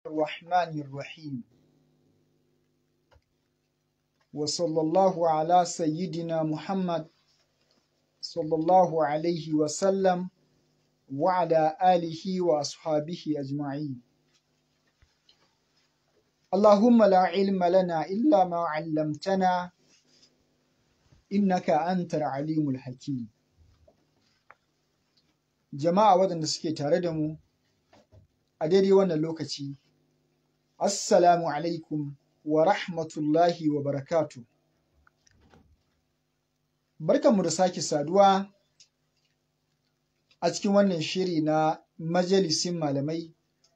الرحمن الرحيم وصلى الله على سيدنا محمد صلى الله عليه وسلم وعلى آله وأصحابه أجمعين اللهم لا علم لنا إلا ما علمتنا إنك أنت العليم الحكيم jama'a waɗanda suke tare da mu a daidai wannan lokaci assalamu alaikum wa rahmatullahi wa barakatu barkanmu da sake saduwa a cikin wannan shiri na majalisin malamai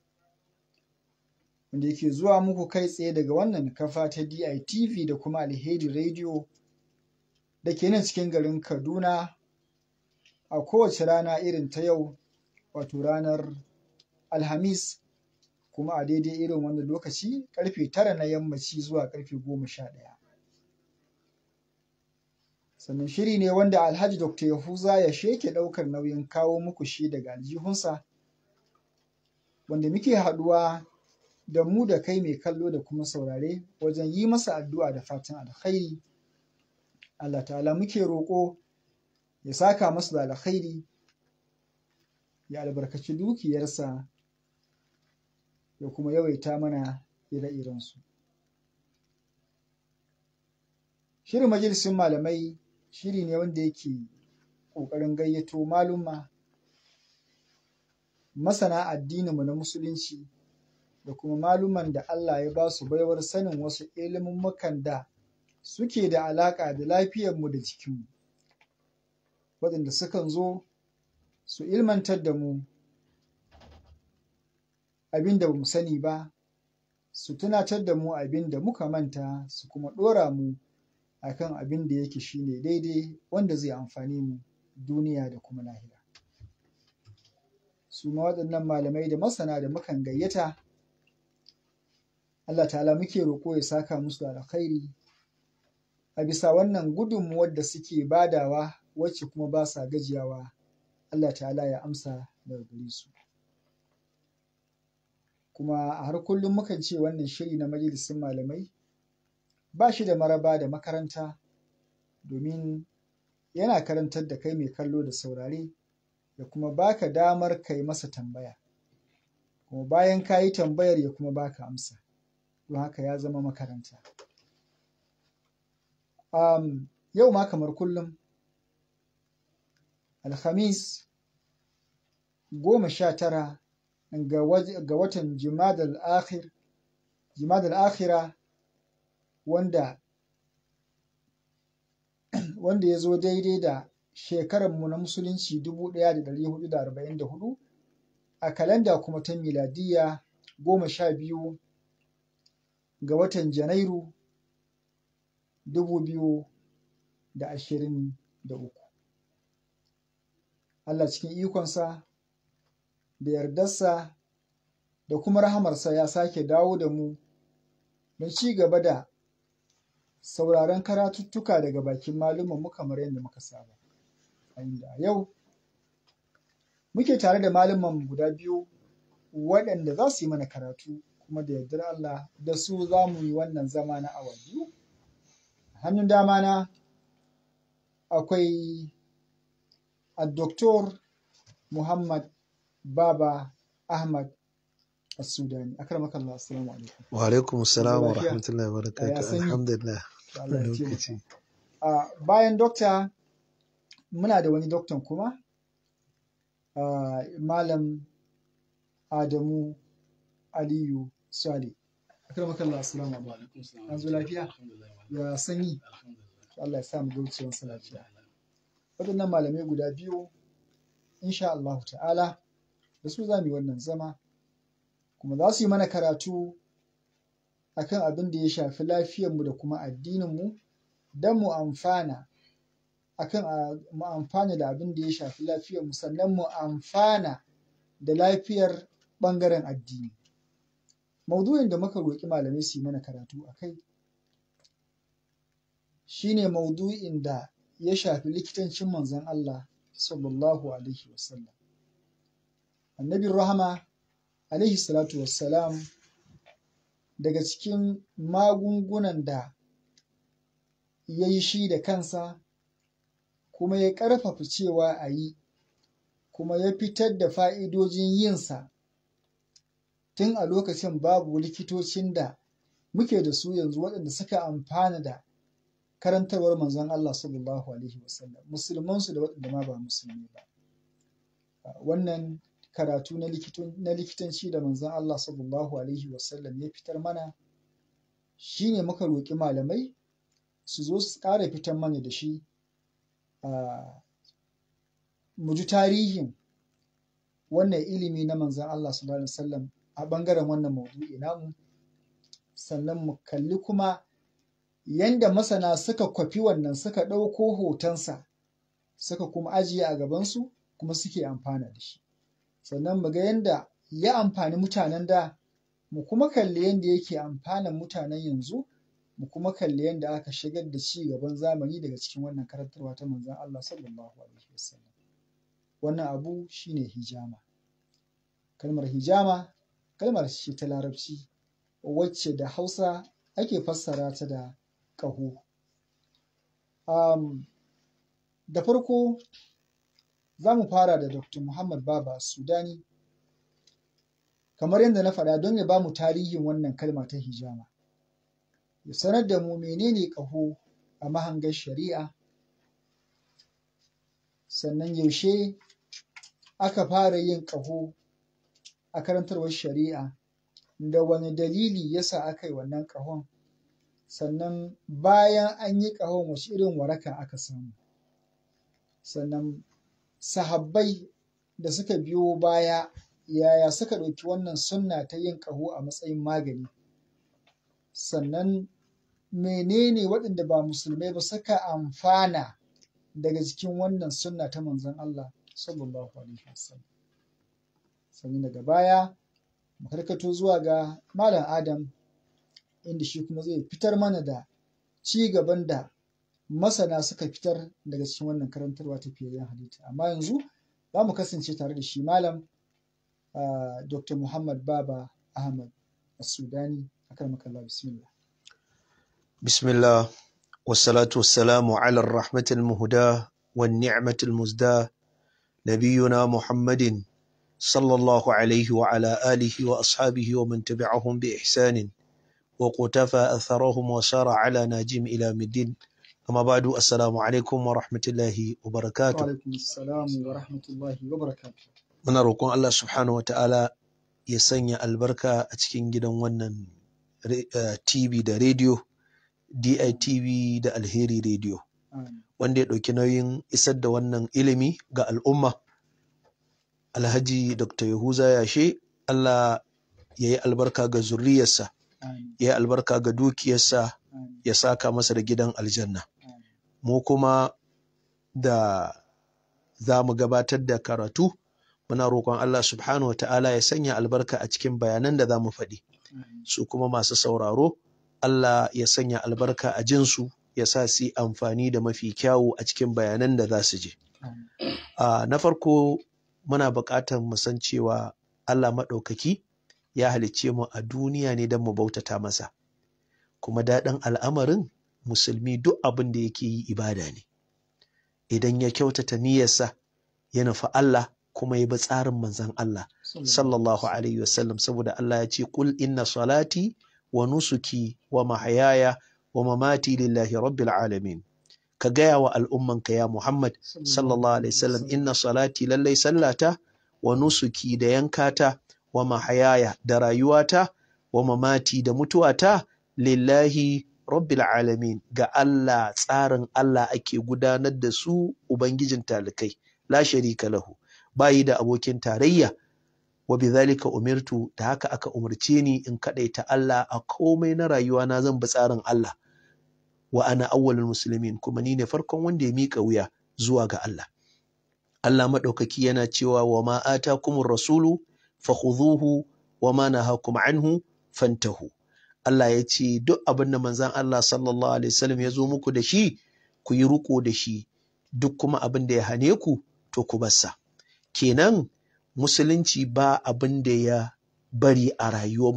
wanda yake zuwa muku kai tsaye daga wannan kafa ta DITV da kuma alheri radio da ke nan cikin garin kaduna a kowace rana irin ta yau wato ranar alhamis kuma a daidai irin wannan lokaci karfe tara na yammaci zuwa karfe goma sha ɗaya sannan shiri ne wanda alhaji dr yahuza ya sheke ɗaukar nauyin kawo muku shi daga aljihunsa wanda muke haɗuwa da mu da kai mai kallo da kuma saurare wajen yi masa addu'a da fatan alkhairi allah ta'ala muke roƙo ya saka masu da alkhairi ya albarkaci dukiyarsa ya kuma yawaita mana ire-irensu. Shirin majalisun malamai shiri ne wanda yake ƙoƙarin gayyato maluma masana addininmu na musulunci da kuma maluman da Allah ya ba su baiwar sanin wasu ilimin da suke da alaƙa da lafiyarmu da jikinmu. waɗanda sukan zo su ilmantar da mu abin da ba mu sani ba su tunatar da mu abin da muka manta su kuma ɗora mu akan abin da yake shine daidai wanda zai amfani mu duniya da kuma lahira su ma waɗannan malamai da masana da mukan gayyata Allah ta'ala muke roƙo ya saka musu da alkhairi a bisa wannan gudunmuwar da suke badawa wacce kuma ba sa gajiyawa Allah ta'ala ya amsa daga gare su kuma a har kullum mukan ce wannan shiri na majalisun malamai ba shi da maraba da makaranta domin yana karantar da kai mai kallo da saurare da kuma baka damar kai masa tambaya kuma bayan ka yi tambayar ya kuma baka amsa don haka ya zama makaranta um, yau ma kamar kullum alhamis goma sha tara ga watan jimadal akhir jimadal akhira wanda wanda ya zo daidai da shekararmu na musulunci 1444 a kalanda kuma ta miladiya goma sha biyu ga watan janairu 2023 Allah cikin ikonsa da yardarsa da kuma rahamarsa ya sake dawo da mu don ci gaba da sauraron karatuttuka daga bakin mu kamar yadda muka saba. A inda yau muke tare da malaman guda biyu waɗanda za su yi mana karatu kuma da yardar Allah da su za mu yi wannan zama na awa biyu. Hannun dama na akwai الدكتور محمد بابا أحمد السوداني أكرمك الله السلام عليكم وعليكم السلام ورحمة الله وبركاته الحمد لله bayan dokta muna da wani doktan kuma uh, malam Adamu Aliyu Sale akramaka Allah assalamu alaikum an zo lafiya ya sanyi Allah ya sa mu gaucewan lafiya waɗannan malamai guda biyu insha Allah ta'ala da su za mu yi wannan zama kuma za su yi mana karatu akan abin da ya shafi lafiyarmu da kuma addininmu don mu amfana akan mu amfana da abin da ya shafi lafiyarmu sannan mu amfana da lafiyar ɓangaren addini maudu'in da muka roƙi malamai su yi mana karatu a kai shine maudu'in da ya shafi likitancin manzon Allah sallallahu alaihi wasallam annabin rahama alaihi salatu wassalam daga cikin magungunan da ya yi shi da kansa kuma ya ƙarfafa cewa a yi kuma ya fitar da fa'idojin yinsa tun a lokacin babu likitocin da muke da su yanzu waɗanda suka amfana da karantarwar manzon Allah sallallahu Alaihi wasallam musulmansu da waɗanda ma ba musulmi ba wannan karatu na likitanci da manzon Allah sallallahu Alaihi wasallam ya fitar mana shi ne muka roƙi malamai su zo su ƙara fitar mana da shi mu ji tarihin wannan ilimi na manzon Allah sallallahu Alaihi wasallam a ɓangaren wannan maudu'i namu sannan mu kalli kuma yanda masana suka kwafi wannan suka ɗauko hotonsa suka kuma ajiye a gabansu kuma suke amfana da shi sannan mu ga yanda ya amfani mutanen da mu kuma kalli yanda yake amfanan mutanen yanzu mu kuma kalli yanda aka shigar da ci gaban zamani daga cikin wannan karantarwa ta manzon Allah sallallahu alaihi wasallam wannan abu shine hijama kalmar hijama kalmar ce ta larabci wacce da hausa ake fassara ta da ƙaho um, da farko za mu fara da dr muhammad baba sudani kamar yadda na faɗa don ya ba mu tarihin wannan kalma ta hijama ya sanar da mu menene ƙaho a mahangar shari'a sannan yaushe aka fara yin ƙaho a karantarwar shari'a da wani dalili yasa aka yi wannan ƙahon sannan bayan an yi ƙahon wace irin waraka aka samu sannan sahabbai da suka biyo baya yaya suka ɗauki wannan sunna ta yin ƙaho a matsayin magani sannan menene waɗanda ba musulmai ba suka amfana daga cikin wannan sunna ta manzon Allah sallallahu alaihi wasallam sannan daga baya mu karkato zuwa ga malam Adam inda shi kuma zai fitar mana da ci gaban da masana suka fitar daga cikin wannan karantarwa ta fiyayyen halitta amma yanzu za mu kasance tare da shi malam Dr. Muhammad Baba Ahmad As-Sudani akramakallah bismillah bismillah wassalatu wassalamu ala rahmatil muhda wan ni'matil muzda nabiyuna Muhammadin sallallahu alaihi wa ala alihi wa ashabihi wa man tabi'ahum bi ihsanin وقتفى أثرهم وسار على ناجم إلى مدين أما بعد السلام عليكم ورحمة الله وبركاته وعليكم السلام ورحمة الله وبركاته muna roƙon Allah subhanahu wa ta'ala ya sanya albarka a cikin gidan wannan TV da rediyo DITV da Alheri rediyo wanda ya ɗauki nauyin isar da wannan ilimi ga al'umma Alhaji Dr. Yahuza Yashe Allah ya yi albarka ga zurriyarsa ya albarka ga dukiyarsa ya saka masa da gidan aljanna mu kuma da za mu gabatar da karatu muna roƙon Allah subhanahu wa ta'ala ya sanya albarka a cikin bayanan da za mu faɗi su kuma masu sauraro Allah ya sanya albarka a jinsu ya sa su yi amfani da mafi kyawu a cikin bayanan da za su je na farko muna buƙatar mu san cewa Allah maɗaukaki ya halicce mu a duniya ne don mu bautata masa kuma daɗin al'amarin musulmi duk abin da yake yi ibada ne idan ya kyautata niyyarsa ya nufi Allah kuma ya bi tsarin manzon Allah sallallahu alaihi wasallam saboda Allah ya ce kul inna salati wa nusuki wa mahayaya wa mamati lillahi rabbil alamin ka gaya wa al'ummanka ya Muhammad sallallahu alaihi wasallam inna salati lallai sallata wa nusuki da yankata wa mahayaya da rayuwata wa mamati da mutuwata lillahi rabbil alamin ga Allah tsarin Allah ake gudanar da su ubangijin talikai la sharika lahu bayi da abokin tarayya wa bidhalika umirtu da haka aka umarce ni in kadaita Allah a komai na rayuwa na zan bi tsarin Allah wa ana awwalul muslimin kuma ni ne farkon wanda ya mika wuya zuwa ga Allah Allah madaukaki yana cewa wa ma atakumur rasulu fakhudhuhu wa ma nahakum anhu fantahu Allah ya ce duk abin da manzon Allah sallallahu alaihi wasallam ya zo muku da shi ku yi riko da shi duk kuma abin da ya hane ku to ku barsa kenan musulunci ba abin da ya bari a rayuwarmu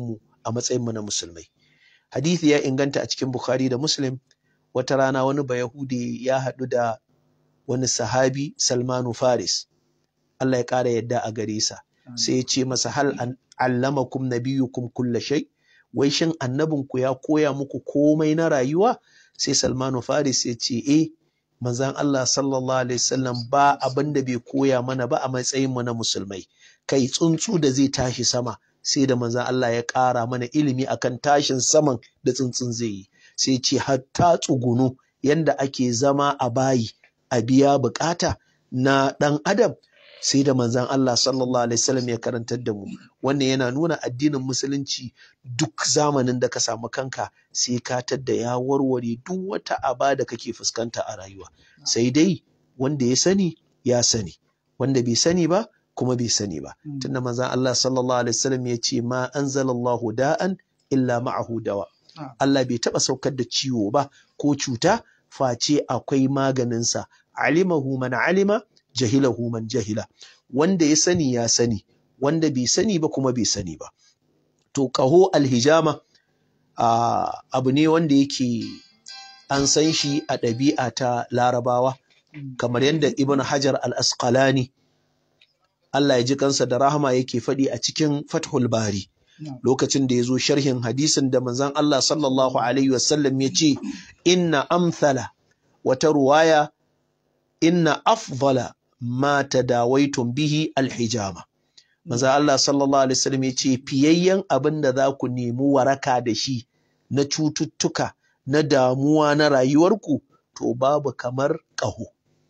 a matsayin mu na musulmai hadithi ya inganta a cikin bukhari da muslim wata rana wani bayahudi ya haɗu da wani sahabi salmanu faris Allah ya ƙara yadda a gare sa sai ya ce masa hal an allamakum nabiyukum kulla shay wai shin annabinku ya koya muku komai na rayuwa sai salmanu faris ya ce eh manzan Allah sallallahu alaihi wasallam ba abin da bai koya mana ba a matsayin mu na musulmai kai tsuntsu da zai tashi sama sai da manzan Allah ya ƙara mana ilimi akan tashin saman da tsuntsun zai yi sai ce hatta tsugunu yanda ake zama a bayi a biya bukata na ɗan adam sai da manzan Allah sallallahu alaihi wasallam ya karantar da mu wannan yana nuna addinin musulunci duk zamanin da ka samu kanka sai ka tadda ya warware duk wata aba da kake fuskanta a rayuwa sai dai wanda ya sani ya sani wanda bai sani ba kuma bai sani ba tunda manzan Allah sallallahu alaihi wasallam ya ce ma anzalallahu da'an illa ma'ahu dawa Allah bai taba saukar da ciwo ba ko cuta face akwai maganinsa alimahu man alima jahilahu man jahila wanda ya sani ya sani wanda bai sani ba kuma bai sani ba to kaho alhijama uh, abu ne wanda yake an san shi a ɗabi'a ta larabawa kamar yadda ibn hajar al-asqalani Allah ya ji kansa da rahama yake faɗi a cikin fathul bari lokacin da ya zo sharhin hadisin da manzon Allah sallallahu alaihi wasallam ya ce inna amthala wata ruwaya inna afdala ma tadawaitum bihi alhijama manzon Allah sallallahu alaihi wasallam ya ce fiyayyen abin da za ku nemi waraka da shi na cututtuka na damuwa na rayuwarku to babu kamar ƙaho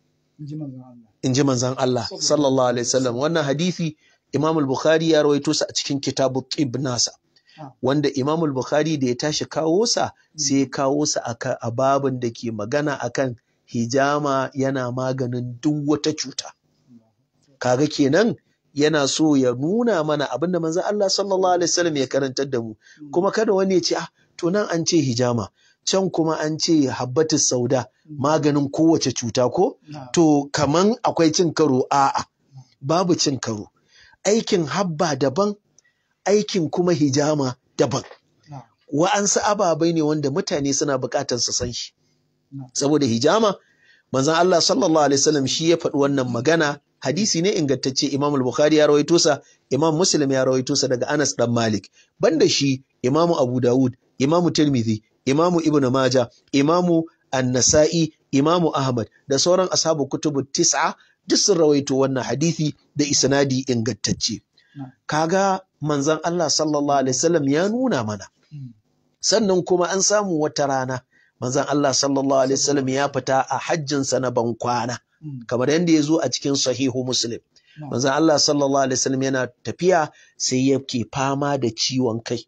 in ji manzon Allah sallallahu alaihi wasallam wannan hadisi Imam al-Bukhari ya rawaito sa a cikin kitabu Tib nasa wanda Imam al-Bukhari da ya tashi kawo sa sai ya kawo sa a babin da ke magana akan hijama yana maganin duk wata cuta kaga kenan yana so ya nuna mana abinda manzo Allah sallallahu alaihi wasallam ya karantar da mu kuma kada wani ya ce ah to nan an ce hijama can kuma an ce habbatu sauda maganin kowace cuta ko to kaman akwai cin karo a'a babu cin karo aikin habba daban aikin kuma hijama daban wa'ansu ababai ne wanda mutane suna bukatar su san shi saboda hijama manzon Allah sallallahu alaihi wasallam shi ya faɗi wannan magana hadisi ne ingantacce Imam al-Bukhari ya rawaito sa Imam Muslim ya rawaito sa daga Anas dan Malik banda shi Imam Abu Dawud Imam Tirmidhi Imam Ibn Majah Imam An-Nasa'i Imam Ahmad da sauran ashabu kutubu tis'a duk sun rawaito wannan hadisi da isnadi ingantacce kaga manzon Allah sallallahu alaihi wasallam ya nuna mana sannan kuma an samu wata rana manzon Allah sallallahu alaihi wasallam ya fita a hajjinsa na bankwana kamar yadda ya zo a cikin sahihu muslim manzon Allah sallallahu alaihi wasallam yana tafiya sai yake fama da ciwon kai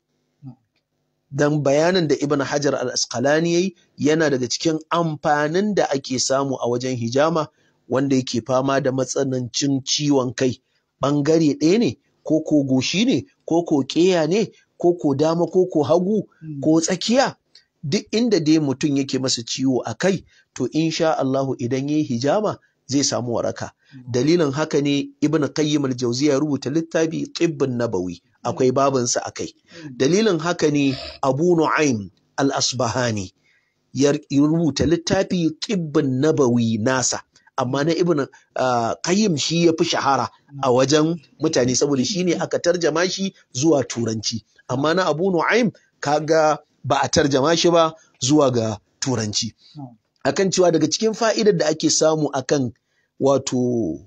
dan bayanin da ibn hajar al-asqalani yayi yana daga cikin amfanin da ake samu a wajen hijama wanda yake fama da matsanancin ciwon kai bangare ɗaya ne ko ko goshi ne ko ko ƙeya ne ko ko dama ko ko hagu ko tsakiya duk inda dai mutum yake masa ciwo a kai to insha Allahu idan yayi hijama zai samu waraka dalilin haka ne ibn qayyim al-jawziya ya rubuta littafi tibbun nabawi akwai babinsa a kai dalilin haka ne abu nu'aim al-asbahani ya rubuta littafi tibbun nabawi nasa amma na ibn qayyim shi ya fi shahara a wajen mutane saboda shi ne aka tarjama shi zuwa turanci amma na abu nu'aim kaga ba a tarjama shi ba zuwa ga turanci akan cewa daga cikin fa'idar da ake samu akan wato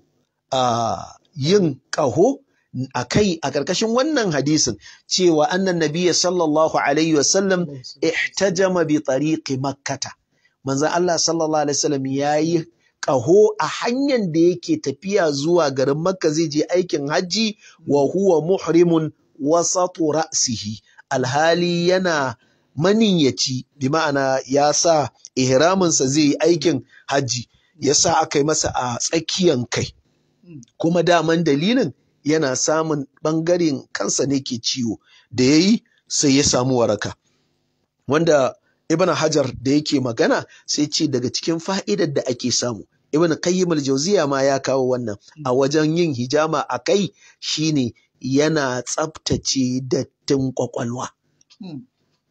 yin ƙaho a kai a ƙarƙashin wannan hadisin cewa annan nabiya sallallahu alaihi wasallam ihtajama bi tariqi makkata manzon Allah sallallahu alaihi wasallam yayi ƙaho a hanyar da yake tafiya zuwa garin makka zai je aikin hajji wa huwa muhrimun wasatu ra'sihi alhali yana maniyyaci bi ma'ana ya sa ihraminsa zai yi aikin hajji ya sa aka yi masa a tsakiyan kai kuma daman dalilin yana samun ɓangaren kansa ne ke ciwo da ya yi sai ya samu waraka wanda ibn hajar da yake magana sai ce daga cikin fa'idar da ake samu ibn qayyim al-jawziya ma ya kawo wannan a wajen yin hijama a kai shine yana tsaftace dattin kwakwalwa Mm.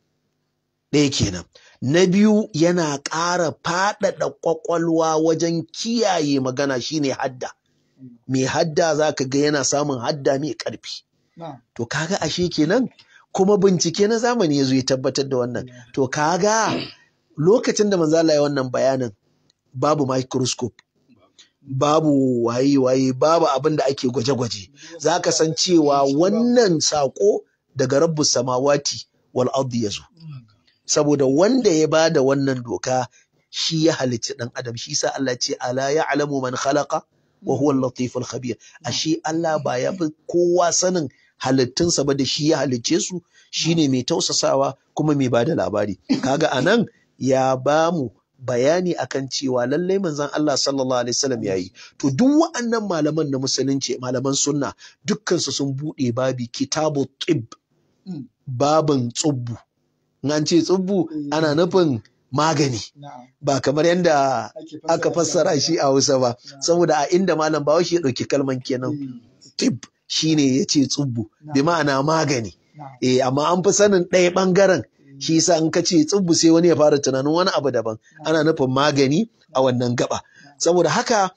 ɗaya kenan na biyu yana ƙara faɗaɗa ƙwaƙwalwa wajen kiyaye magana shine hadda mai hadda za ka ga yana samun hadda mai ƙarfi Na'am. to kaga ashe kenan kuma bincike na zamani ya zo ya tabbatar da wannan to kaga lokacin da manzala ya wannan bayanin babu microscope babu waye-waye babu abin da ake gwaje-gwaje za ka san cewa wannan saƙo daga rabbu samawati wal ardi ya zo saboda wanda ya ba da wannan doka shi ya halicci ɗan adam shi sa Allah ce ala ya alamu man khalaqa wa huwa al-latiful khabir ashe Allah ba ya fi kowa sanin halittunsa ba da shi ya halicce su shine mai tausasawa kuma mai bada labari kaga anan ya ba mu bayani akan cewa lallai manzon Allah sallallahu alaihi wasallam yayi to duk wa'annan malaman na musulunci malaman sunna dukkan su sun bude babi kitabu tib Mm. babin tsubbu in an ce tsubbu ana nufin magani Na'am. ba kamar yadda aka fassara shi a Hausa ba saboda a inda malam Bahaushe ya ɗauki kalman kenan Mm. tib shine ya ce tsubbu bi ma'ana magani Na'am. eh amma an fi sanin ɗaya ɓangaren shi yasa in ka ce tsubbu sai wani ya fara tunanin wani abu daban ana nufin magani a wannan gaba saboda haka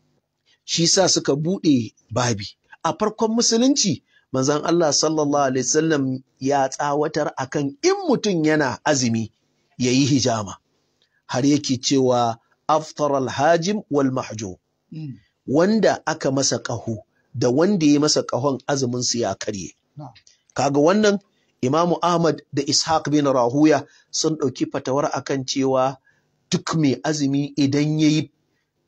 shi sa suka buɗe babi a farkon musulunci manzon Allah sallallahu alaihi wasallam ya tsawatar akan in mutum yana azumi yayi hijama har yake cewa aftar alhajim wal mahjum Mm. wanda aka masa ƙaho da wanda ya masa ƙahon azumin su ya karye Na'am. kaga wannan imamu ahmad da ishaq bin rahuya sun ɗauki fatawar akan cewa duk mai azumi idan ya yi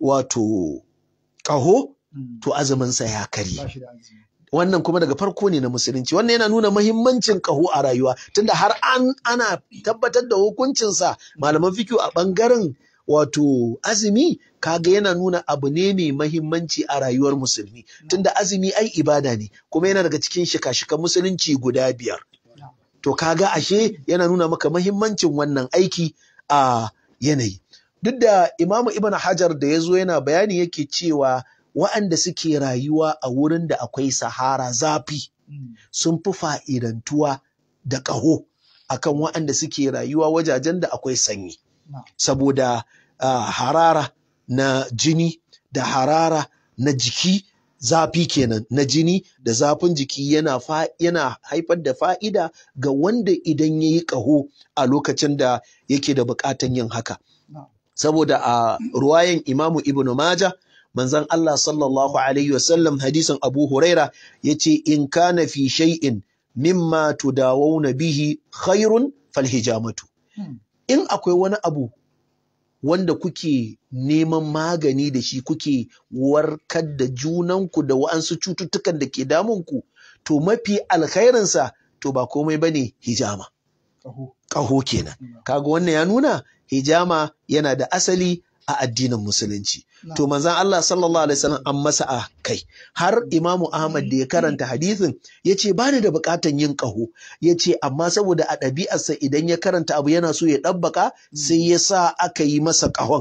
wato ƙaho Mm. to azuminsa ya karye Ba shi da azumi. wannan kuma daga farko ne na musulunci wannan yana nuna mahimmancin ƙaho a rayuwa tunda har an ana tabbatar da hukuncinsa malaman fikiyo a ɓangaren wato azumi kaga yana nuna abu ne mai mahimmanci a rayuwar musulmi tunda azumi ai ibada ne kuma yana daga cikin shika-shikan musulunci guda biyar Na'am. to kaga ashe yana nuna maka mahimmancin wannan aiki a yanayi duk da imamu ibn hajar da ya zo yana bayani yake cewa wa'anda suke rayuwa a wurin da akwai sahara zafi Mm. sun fi fa'idantuwa da ƙaho akan wa'anda suke rayuwa wajajen da akwai sanyi Na'am. saboda ah, harara na jini da harara na jiki zafi kenan na jini da zafin jiki yana, fa, yana haifar da fa'ida ga wanda idan ya yi ƙaho a lokacin da yake da buƙatan yin haka Na'am. saboda a ruwayan imamu ibnu maja manzon Allah sallallahu alaihi wasallam hadisin Abu Huraira yace in kana fi shay'in mimma tudawuna bihi khairun falhijamatu Mm. in akwai wani abu wanda kuke neman magani da shi kuke warkar da junanku da wa'ansu cututtukan da ke damunku to mafi alkhairinsa to ba komai bane hijama Ƙaho. ƙaho kenan Na'am. kaga wannan ya nuna hijama yana da asali a addinin musulunci to Na'am. manzon Allah sallallahu alaihi wasallam an masa a kai har Imamu Ahmad da ya karanta hadisin yace ba ni da bukatan yin ƙaho yace amma saboda a ɗabi'arsa idan ya karanta abu yana so ya ɗabbaka sai ya sa aka yi masa ƙahon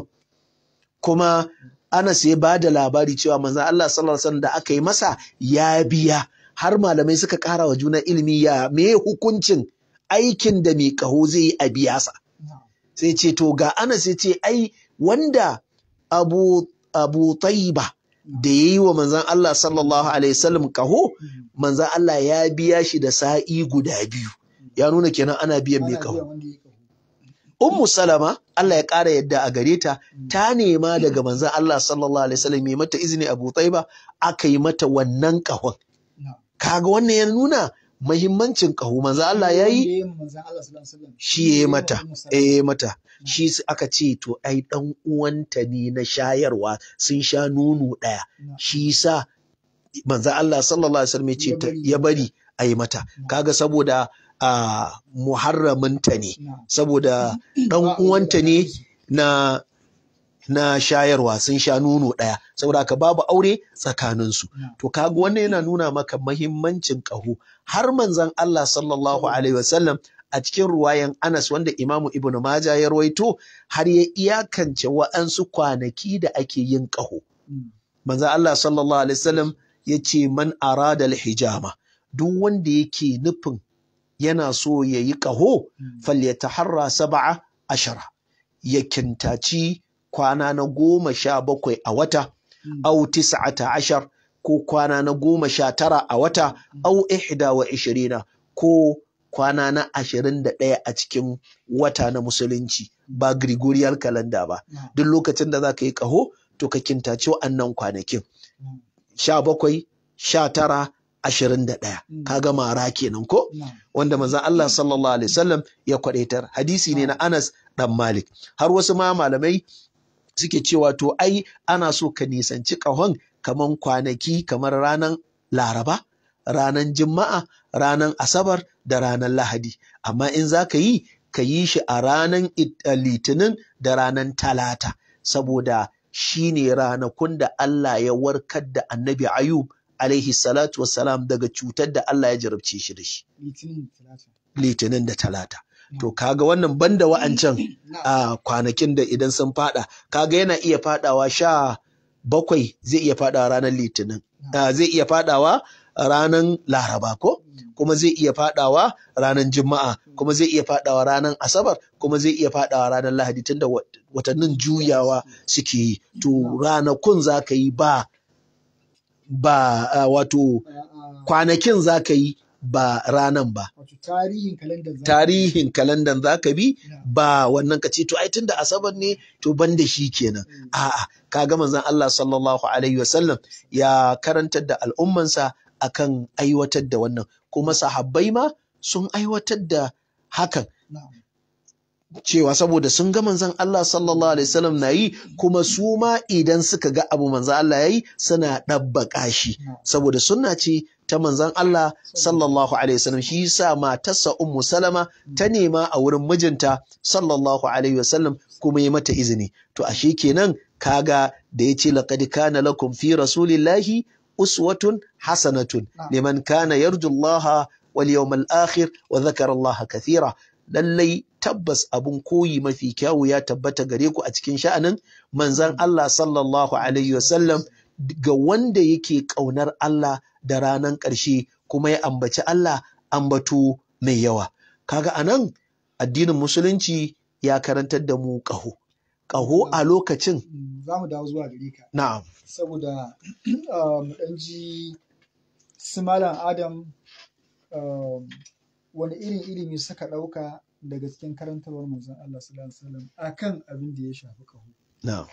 kuma Anas ya ba da labari cewa manzon Allah sallallahu alaihi wasallam da aka yi masa ya biya har malamai suka ƙara wa juna ilimi ya me hukuncin aikin da mai ƙaho zai yi a biya sa Na'am. sai ce to ga Anas ya ce ai wanda Abu Abu Tayyiba da yayi wa manzon Allah sallallahu alaihi wasallam kaho Mm. manzon Allah ya biya shi da sa'i guda biyu ya nuna kenan ana biyan mai Ana kaho biyan wanda ya ƙaho. Ummu Salama Allah ya ƙara yadda a gare ta Mm. ta nema daga manzon Allah sallallahu alaihi wasallam ya mata izini Abu Tayyiba aka yi mata wannan kahon Na'am. kaga wannan ya nuna mahimmancin kaho manzon Allah ya yi Wanda ya yi ma manzon Allah sallallahu alaihi wasallam. shi ya yi ma mata Ummu Salama. eh mata shi s- aka ce to ai dan uwanta ne na shayarwa sun sha nono ɗaya Na'am. shi sa manzo Allah sallallahu alaihi wasallam ya ce Ya ta- bari ya ya bari a yi mata Na'am. kaga saboda a muharraminta ne Na'am. saboda dan Ba a uwanta ne wulaƙanta su. na na shayarwa sun sha nono ɗaya saboda haka babu aure tsakaninsu Na'am. to kaga wannan yana nuna maka mahimmancin ƙaho har manzon Allah sallallahu alaihi wasallam a cikin ruwayan Anas wanda Imamu Ibn Majah ya rawaito har ya iyakance wa'ansu kwanaki da ake yin ƙaho Mm. manzon Allah sallallahu alaihi wasallam ya ce man arada hijama duk wanda yake nufin yana so ya yi ƙaho falyataharra sab'a ashara ya kintaci kwana na goma sha bakwai a wata au tis'ata ashar ko kwana na goma sha tara a wata au ihda wa ishirina ko kwana na ashirin da ɗaya a cikin wata na musulunci ba Gregorian calendar ba duk lokacin da za ka yi ƙaho to ka kintaci wa'annan kwanakin sha bakwai sha tara ashirin da ɗaya kaga mara kenan ko wanda manzon Allah sallallahu alaihi wasallam ya kwadaitar hadisi ne na Anas dan Malik har wasu ma malamai suke cewa to ai ana so ka nisanci ƙahon kaman kwanaki kamar ranar Laraba ranar Juma'a ranar Asabar da ranar Lahadi amma in za ka yi ka yi shi a ranar Litinin da ranar Talata saboda shi ne ranakun da Allah ya warkar da annabi Ayub alaihi salatu wassalam daga cutar da Allah ya jarabce shi da shi. Litinin da talata. To kaga wannan banda wa'ancan a kwanakin da idan sun fada, kaga yana iya fadawa sha bakwai zai iya fadawa ranar litinin, zai iya fadawa ranar laraba ko? kuma zai iya fadawa ranar juma'a kuma zai iya fadawa ranar asabar kuma zai iya fadawa ranar lahadi tunda watannin juyawa suke yi to ranakun za ka yi ba ba uh, wato kwanakin za ka yi ba ranan ba tarihin kalandan za ka bi ba wannan ka ce to ai tunda asabar ne to ban da shi kenan a'a kaga manzon Allah sallallahu alaihi wasallam ya karantar da al'ummansa akan aiwatar da wannan kuma sahabbai ma sun aiwatar da hakan cewa saboda sun ga manzon Allah sallallahu alaihi wasallam na yi kuma su ma idan suka ga abu manzon Allah yayi suna ɗabbaka shi saboda sunna ce ta manzon Allah sallallahu alaihi wasallam shi yasa matarsa Ummu Salama ta nema a wurin mijinta sallallahu alaihi wasallam kuma ya mata izini to ashe kenan kaga da yace laqad kana lakum fi rasulillahi uswatun hasanatun liman kana yarju Allah wal yawmal akhir wa dhakara Allah kathira lallai tabbas abun koyi mafi kyawu ya tabbata gare ku a cikin sha'anin manzan Allah sallallahu alaihi wasallam ga wanda yake ƙaunar Allah da ranan ƙarshe kuma ya ambaci Allah ambato mai yawa kaga anan addinin musulunci ya karantar da mu ƙaho ƙaho a lokacin za mu dawo zuwa gare ka na'am saboda mu ɗan ji su malam adam wani irin ilimi suka ɗauka daga cikin karantarwar manzon Allah sallallahu alaihi wasallam akan abin da ya shafi kaho. Na'am.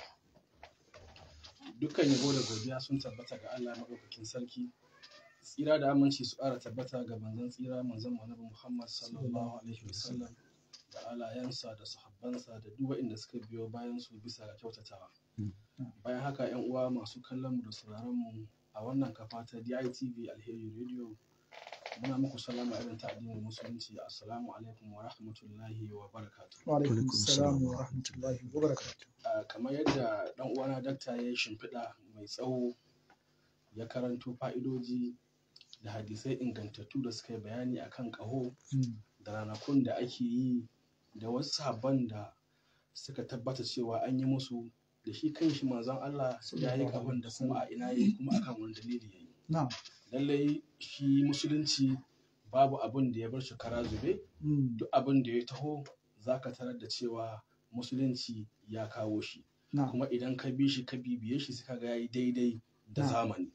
Dukkan yabo da godiya sun tabbata ga Allah maɗaukakin sarki. Tsira da aminci su ƙara tabbata ga manzon tsira manzon Annabi Muhammad sallallahu alaihi wasallam da alayansa da sahabbansa da duk waɗanda suka biyo bayan su bisa ga kyautatawa. Bayan haka 'yan uwa masu kallon mu da sauraron mu a wannan kafa ta DITV Alheri Radio muna muku salama irin ta addinin musulunci assalamu alaikum wa rahmatullahi wa barakatu wa alaikum salam wa rahmatullahi wa barakatu kamar yadda dan uwana dakta ya yi shimfiɗa mai tsawo ya karanto fa'idoji da hadisai ingantattu da suka yi bayani akan ƙaho da ranakun da ake yi da wasu sabon da suka tabbata cewa an yi musu da shi kanshi manzon Allah ya yi ƙahon da kuma a ina yi kuma akan wani dalili ya yi lallai shi musulunci babu abin da ya bar shi kara zube duk abin da ya taho za ka tarar da cewa musulunci ya kawo shi kuma idan ka bi shi ka bibiye shi suka ga yayi daidai da zamani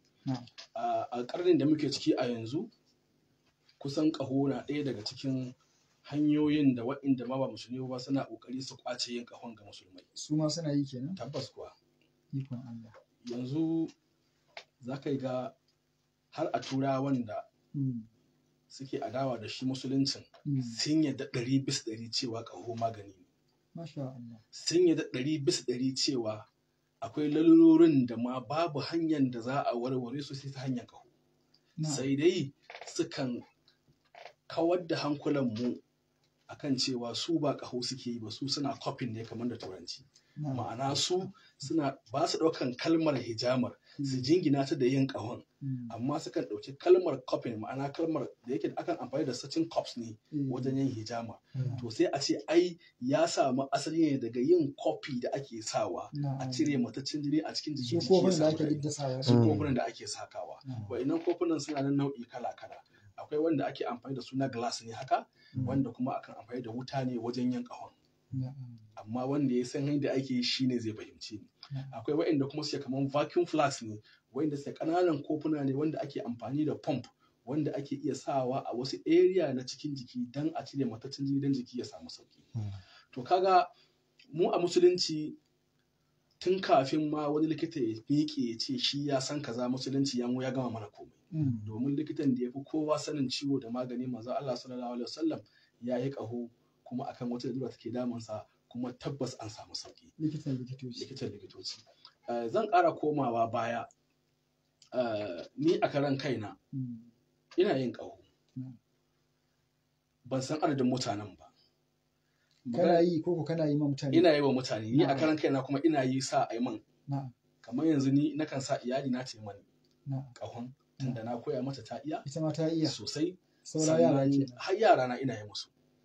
a karnin da muke ciki a yanzu kusan ƙaho na ɗaya daga cikin hanyoyin da waɗanda ma ba musulmi ba suna ƙoƙari su ƙwace yin ƙahon ga musulmai su ma suna yi kenan tabbas kuwa ikon Allah yanzu za ka ga har a turawan da suke adawa da shi musuluncin sun yadda ɗari bis ɗari cewa ƙaho magani ne sun yadda ɗari bis ɗari cewa akwai lalurorin da ma babu hanyar da za a warware su sai ta hanyar ƙaho sai dai sukan kawar da hankulanmu akan cewa su ba ƙaho suke yi ba su suna kofin ne kamar da turanci ma'ana su suna ba su ɗaukan kalmar hijamar su jingina ta da yin ƙahon amma sukan ɗauki kalmar kofin ma'ana kalmar da yake akan amfani da sacin cups ne wajen yin hijama to sai a ce ai ya samu asali ne daga yin kofi da ake sawa a cire mataccen jini a cikin jiki kofin da ake diddasawa su kofunan da ake sakawa wa'annan kofunan suna nan nau'i kala kala akwai wanda ake amfani da su na glass ne haka Mm. wanda kuma akan amfani da wuta ne wajen yin ƙahon Na'am. amma wanda ya san yadda ake yi shine zai fahimci ni Na'am. akwai waɗanda kuma suke kaman vacuum flask ne waɗanda suke ƙananan kofuna ne wanda ake amfani da pump wanda ake iya sawa a wasu area na cikin jiki don a cire mataccen jini don jiki ya samu sauki Mm. to kaga mu a musulunci tun kafin ma wani likita ya miƙe ya ce shi ya san kaza musulunci ya mu ya gama mana komai Mm. domin likitan da ya fi kowa sanin ciwo da magani manzo Allah sallallahu alaihi wasallam ya yi ƙaho kuma akan wata lalura take damunsa kuma tabbas an samu sauki likitan likitoci likitan likitoci Eh, zan ƙara komawa baya Eh, ni a karan kaina Mm. ina yin ƙaho Mm. ban san adadin mutanen ba kana yi ko ko kana yi ma mutane ina yi wa mutane ni a Na'am. karan kaina kuma ina yi sa a yi man na'am kamar yanzu ni nakan sa iyali na ta yi mani na'am ƙahon tunda na koya mata ta iya ita ma ta iya sosai saura yara sannan ke har yara na ina yi musu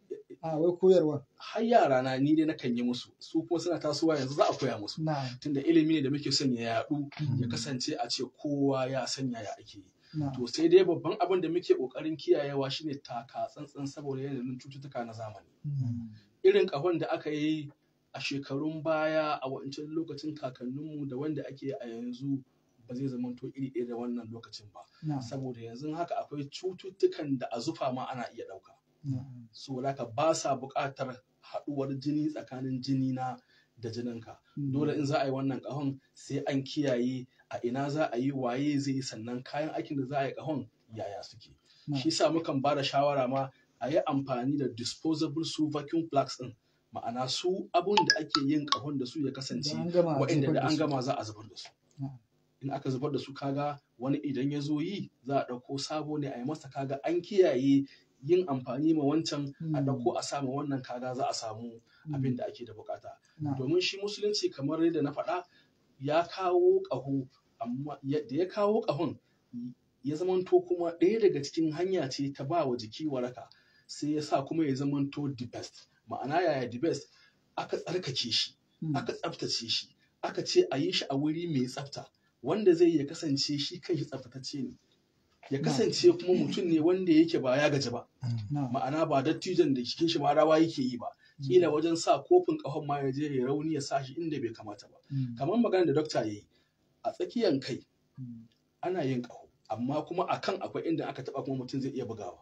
a wai koyarwa har yara na ni dai nakan yi musu su kuma suna tasowa yanzu za a koya musu na'am tunda ilimi ne da muke son ya yaɗu ya Mm. kasance a ce kowa ya san yaya ake yi na'am to sai dai babban abin da muke kokarin kiyayewa shine taka tsantsan saboda yanayin cututtuka na zamani Mm. irin kahon da aka yi a shekarun baya a wancan lokacin kakanninmu da wanda ake a yanzu ba zai zamanto iri ɗaya da wannan lokacin ba na'am saboda yanzu haka akwai cututtukan da a zufa ma ana iya ɗauka na'am saboda haka ba sa buƙatar haɗuwar jini tsakanin jini na da jininka Mm. dole in za a yi wannan ƙahon sai an kiyaye a ina za a yi waye zai yi sannan kayan aikin da za a yi ƙahon yaya suke Na'am. shi sa mukan ba da shawara ma a yi amfani da disposable su vacuum plugs din ma'ana su abun da ake yin ƙahon da su ya kasance Da an gama a waɗanda zubar da da an su. gama za a zubar da su Na'am. in aka zubar da su kaga wani idan ya zo yi za a ɗauko sabo ne a yi masa kaga an kiyaye yin amfani ma wancan a Mm. ɗauko a sama wannan kaga za a samu Mm. abin da ake da bukata na'am domin shi musulunci kamar yadda na faɗa ya kawo ƙaho amma ya- da ya kawo ƙahon ya zamanto kuma ɗaya daga cikin hanya ce ta ba wa jiki waraka sai ya sa kuma ya zamanto the best ma'ana yaya the best aka tsarkake shi Mm. aka tsaftace shi aka ce a yi shi a wuri mai tsafta wanda zai ya kasance shi kanshi tsaftatacce ne ya Na. kasance kuma mutum ne wanda yake ba ya gaji ba na'am ma'ana ba dattijon da cikin shi ma rawa yake yi ba kila wajen sa kofin ƙahon ma ya je ya rauni ya sa shi inda bai kamata ba Mm. kamar magana da dokta ya yi a tsakiyan kai Mm. ana yin ƙaho amma kuma a kan akwai inda aka taɓa kuma mutum zai iya bugawa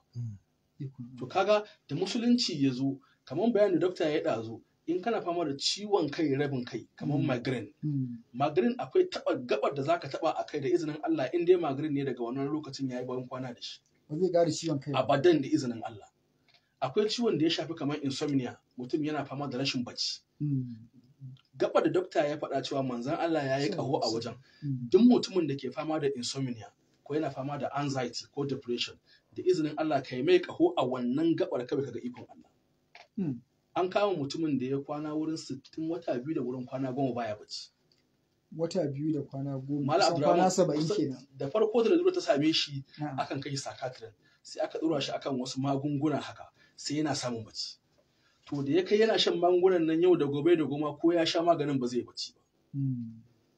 Ikon to kaga da musulunci ya zo kamar bayanin da dokta ya ɗazu in kana fama da ciwon kai rabin kai kamar Mm. migraine Mm. migraine akwai taɓa gabar da zaka taɓa a kai da izinin Allah in dai migraine ne daga wannan lokacin yayi bayan kwana da shi ba zai ƙara ciwon kai ba abadan da izinin Allah akwai ciwon da ya shafi kamar insomnia mutum yana fama da rashin bacci Mm. gaba da dokta ya faɗa cewa manzon Allah ya yi ƙaho a wajen Mm. duk mutumin da ke fama da insomnia ko yana fama da anxiety ko depression da izinin Allah ka yi mai ƙaho a wannan gabar kawai kaga ikon Allah Mm. an kama mutumin da ya kwana wurin 60 wata biyu da wurin kwana goma baya bacci wata biyu da kwana goma Malam kusan Abdurrahman, kwana saba'in kusan- kenan da farko da lalura ta same shi na'am akan kai shi psychiatrist sai aka ɗora shi akan wasu magunguna haka sai yana samun bacci to da ya kai yana shan magungunan nan yau da gobe da goma ko ya sha maganin ba zai bacci ba Mm.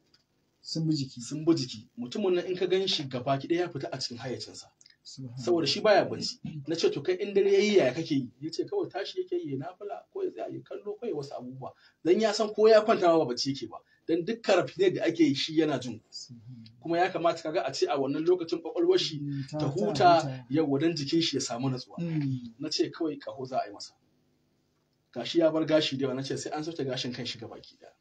sun bi jiki sun bi jiki mutumin nan in ka gan shi gaba ki ɗaya ya fita a cikin hayyacinsa Subhanallah. saboda shi baya bacci na ce to kai in dare yayi yaya kake yi yace kawai tashi yake yi na fula ko ya tsaya ya kallo ko ya wasu abubuwa dan ya san ko ya kwanta ma ba bacci yake ba dan duk karafine da ake yi shi yana jin Subhanallah. kuma ya kamata kaga a ce a wannan lokacin kwakwalwar shi Mm, ta huta yau dan jikin shi ya samu natsuwa Mm. na ce kawai kaho za a yi masa gashi ya bar gashi da yawa na ce sai an sauke gashin kan shi baki daya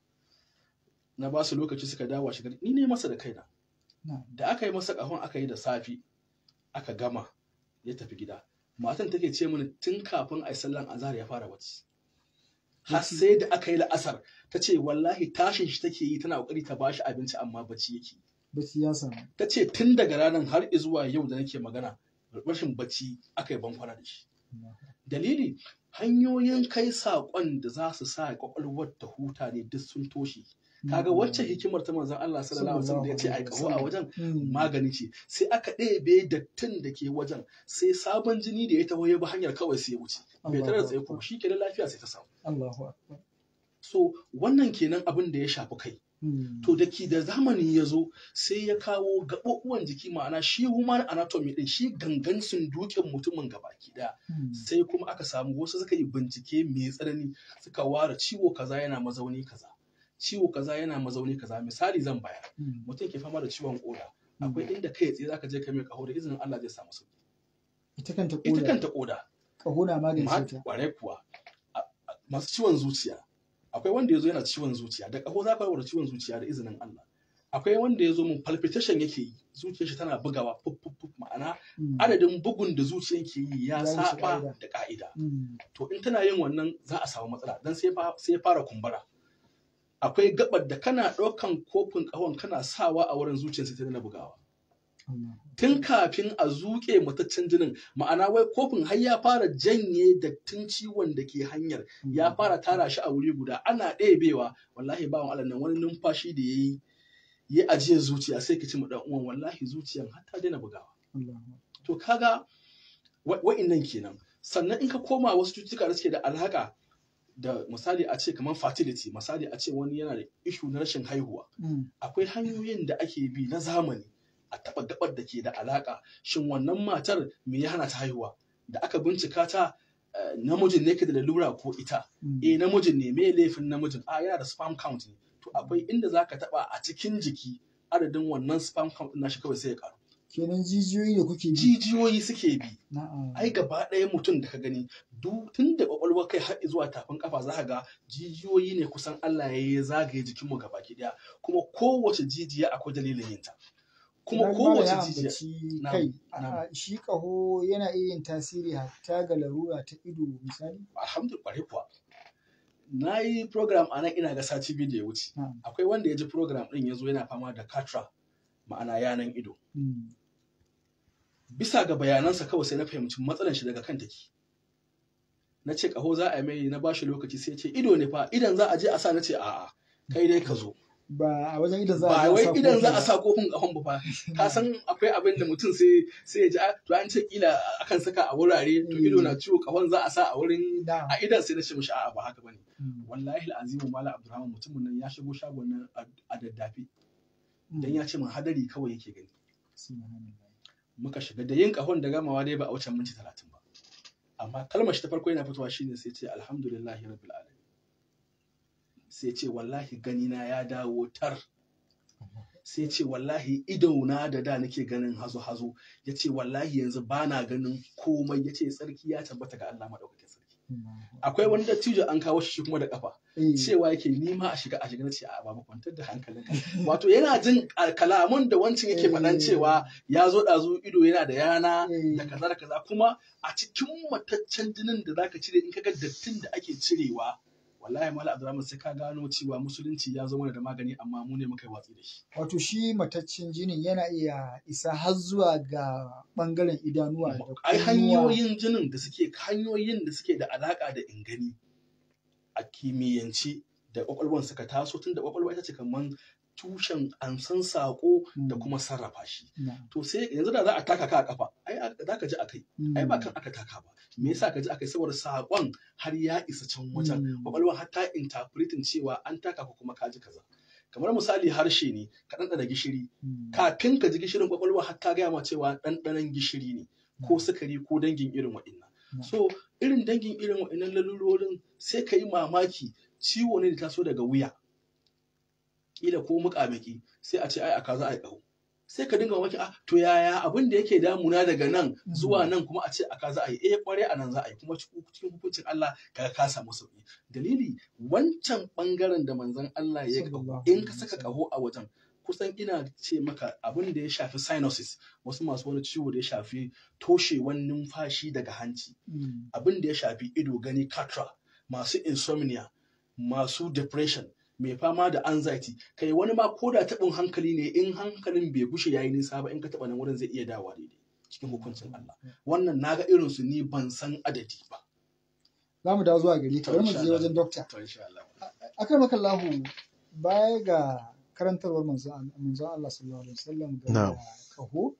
na ba su lokaci suka dawo shi gari ni ne masa da kaina Na'am. da aka yi masa kahon aka yi da safi aka gama ya tafi gida matan take ce mini tun kafin a yi sallan azhar ya fara bacci har Bacci. sai da aka yi la'asar ta ce wallahi tashin shi take yi tana kokari ta bashi abinci amma bacci yake bacci ya samu ta ce tun daga ranar har zuwa yau da nake magana rashin bacci aka yi bankwana da shi dalili hanyoyin kai saƙon da za su sa ƙwaƙwalwar ta huta ne duk sun toshe kaga wacce hikimar ta manzon Allah sallallahu alaihi wasallam da ya ce ai kaho a wajen Mm. magani ce sai aka ɗebe dattin da ke wajen sai sabon jini da ya taho ya bi hanyar kawai sai ya wuce bai tare da tsaye kuma shi kenan lafiya sai ta samu Allahu akbar so wannan kenan abin da ya shafi kai to da ki da zamani ya zo sai ya kawo gaɓoɓuwan jiki ma'ana shi human anatomy din shi gangan sundukin mutumin gabaki daya sai kuma aka samu wasu suka yi bincike mai tsanani suka ware ciwo kaza yana mazauni kaza ciwo kaza yana mazauni kaza misali zan bayar mutum ke fama da ciwon koda akwai inda kai tsaye zaka je ka mai kaho da izinin Allah zai samu sauki ita kanta koda ita kanta koda kaho na magance ta kware kuwa masu ciwon zuciya akwai wanda ya zo yana ciwon zuciya da kaho za ka da ciwon zuciya da izinin Allah akwai wanda ya zo mun palpitation yake yi zuciyar shi tana bugawa fuf fuf ma'ana adadin bugun da zuciyar ke yi ya saba da ka'ida to in tana yin wannan za a samu matsala dan sai ya fara kumbura akwai gabar da kana ɗaukan kofin ƙahon kana sawa a wurin zuciyar sai ta na bugawa tun kafin a zuƙe mataccen jinin ma'ana wai kofin har ya fara janye dattin ciwon da ke hanyar ya fara tara shi a wuri guda ana ɗebewa wallahi bawan Allah nan wani numfashi da ya yi ya ajiyar zuciya sai ka ci mu uwan wallahi zuciyan har ta daina bugawa to kaga wa'innan kenan sannan in ka koma wasu cututtuka da suke da alhaka da misali a ce kamar fertility misali a ce wani yana da ishu na rashin haihuwa akwai hanyoyin da ake bi na zamani a taɓa gabar da ke da alaƙa shin wannan matar me ya hana ta haihuwa da aka bincika ta namijin ne ke da lalura ko ita eh namijin ne me laifin namijin a yana da sperm count ne to akwai inda za ka taɓa a cikin jiki adadin wannan sperm count nashi kawai sai ya karu kenan jijiyoyi da kuke bi jijiyoyi suke bi ai gaba ɗaya mutum da ka gani tun da kwakwalwar kai har zuwa tafin kafa za ka ga jijiyoyi ne kusan Allah ya yi zagaye jikinmu gaba ɗaya kuma kowace jijiya akwai dalilin yinta kuma kowace jijiya kai shi kaho yana iya yin tasiri hatta ga larura ta ido misali alhamdulillah kuwa na yi program a nan ina ga sati biyu da ya wuce akwai wanda ya ji program ɗin ya zo yana fama da katra ma'ana yanan ido bisa ga bayanansa kawai sai na fahimci matsalan shi daga kan take na ce kaho za a yi mai na bashi lokaci sai ce ido ne fa idan za a je a sa na ce a'a kai dai ka zo ba a wajen idan za a ba wai idan za a sa kofin kahon ba fa ka san akwai abin da mutum sai sai ya ji to an ce kila akan saka a wurare to ido na ciwo kahon za a sa a wurin a idan sai na ce mishi a'a ba haka bane wallahi al'azimu mala abdurrahman mutumin nan ya shigo shagon nan a daddafe dan ya ce min hadari kawai yake gani muka shiga da yin kahon da gamawa dai ba a wuce minti talatin ba amma kalmar shi ta farko yana fitowa shine sai ce alhamdulillahi rabbil alamin sai ce wallahi ganina ya dawo tar sai ce wallahi idona da da nake ganin hazo hazo ya ce wallahi yanzu ba na ganin komai ya ce tsarki ya tabbata ga Allah maɗaukakin sarki akwai wani dattijo an kawo shi kuma da kafa cewa yake nima a shiga a shiga ce a babu kwantar da hankalin wato yana jin kalamun da wancan yake faɗan cewa ya zo ɗazu ido yana da yana da kaza da kaza kuma a cikin mataccen jinin da zaka cire in kaga dattin da ake cirewa wallahi mala abdurrahman sai ka gano cewa musulunci ya zo mana da magani amma mu ne muka yi watsi da shi wato shi mataccen jinin yana iya isa har zuwa ga bangaren idanuwa da ai hanyoyin jinin da suke hanyoyin da suke da alaka da ingani a kimiyyanci da kwakwalwan suka taso tun da kwakwalwa ita ce kaman tushen ansan sako da kuma sarrafa shi to sai yanzu da za a taka ka a kafa ai za ka ji a kai ai ba kan aka taka ba me yasa ka ji a kai saboda sakon har ya isa can wajen kwakwalwa har ta interpretin cewa an taka ko kuma ka ji kaza kamar misali harshe ne ka ɗanɗana gishiri kafin ka ji gishirin kwakwalwa har ta gaya ma cewa ɗanɗanon gishiri ne ko sukari ko dangin irin waɗannan so irin dangin irin waɗannan lalurorin sai ka yi mamaki ciwo ne da taso daga wuya kila ko muƙamaki sai a ce ai aka za a yi ƙaho sai ka dinga mamaki ah to yaya abin da yake damuna daga nan zuwa nan kuma a ce aka za a yi eh kware a nan za a yi kuma cikin hukuncin Allah ka ka samu sauki dalili wancan bangaren da manzon Allah ya kaho in ka saka kaho a wajen kusan ina ce maka abin da ya shafi sinuses wasu masu wani ciwo da ya shafi toshewan numfashi daga hanci abin da ya shafi ido gani katra masu insomnia masu depression mai fama da anxiety kai wani ma ko da taɓin hankali ne in hankalin bai gushe yayi nisa ba in ka taɓa nan wurin zai iya dawowa daidai cikin hukuncin Allah wannan naga irin su ni ban san adadi ba za mu dawo zuwa gari ka bari mu je wajen dokta akan maka lahu baya ga karantarwar manzon Allah sallallahu alaihi wasallam ga kaho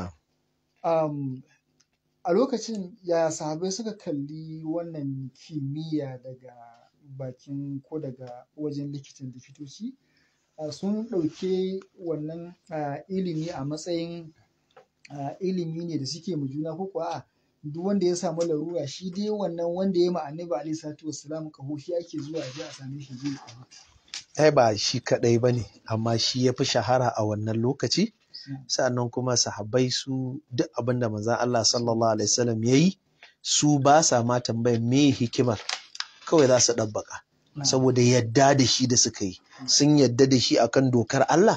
a lokacin ya sahabai suka kalli wannan kimiyya daga bakin ko daga wajen likitan likitoci sun ɗauke wannan ilimi a matsayin ilimi ne da suke mu juna ko kuwa a duk wanda ya samu larura shi dai wannan wanda ya ma annabi alaihi salatu wassalam kaho shi ake zuwa ya je a same shi zai kaho ai ba shi kadai bane amma shi ya fi shahara a wannan lokaci sannan kuma sahabbai su duk abin da manzon Allah sallallahu alaihi wasallam yayi su ba sa ma tambayar me hikimar kawai za su ɗabbaka saboda yadda da shi da suka yi sun yadda da shi akan dokar Allah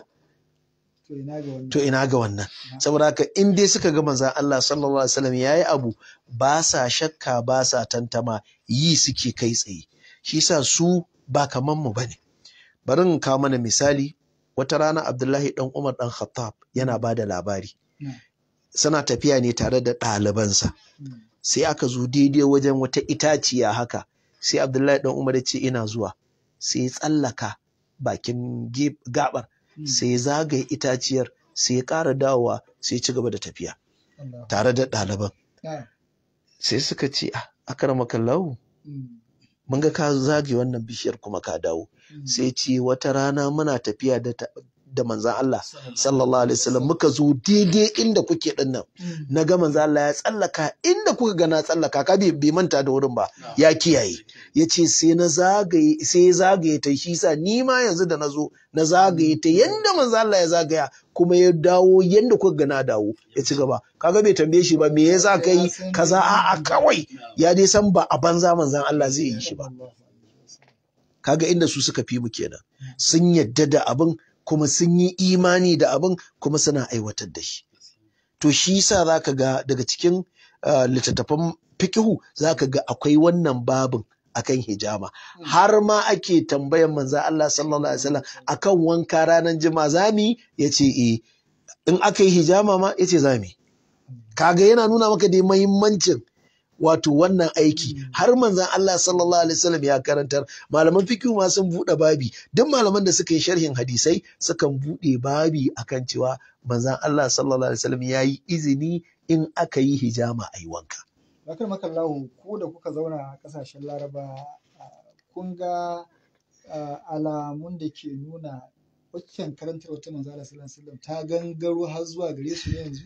to ina ga wannan saboda haka in dai suka ga manzon Allah sallallahu alaihi wasallam yayi abu ba sa shakka ba sa tantama yi suke kai tsaye shi yasa su ba kaman mu bane bari in kawo mana misali wata rana Abdullahi dan Umar dan Khattab yana ba da labari suna tafiya ne tare da ɗalibansa sai aka zo daidai wajen wata itaciya haka sai Abdullahi dan Umar ya ce ina zuwa sai ya tsallaka bakin gabar sai ya zagaye itaciyar sai ya ƙara dawowa sai ya ci gaba da tafiya tare da ɗaliban sai suka ce a akaramaka lahu mun ga ka zage wannan bishiyar kuma ka dawo sai ce wata rana muna tafiya da da manzan Allah sallallahu alaihi wasallam muka zo daidai inda kuke din nan na ga manzan Allah ya tsallaka inda kuka ga na tsallaka ka bai manta da wurin ba ya kiyaye ya ce sai na zagaye sai ya zagaye ta shi sa ni ma yanzu da na zo na zagaye ta yanda manzan Allah ya zagaya kuma ya dawo yanda kuka ga na dawo ya ci gaba kaga bai tambaye shi ba me yasa kai kaza a'a kawai ya dai san ba a banza manzan Allah zai yi shi ba kaga inda su suka fi mu kenan sun yadda da abin kuma sun yi imani da abin kuma suna aiwatar da shi to shi yasa zaka ga daga cikin littattafan fikihu zaka ga akwai wannan babin akan hijama har ma ake tambayan manzo Allah sallallahu alaihi wasallam akan wanka ranar juma'a zami yace eh in aka yi hijama ma yace zami kaga yana nuna maka da muhimmancin wato wannan aiki har manzan Allah sallallahu alaihi wasallam ya karantar malaman fikihu ma sun buɗe babi duk malaman da suka yi sharhin hadisai sukan buɗe babi akan cewa manzan Allah sallallahu alaihi wasallam ya yi izini in aka yi hijama a yi wanka. Bakar makallahu ko da kuka zauna a ƙasashen Laraba kun ga alamun da ke nuna waccan karantar wata manzan Allah sallallahu alaihi wasallam ta gangaro har zuwa gare su yanzu.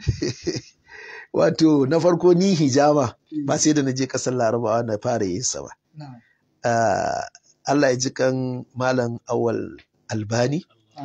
wato na farko ni hijama ba sai da na je kasar larabawa na fara yin sa ba Allah ya ji kan malam awal albani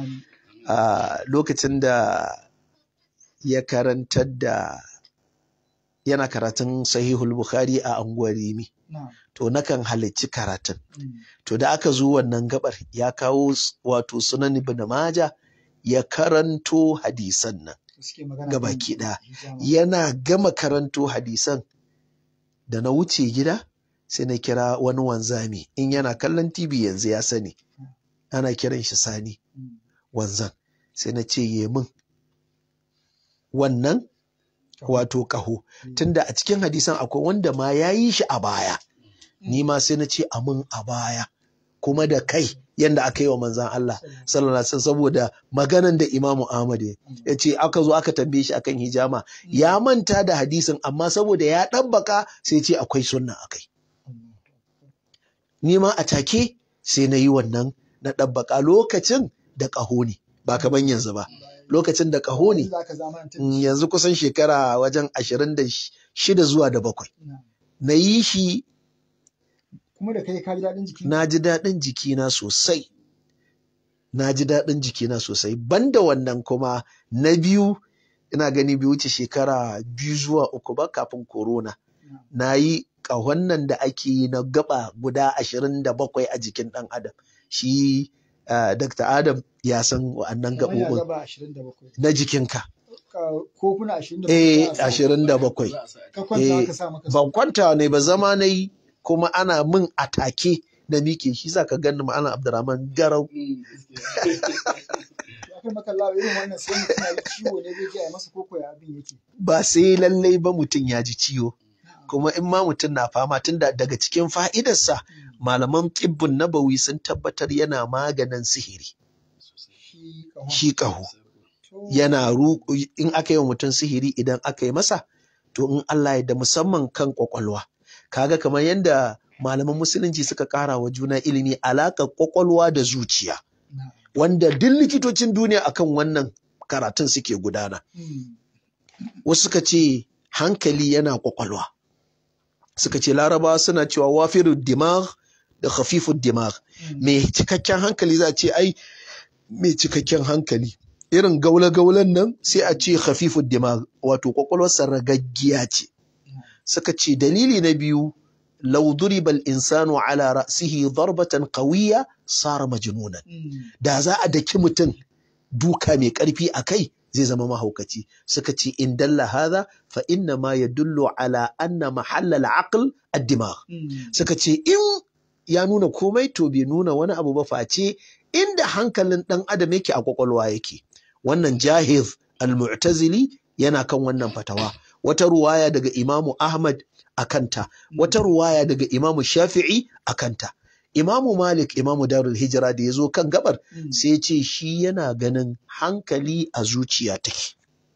lokacin da ya karantar da yana karatun sahihul bukhari a anguwar rimi to nakan halarci karatun to da aka zo wannan gabar ya kawo wato sunan ibn maja ya karanto hadisan nan gabaki ɗaya yana gama karanto hadisan da na wuce gida sai na kira wani wanzami in yana kallon tv yanzu ya sani ana kiran shi sani wanzan sai na ce ye min wannan wato ƙaho tunda a cikin hadisan akwai wanda ma ya yi shi a baya ni ma sai na ce amin a baya kuma da kai yanda aka yi wa manzan Allah sallallahu alaihi saboda maganan da Imamu Ahmad ya ce aka zo aka tambaye shi akan hijama ya manta da hadisin amma saboda ya ɗabbaka sai ce akwai sunna akai ni ma a take sai na yi wannan na ɗabbaka lokacin da ƙaho ne ba kaman yanzu ba lokacin da ƙaho ne yanzu kusan shekara wajen ashirin da shida zuwa da bakwai na yi shi kuma da kai ka ji daɗin jiki na ji daɗin jikina sosai na ji daɗin jikina sosai banda wannan kuma na biyu ina gani bai wuce shekara biyu zuwa uku ba kafin corona na yi ƙahon nan da ake yi na gaba guda ashirin da bakwai a jikin ɗan adam shi uh, Dr. Adam ya san wa'annan gaɓoɓin na jikinka. Kofuna ashirin da bakwai. Eh, ashirin da bakwai. Ban kwanta ne ba zama na yi kuma ana min atake na miƙe shi sa ka gani ma'ana Abdurrahman garau. Ba sai lallai ba mutum ya ji ciwo. Kuma in ma mutum na fama tun daga cikin fa'idarsa malaman ƙibbin nabawi sun tabbatar yana maganin sihiri. Shi ƙaho. Yana in aka yi wa mutum sihiri idan aka yi masa, to in Allah ya da musamman kan ƙwaƙwalwa. Kaga kamar yadda malaman musulunci suka ƙara wa juna ilimi alaƙar ƙwaƙwalwa da zuciya. wanda duk likitocin duniya akan wannan karatun suke gudana wasu suka ce hankali yana kwakwalwa suka ce larabawa suna cewa wafiru dimag da khafifu dimag mai cikakken hankali za a ce ai mai cikakken hankali irin gaula-gaulan nan sai a ce khafifu dimag wato kwakwalwarsa ragaggiya ce suka ce dalili na biyu law duriba al-insanu ala ra'sihi darbatan qawiyya sara majnunan da za a daki mutum duka mai karfi a kai zai zama mahaukaci suka ce in dalla hadha fa inna ma yadullu ala anna mahalla al-aql ad-dimagh suka ce in ya nuna komai to bai nuna wani abu ba face inda hankalin dan adam yake a kwakwalwa yake wannan jahiz al-mu'tazili yana kan wannan fatawa wata ruwaya daga imamu ahmad a kanta wata ruwaya daga imamu shafi'i a kanta imamu malik imamu darul hijira da ya zo kan gabar sai ce shi yana ganin hankali a zuciya take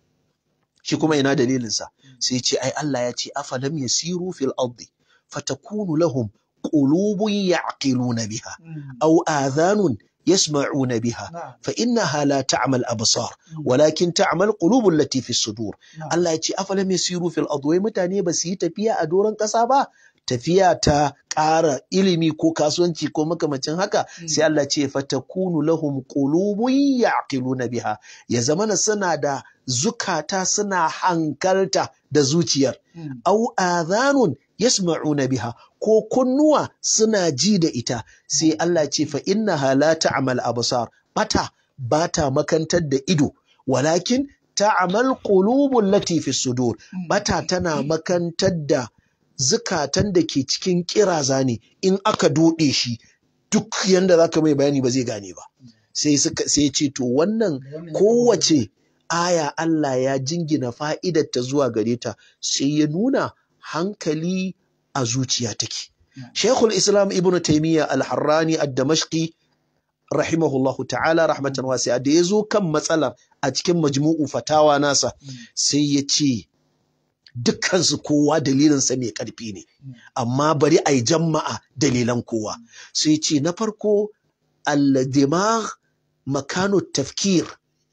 shi kuma ina dalilinsa sai ce ai Allah ya ce afalam yasiru fil ardi fatakunu lahum qulubun ya'qiluna biha aw adhanun يسمعون بها فإنها لا تعمى الأبصار ولكن تعمى القلوب التي في الصدور الله يتي أفلم يسيروا في الأرض متاني بس تفيا أدورا كسابا tafiya ta ƙara ilimi ko kasuwanci ko makamacin haka sai Allah ce fatakunu lahum qulubun ya'qiluna biha ya zamana suna da zukata suna hankalta da zuciyar au adhanun yasma'una biha ko kunnuwa suna ji da ita sai Allah ce fa innaha la ta'mal absar bata bata makantar da ido walakin ta'mal qulubul lati fi sudur bata tana makantar da zukatan da ke cikin kiraza ne in aka dode shi duk yanda zaka mai bayani ba zai gane ba sai suka sai ce to wannan kowace aya Allah ya jingina fa'idar ta zuwa gare ta sai ya nuna hankali a zuciya take. Sheikhul Islam Ibn Taymiyyah Al-Harrani Ad-Damashqi rahimahullahu ta'ala rahmatan wasi'a da ya zo kan matsalar a cikin majmu'u fatawa nasa sai ya ce dukkansu kowa dalilinsa mai ƙarfi ne amma bari a yi jama'a dalilan kowa sai ce na farko al-dimagh makano tafkir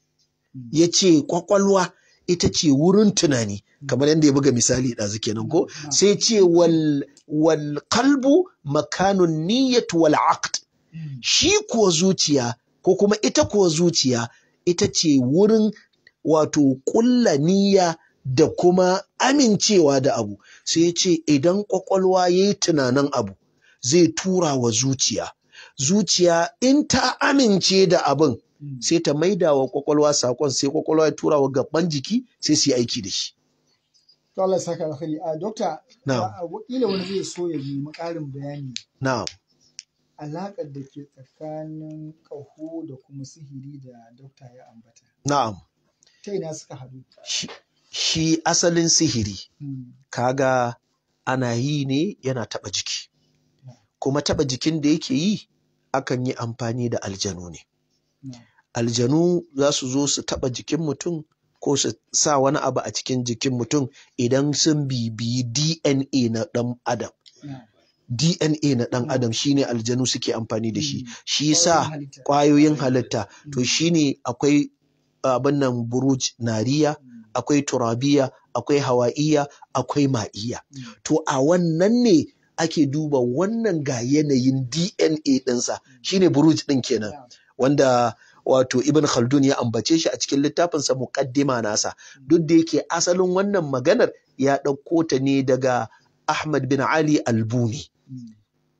ya ce kwakwalwa ita ce wurin tunani kamar yadda ya buga misali ɗazu kenan ko sai ce wal wal qalbu makanun niyyat wal aqd shi kuwa zuciya ko kuma ita kuwa zuciya ita ce wurin wato ƙulla niyya da kuma amincewa da abu sai ce idan kwakwalwa ya yi tunanin abu zai tura wa zuciya zuciya in ta amince da abin sai ta maida wa kwakwalwa sakon sai kwakwalwa ya tura wa gaban jiki sai su yi aiki da shi. To Allah ya saka alkhairi. A dokta, Na'am. wakila wani zai so ya nemi ƙarin bayani Na'am. alaƙar da ke tsakanin ƙaho da kuma sihiri da dokta ya ambata. Na'am. Ta ina suka haɗu? Shi, shi asalin sihiri Hmm. kaga ana yi ne yana taɓa jiki. Kuma taɓa jikin da yake yi akan yi amfani da aljanu ne. Na'am. Aljanu za su zo su taɓa jikin mutum ko su sa wani abu a cikin jikin mutum idan sun bibiyi DNA na ɗan adam. Na'am. DNA na ɗan adam shine aljanu suke amfani da shi. Mm. Shi sa Ƙwayoyin halitta. ƙwayoyin halitta to Mm. shine akwai abin nan buruj nariya Mm. akwai turabiya akwai hawa'iya akwai ma'iya Mm. to a wannan ne ake duba wannan ga yanayin DNA ɗinsa shine buruj ɗin kenan Na'am. wanda wato ibn khaldun ya ambace shi a cikin littafinsa muqaddima nasa duk da yake asalin wannan maganar ya ɗauko ta ne daga Ahmad bin Ali Albuni Mm.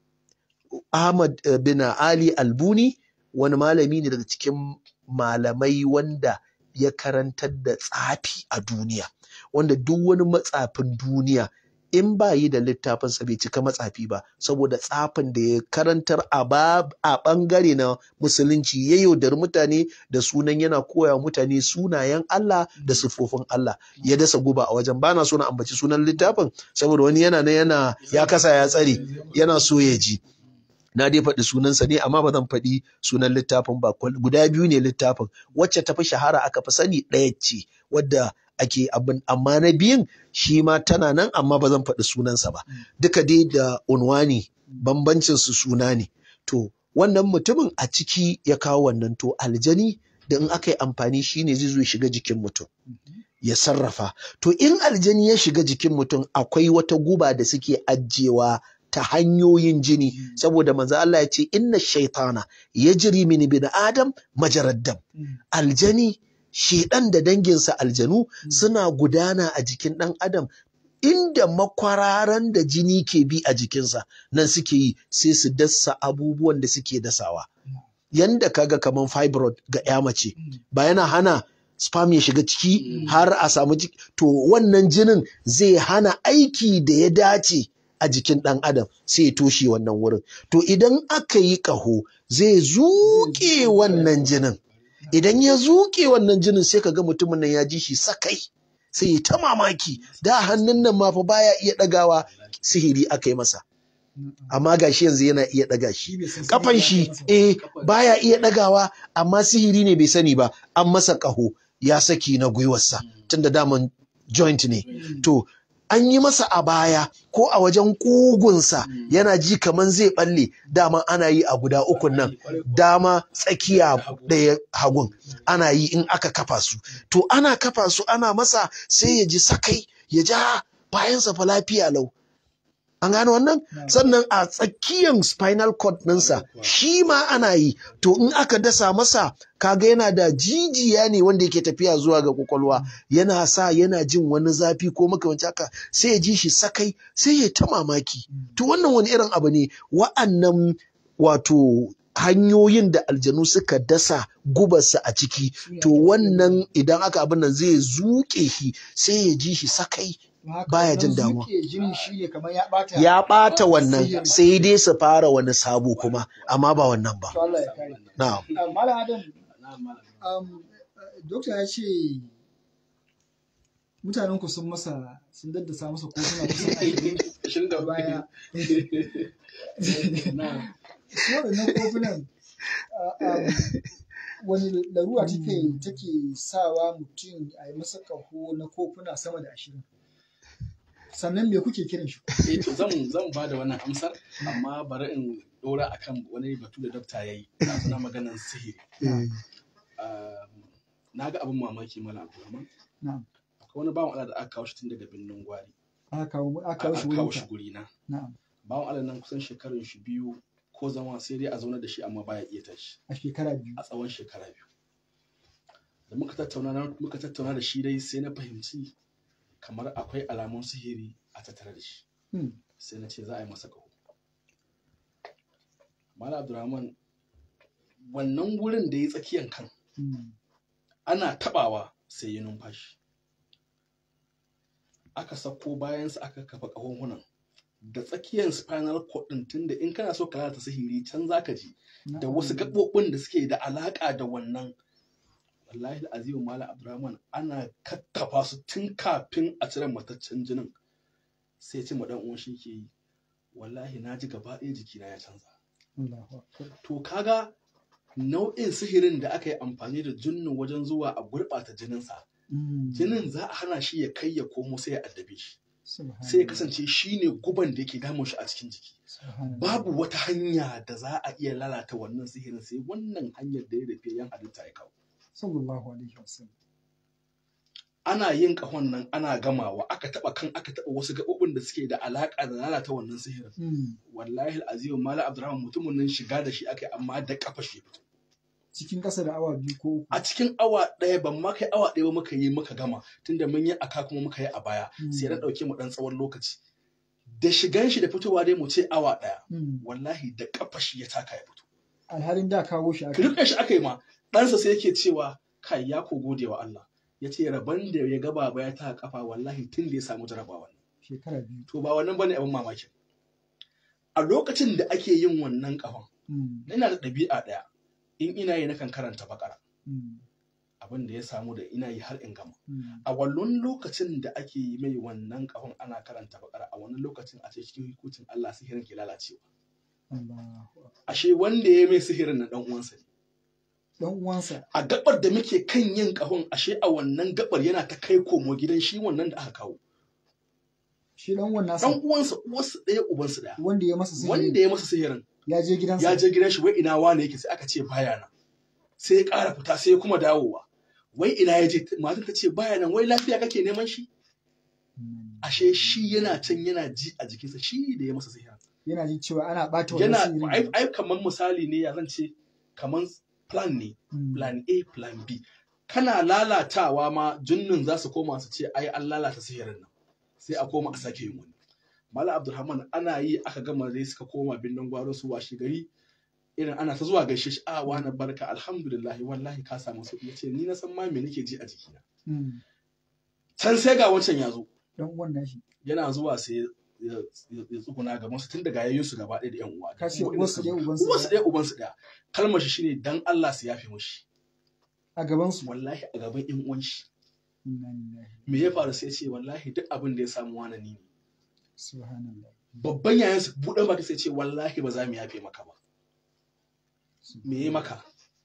Ahmad eh, bin Ali Albuni wani malami ne daga cikin malamai wanda ya karantar da tsafi a duniya wanda duk wani matsafin duniya in ba yi da littafinsa bai cika matsafi ba saboda tsafin da ya karantar a bab- a ɓangare na musulunci ya yaudari mutane da sunan yana koya wa mutane sunayen Allah da siffofin Allah ya dasa guba a wajen bana so na ambaci sunan littafin saboda wani yana nan yana ya kasa ya tsare yana so ya ji na dai faɗi sunansa ne amma ba zan faɗi sunan littafin ba Kwal- guda biyu ne littafin wacce ta fi shahara aka fi sani ɗaya ce wadda ake abin amma na biyun shi ma tana nan amma ba zan faɗi sunansa ba duka dai da unwani bambancin su suna ne to wannan mutumin a ciki ya kawo wannan to aljani da in aka yi amfani shi ne zai zo ya shiga jikin mutum ya sarrafa to in aljani ya shiga jikin mutum akwai wata guba da suke ajiyewa ta hanyoyin jini saboda manzo Allah ya ce inna shaitana yajri min bin adam majarad dam aljani shedan da danginsa aljanu suna gudana a jikin dan adam inda makwararan da jini ke bi a jikinsa nan suke yi sai su dasa abubuwan da suke dasawa yanda kaga kaman fibroid ga ya mace ba yana hana sperm ya shiga ciki har a samu ciki to wannan jinin zai hana aiki da ya dace a jikin ɗan adam sai ya toshe wannan wurin to idan aka yi ƙaho zai zuƙe wannan jinin idan ya zuƙe wannan jinin sai ka ga mutumin nan ya ji shi sakai sai ya ta mamaki da hannun nan ma fa baya iya ɗagawa sihiri aka yi masa amma gashi yanzu yana iya ɗaga shi kafan shi eh baya iya ɗagawa amma sihiri ne bai sani ba an masa ƙaho ya saki na gwiwarsa tunda daman joint ne to an yi masa a baya ko a wajen ƙugunsa yana ji kaman zai balle dama ana yi a guda ukun nan dama tsakiya ɗaya hagun ana yi in aka kafa su to ana kafa su ana masa sai ya ji sakai ya ja bayansa fa lafiya lau an gane wannan sannan a tsakiyan spinal cord ɗinsa shi ma ana yi to in aka dasa masa kaga yana da jijiya ne wanda yake tafiya zuwa ga kwakwalwa yana sa yana jin wani zafi ko makamanci haka sai ya ji shi sakai sai ya ta mamaki to wannan wani irin abu ne wa'annan wato hanyoyin da aljanu suka dasa gubarsa a ciki to wannan idan aka abin nan zai zuƙe shi sai ya ji shi sakai baya jin damuwa ya ɓata wannan sai dai su fara wani sabo kuma amma ba wannan ba na'am Malam Adam, um, Dokta ya ce mutanen ku sun masa sun daddasa masa kotuna kusan ashirin da baya. Su waɗannan kofunan wani larura take take sawa mutum a yi masa ƙaho na kofuna sama da ashirin. Sannan me kuke kiran shi? Eh to zan zan ba da wannan amsar amma bari in dora akan wani batu da dokta yayi na suna maganar sihiri. Na ga abin mamaki mala Abdulrahman. Na'am. Akwai wani bawan Allah da aka kawo shi tun daga birnin Gwari. Aka kawo aka kawo shi Aka kawo wurinka. shi guri na. Na'am. Bawan Allah nan kusan shekarun shi biyu ko zama sai dai a zauna da shi amma baya iya tashi A shekara biyu. a tsawon shekara biyu. Da muka tattauna na- muka tattauna da shi dai sai na fahimci kamar akwai alamun sihiri a tattare da shi. Hmm. sai na ce za a yi masa ƙaho. Mala Abdulrahman wannan wurin da ya tsakiyan kan Hmm. ana tabawa sai ya numfashi. Aka sako bayansa aka kafa ƙahonhunan da tsakiyan spinal cord ɗin tunda in kana so ka lalata sihiri can zaka ji da wasu gaɓoɓin da suke da alaƙa da wannan wallahi azimu Malam Abdulrahman ana kakkafa su tun kafin a cire mataccen jinin sai ya ce ma dan uwan shi ke yi wallahi na ji gaba ɗaya jikina ya canza Allahu Akbar. to kaga nau'in sihirin da aka yi amfani da jinnin wajen zuwa a gurɓata jininsa Hmm. jinin za a hana shi ya kai ya komo sai ya addabe shi Subhanallah. sai ya kasance shi ne guban da yake damun shi a cikin jiki Subhanallah. babu wata hanya da za a iya lalata wannan sihirin sai wannan hanyar da ya rufe yan halitta ya kawo Sallallahu alaihi wasallam. ana yin ƙahon nan ana gamawa aka taɓa kan aka taɓa wasu gaɓoɓin da suke da alaƙa da lalata wannan sihirin Hmm. wallahi azimu malam abdurrahman mutumin nan shiga da shi aka yi amma da kafa shi ya fito Cikin ƙasa da awa biyu ko uku. a cikin awa ɗaya ban ma kai awa ɗaya ba muka yi muka gama tunda mun yi aka kuma muka yi a baya sai na ɗauke mu ɗan tsawon lokaci da shigan shi da fitowa dai mu ce awa ɗaya Hmm. wallahi da kafa shi ya taka ya fito Alhalin da kawo shi aka. rike shi aka yi ma ɗansa sai yake cewa kai ya ko gode wa Allah ya ce rabon da ya gaba ba ya ta kafa wallahi tun da ya samu jarabawa Shekara biyu. to ba wannan bane abin mamakin a lokacin da ake yin wannan kafan Hmm. ina da ɗabi'a ɗaya in ina yi nakan karanta bakara Hmm. abin da ya samu da ina yi har in gama Hmm. a wannan lokacin da ake yi mai wannan kafan ana karanta bakara a wannan lokacin a ce cikin hukuncin Allah sihirin ke lalacewa Allahu Akbar. ashe wanda ya mai sihirin na dan uwansa ne Dan uwansa. a gabar da muke kan yin kahon ashe a wannan gabar yana ta kai komo gidan shi wannan da aka kawo Shi dan uwan nasa. dan uwansa uwarsu ɗaya ubansu ɗaya Wanda ya masa sihiri. wanda ya masa sihirin ya je gidansa ya je gidan shi wai ina wane yake sai aka ce baya nan sai ya ƙara fita sai ya kuma dawowa wai ina ya je matan ta ce baya nan wai lafiya kake neman shi ashe shi yana can yana ji a jikinsa shi da ya masa sihirin yana jin cewa ana ɓata wannan yana sihirin ai ai kamar misali ne ya zan ce kamar plan ne Mm. plan A plan B kana lalatawa ma junnin za su koma su ce ai an lalata sihirin nan sai a koma a sake yin wani Malam Abdulrahman ana yi aka gama dai suka koma binnan gwaro su washe gari irin ana ta zuwa gaishe shi a wani barka alhamdulillah wallahi ka samu sauki yace ni na san ma me nake ji a jikina Mm. can sai ga wancan ya zo dan uwan nashi yana zuwa sai ya ya- ya tsuguna gaban su tun daga yayin su gaba ɗaya da yan uwa ka ce Kuma uwarsu irin ɗaya su- ubansu uwarsu ɗaya ɗaya ubansu ɗaya kalmar shi shine dan Allah su yafe mushi a gaban su wallahi a gaban yan uwan shi inna lillahi me ya faru sai ce wallahi duk abin da ya samu wani ni ne subhanallah babban yayan su buɗe baki sai ce wallahi ba za mu yafe maka ba me ya maka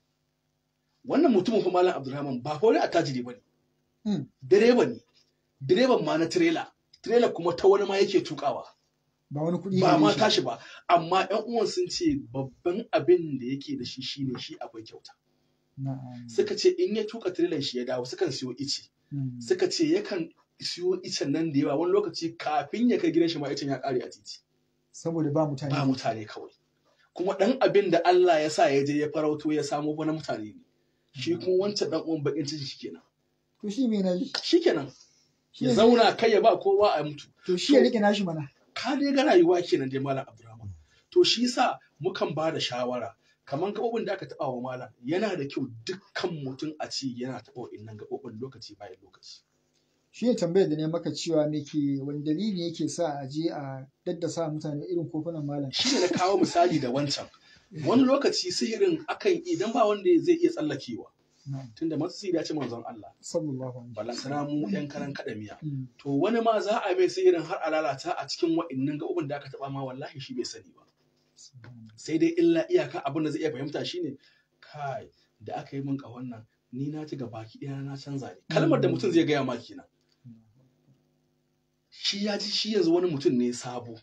wannan mutumin fa malam Abdulrahman ba fa wani attajiri bane Mm. direba ne direban ma na trailer trailer kuma ta wani ma yake tukawa ba wani kuɗi ba gare ma shi. tashi ba amma yan uwan sun ce babban abin da yake da shi shine shi akwai kyauta na'am suka ce in ya tuka trailer shi ya dawo sukan siyo ice Mm. suka ce yakan siyo icen nan da yawa wani lokaci kafin ya kai gidan shi ma icen ya kare a titi saboda ba mutane ba mutane kawai kuma dan abin da Allah ya sa ya je ya farauto ya samo wani mutane ne shi kuma wancan dan uwan bakin ciki shikenan to shi me nayi shikenan Shi ya ne- zauna kai ya ba kowa a mutu to shi ya rike nashi mana ka dai ga rayuwa kenan dai malam Abdulrahman to shi yasa mukan ba da shawara kaman gaɓoɓin da aka taɓa wa malam yana da kyau dukkan mutum a ce yana taɓa wa'innan gaɓoɓin lokaci bayan lokaci shi ne tambayar da ne maka cewa me ke wani dalili yake sa a je a daddasa mutane irin kofunan malam shi ne na kawo misali da wancan wani lokaci sihirin akan idan ba wanda zai iya tsallakewa na'am tunda masu sihiri ya ce manzon Allah sallallahu alaihi balantana mu yan karan kaɗa miya Mm. to wani ma za a mai sihirin har a lalata a cikin wa'innan gaɓoɓin da aka taɓa ma wallahi shi bai sani ba Subhanallah. sai dai illa iyaka abin da zai iya fahimta shine kai da aka yi min ƙahon nan ni na ci baki ɗaya na canza ne kalmar da mutum zai gaya ma kenan shi ya ji shi yanzu wani mutum ne sabo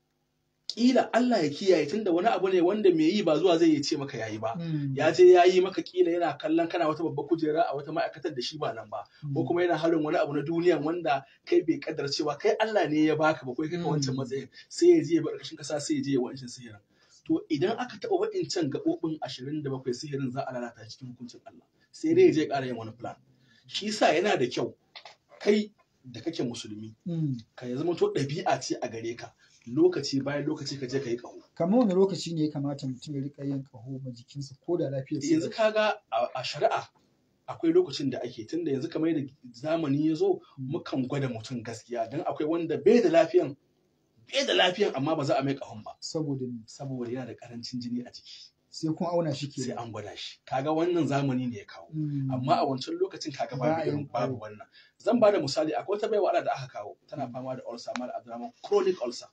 kila Allah ya kiyaye tunda wani abu ne wanda mai yi ba zuwa zai iya ce maka yayi ba Mm. ya je ya yi maka kila yana kallon kana wata babbar kujera a wata ma'aikatar da shi ba nan ba ko kuma yana harin wani abu na duniya wanda kai bai kaddara cewa kai Allah ne ya baka ba kai kai wancan Mm. matsayin sai ya je ya bar ƙarshen kasa sai ya je ya wancan sihirin to idan aka taɓa wa'incan gaɓoɓin ashirin da bakwai sihirin za a lalata cikin hukuncin Allah sai dai ya je ya ƙara yin wani plan shi yasa yana da kyau kai da kake musulmi Mm. ka ya zama to ɗabi'a ce a gare ka lokaci bayan lokaci ka je ka yi ƙaho kamar wani lokaci ne ya kamata mutum ya rika yin kaho ma jikinsa ko da lafiyar sa yanzu kaga a a shari'a akwai lokacin da ake tunda yanzu kamar da zamani ya zo mukan gwada mutum gaskiya don akwai wanda bai da lafiyan bai da lafiyan amma ba za a mai ƙahon ba saboda ni saboda yana da ƙarancin jini a jiki sai kun auna shi sai ke an gwada shi kaga wannan zamani ne ya kawo amma a wancan lokacin kaga Ba a babu yin irin babu ƙaho. wannan zan ba da misali akwai wata baiwa Allah da aka kawo tana fama da ulcer mara abdurrahman chronic ulcer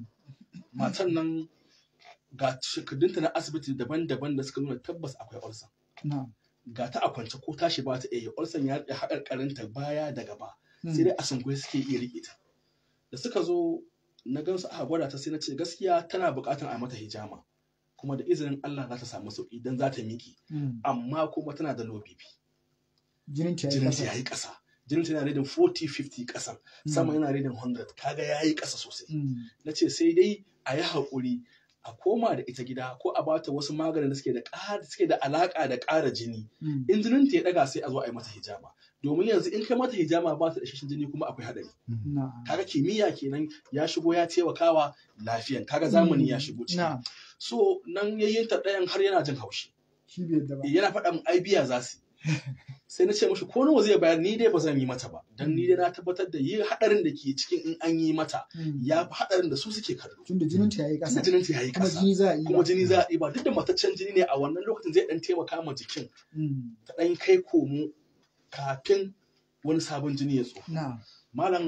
matan nan ga shekadunta na asibiti daban-daban da suka nuna tabbas akwai ulcer na ga ta a kwance ko tashi ba ta iya ulcer ya rike haƙarƙarinta baya da gaba sai dai a sunkuye suke iya rike ta da suka zo na gansu aka gwada ta sai na ce gaskiya tana buƙatar a mata hijama kuma da izinin Allah za ta samu sauƙi dan za ta miƙe amma kuma tana da low BP jinin ta jinin ta yayi ƙasa jinin ta yana reading 40 50 ƙasa sama yana reading 100 kaga yayi ƙasa sosai na ce sai dai a yi haƙuri a koma da ita gida ko a bata wasu maganin da suke da ƙara suke da alaƙa da ƙara jini in jinin ta ya ɗaga sai a zo a yi mata hijama domin yanzu in kai mata hijama ba ta da isasshen jini kuma akwai haɗari kaga kimiyya kenan ya shigo ya taimakawa lafiyan kaga zamani ya shigo ciki na so nan yayin ta ɗayan har yana jin haushi shi bai yadda ba yana faɗa min ai biya za su yi. sai na ce mashi ko nawa zai bayar ni dai ba zan yi mata ba dan ni dai na tabbatar da yi haɗarin da ke cikin in an yi mata Mm. ya fi haɗarin da su suke kallo tunda jinin ta yayi tunda ƙasa jinin ta yayi kuma ƙasa jini za a yi kuma jini za a ɗiba duk da mataccen jini ne a wannan lokacin zai ɗan taimaka ma jikin ta ɗan kai komo kafin wani sabon jini ya tso na malam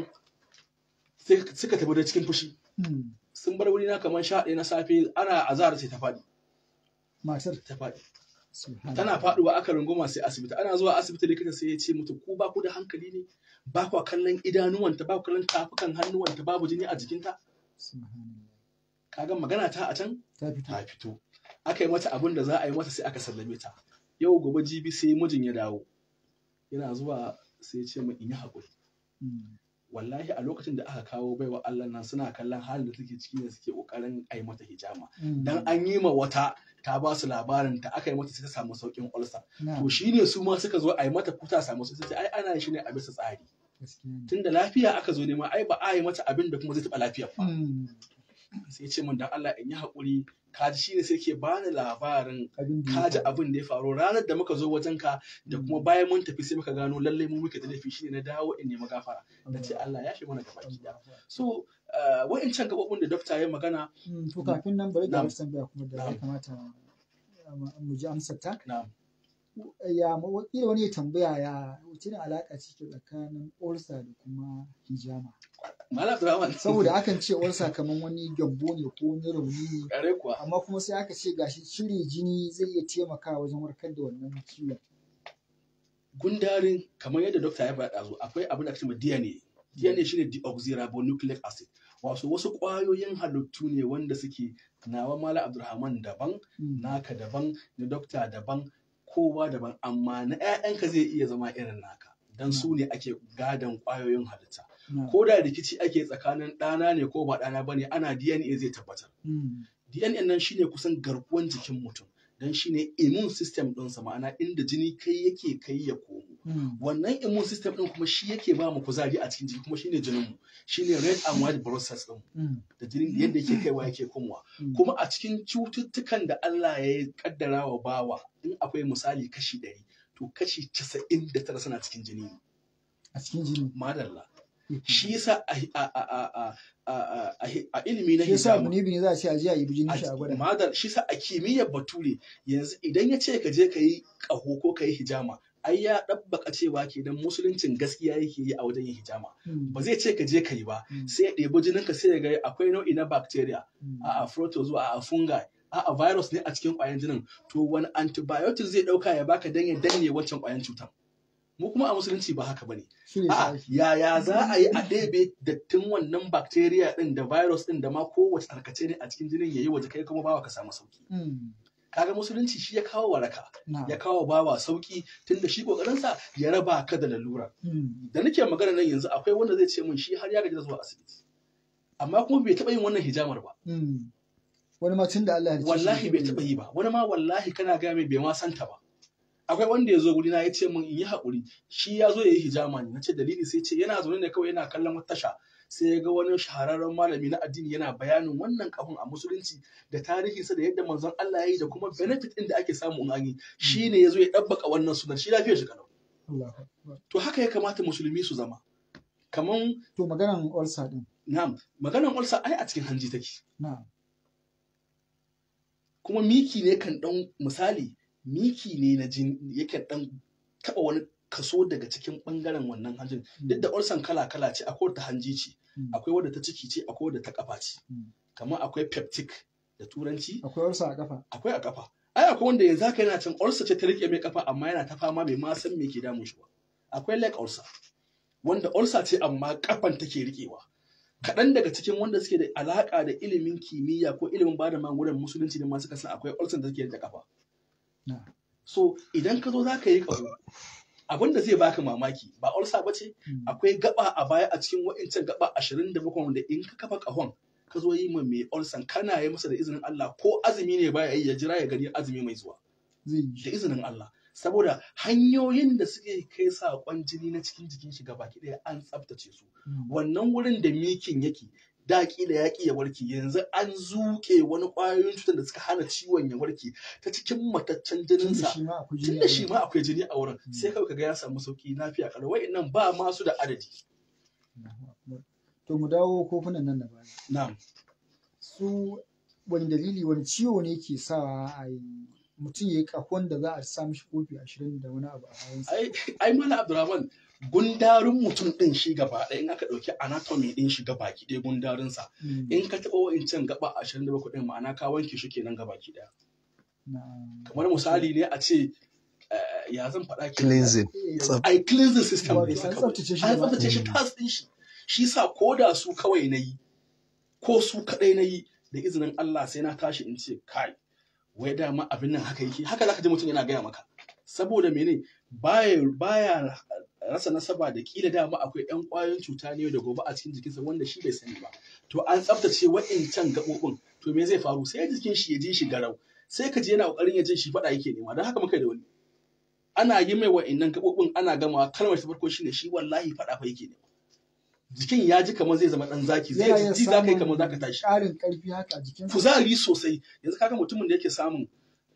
sai suka tafi da cikin fushi Mm. sun bar wuri na kamar sha ɗaya na safe ana azahar sai ta faɗi matar ta faɗi subhanallah. tana faɗuwa aka runguma sai asibiti ana zuwa asibiti likita sai ya ce mutu ku ba ku da hankali ne ba ku kallon idanuwanta ba ku kallon tafukan hannuwanta babu jini a jikinta subhanallah kaga magana ta a can ta fito ta fito aka yi mata abin da za a yi mata sai aka sallame ta yau gobe jibi sai mijin ya dawo yana zuwa sai ya ce min in yi haƙuri Mm. wallahi a lokacin da aka kawo baiwa Allah nan suna kallon halin da take ciki ne suke kokarin a yi mata hijama Mm. dan an yi ma wata ta ba su labarin ta aka yi mata sai ta samu saukin ulcer Na'am, to shine su ma suka zo a yi mata kuta samu sai ta ce ai ana yin shi ne a bisa tsari gaskiya ne. tunda lafiya aka zo nema ai ba a yi mata abin da kuma zai taɓa lafiyar ba Mm. sai ya ce min dan Allah in yi haƙuri kaji shine sai ke bani labarin abin da ya kaji faru. abin da ya faru ranar da muka zo wajen ka da kuma bayan mun tafi sai muka gano lallai mu muke da laifi shine na dawo in nemi gafara na ce Allah ya shi mana gaba ki da so uh, wa'incan gabobin da dokta ya magana Mm, to kafin nan bari da Na'am. wasu tambaya kuma da ya Na'am. kamata uh, mu ji amsar ta na ya ma- wakila wani ya tambaya ya wace ne alaƙa ce ke tsakanin ulcer da kuma hijama Malam Abdulrahman saboda akan ce ulcer kamar wani gyambo ne ko wani rauni ne kare kuwa amma kuma sai aka ce gashi cire jini zai iya taimakawa wajen warkar da wannan ciwon gundarin kamar yadda dokta ya faɗa zo akwai abin da ake cewa DNA DNA shine deoxyribonucleic acid wasu wasu ƙwayoyin halittu ne wanda suke nawa Malam Abdulrahman daban Mm. naka daban na dokta daban kowa daban amma na 'ya'yanka zai iya zama irin naka dan su ne ake gadon ƙwayoyin halitta Na'am. ko da rikici ake tsakanin ɗana ne ko ba ɗana bane ana DNA zai tabbatar Mm. DNA nan shine kusan garkuwan jikin mutum dan shine immune system ɗinsa ma'ana inda jini kai yake kai ya komo Mm. wannan immune system ɗin kuma shi yake ba mu kuzari a cikin jiki kuma shine jinin mu shine red and white blood cells ɗin Mm. da jinin yadda yake kaiwa yake komowa Mm. kuma a cikin cututtukan da Allah ya kaddara wa bawa in akwai misali kashi ɗari to kashi casa'in da tara suna cikin jini ne a cikin jini madalla shi yasa a, a, a, a, a, a, a, a ilimi na shi yasa hijama munibi ne za a ce a je a yi jini shi a gwada madal shi sa a kimiyyar bature yanzu idan ya ce ka je ka yi ƙaho ko ka yi hijama ai ya ɗabbaka cewa kenan musuluncin gaskiya yake yi a wajen yin hijama Mm. ba zai ce ka je ka yi ba Mm. sai ya ɗebi jininka sai ya ga akwai nau'i na bacteria Mm. a'a protozoa a'a fungi a'a virus ne a cikin ƙwayan jinin to wani antibiotic zai ɗauka ya baka dan ya danne wancan ƙwayan cutar mu kuma a musulunci ba haka bane Shi ne a'a shi. yaya za a yi a ɗebe dattin wannan bacteria ɗin da virus ɗin da ma kowace tarkace ne a cikin jinin yayi waje kai kuma bawa ka samu sauki Mm. kaga musulunci shi ya kawo waraka Na'am. ya kawo bawa sauki tunda shi kokarinsa ya raba ka da lalura Mm. da nake magana nan yanzu akwai wanda zai ce min shi har ya gaji da zuwa asibiti amma kuma bai taɓa yin wannan hijamar ba Mm. wani ma tun da Allah ya ce shi wallahi bai taɓa yi ba wani ma wallahi kana gaya mai bai ma santa ba akwai wanda ya zo guri na ya ce min in yi haƙuri shi ya zo ya yi hijama ne na ce dalili sai ce yana zaune ne kawai yana kallon wata tasha sai ya ga wani shahararren malami na addini yana bayanin wannan kahun a musulunci da tarihinsa da yadda manzon Allah ya yi da kuma benefit ɗin da ake samu in an yi shi ne ya zo ya ɗabbaka wannan sunan shi lafiyar shi kalau Allahu Akbar. to haka ya kamata musulmi su zama kaman to maganan ulcer din na'am maganar ulcer ai a cikin hanji take na'am kuma miki ne kan dan misali miki ne na jini yakan dan taba wani kaso daga cikin bangaren wannan hanjin duk da ulcer kala kala ce akwai ta hanji ce Mm. akwai wadda ta ciki ce akwai wadda ta kafa ce Mm. kamar akwai peptic da turanci akwai ulcer a kafa akwai a kafa ai akwai wanda yanzu haka yana can ulcer ce ta rike mai kafa amma yana ta fama bai ma san me ke damun shi ba akwai leg ulcer wanda ulcer ce amma kafan take rikewa kaɗan daga cikin wanda suke da alaƙa da ilimin kimiyya ko ilimin bada magungunan musulunci ne ma suka san akwai ulcer da take rike kafa na'am so idan ka zo za ka yi ƙaho abin da zai baka mamaki ba ulcer ba ce Mm. akwai gaba a baya a cikin wa'incan gaba ashirin da bakwai wanda in ka kafa ƙahon ka zo yi ma mai ulcer kana yi masa da izinin Allah ko azumi ne baya yi ya jira ya gani azumi mai zuwa zai yi da shi izinin Allah saboda hanyoyin da suke kai saƙon jini na cikin jikin shi baki ɗaya an tsaftace su Mm. wannan wurin da mikin yake da kila ya ƙi ya warke yanzu an zuƙe wani ƙwayoyin cutar da suka hana ciwon ya warke ta cikin mataccen tun da jininsa shi ma akwai jini tun a da shi wurin. ma akwai jini a wurin Mm. sai kawai kaga ya samu sauki lafiya kalau wa'annan ba masu da adadi Allahu Akbar. to mu dawo kofunan nan da baya na'am su wani dalili wani ciwo ne ke sa a yi mutum ya yi kahon da za a sa mishi kofi ashirin da wani abu a bayansa ai ai mala abdurrahman gundarin mutum din shi gaba ɗaya in aka ɗauki anatomy din shi gaba ki ɗaya gundarin sa Mm. in ka taɓa wa'incan gaba 27 din ma'ana ka wanke shi kenan gaba ki ɗaya Na'am. kamar misali ne a ce eh, ya zan faɗa ke cleansing Eh, tsaf ai cleansing system Wato ne an kawai. tsaftace shi an gaba tsaftace shi ɗaya. tas din shi shi sa ko da su kawai na yi ko su kaɗai na yi da izinin Allah sai na tashi in ce kai wai dama abin nan haka yake haka zaka ji mutum yana gaya maka saboda mene baya baya rasa nasaba da kila dama akwai yan kwayoyin cuta ne da gobe a cikin jikinsa wanda shi bai sani ba to an tsaftace wa'incan gaɓoɓin to me zai faru sai jikin shi ya ji shi garau sai ka ji yana kokarin ya je shi faɗa yake nema don haka muka da wani ana yi mai wa'innan gaɓoɓin ana gamawa kalmar ta farko shine shi wallahi faɗa fa yake nema jikin ya ji kamar zai zama ɗan zaki zai ji za ka yi kamar za ka tashi ƙarin ƙarfi haka a jikin kuzari sosai yanzu kaga mutumin da yake samun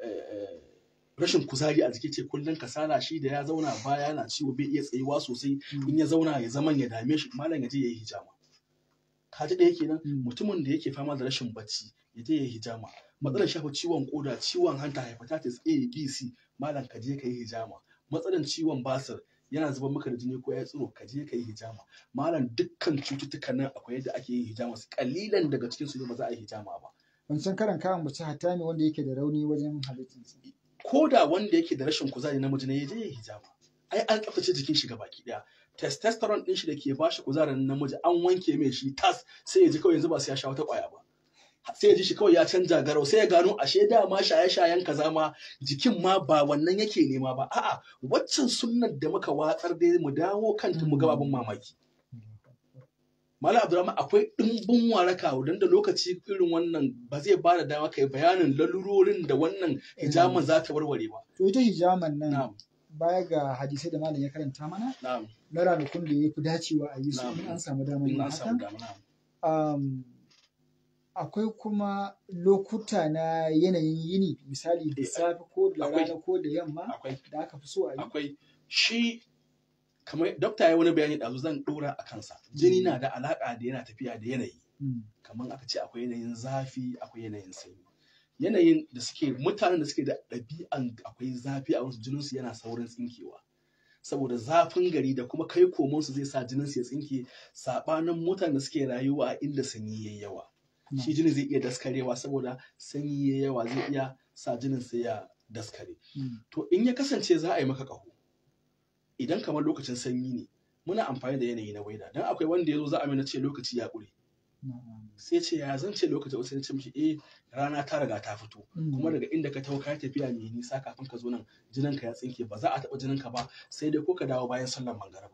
rashin kuzari a jiki ce kullum kasala shi da ya zauna baya yana ciwo bai iya tsayuwa sosai in ya zauna ya zaman ya dame shi malam ya je ya yi hijama ka ji ɗaya kenan mutumin da yake fama da rashin bacci ya je ya yi hijama matsalar shafa ciwon koda ciwon hanta hepatitis A B C malam ka je ka yi hijama matsalar ciwon basir yana zuba maka da jini ko ya tsiro ka je ka yi hijama malam dukkan cututtukan nan akwai yadda ake yin hijama su kalilan daga cikin su ne ba za a yi hijama ba wancan karan kayan mace hatta ne wanda yake da rauni wajen halittarsa ko da wanda yake da rashin kuzari namiji ne ya je ya hijama ai an tsaftace jikin shi baki daya testosterone din shi da ke ba shi kuzarin namiji an wanke mai shi tas sai ya ji kawai yanzu ba sai ya sha wata kwaya ba sai ya ji shi kawai ya canja garau sai ya gano ashe dama shaye-shayen kaza ma jikin ma ba wannan yake nema ba a'a waccan sunnar da muka watsar dai mu dawo kanta mu ga babun mamaki Malam Abdulrahman akwai ɗimbin waraka don da lokaci irin wannan ba zai ba da dama kai bayanin lalurorin da wannan hijaman za ta warware ba. To ita hijaman nan baya ga hadisai da malam ya karanta mana na ranakun da ya fi dacewa a yi su in an samu damar yin haka. Akwai kuma lokuta na yanayin yini misali da safe ko da rana ko da yamma da aka fi so a yi. Akwai shi kamar dokta ya wani bayani ɗazu zan ɗora a kansa jini na da alaƙa da yana tafiya da yanayi kamar aka ce akwai yanayin zafi akwai yanayin sanyi yanayin da suke mutanen da suke da ɗabi'an akwai zafi a wasu jininsu yana saurin tsinkewa saboda zafin gari da kuma kai komonsu zai sa jininsu ya tsinke saɓanin mutanen da suke rayuwa a inda sanyi yayi yawa shi jinin zai iya daskarewa saboda sanyi yayi yawa zai iya sa jinin sai ya daskare to in ya kasance za a yi maka ƙaho idan kamar lokacin sanyi ne muna amfani da yanayi na waida don akwai wanda ya zo za a mina ce lokaci ya ƙure sai ce ya zan ce lokaci wasu ya ce mishi eh rana ta riga ta fito kuma daga inda ka taho ka tafiya mai nisa kafin ka zo nan jinin ka ya tsinke ba za a taɓa jinin ka ba sai dai ko ka dawo bayan sallar mangariba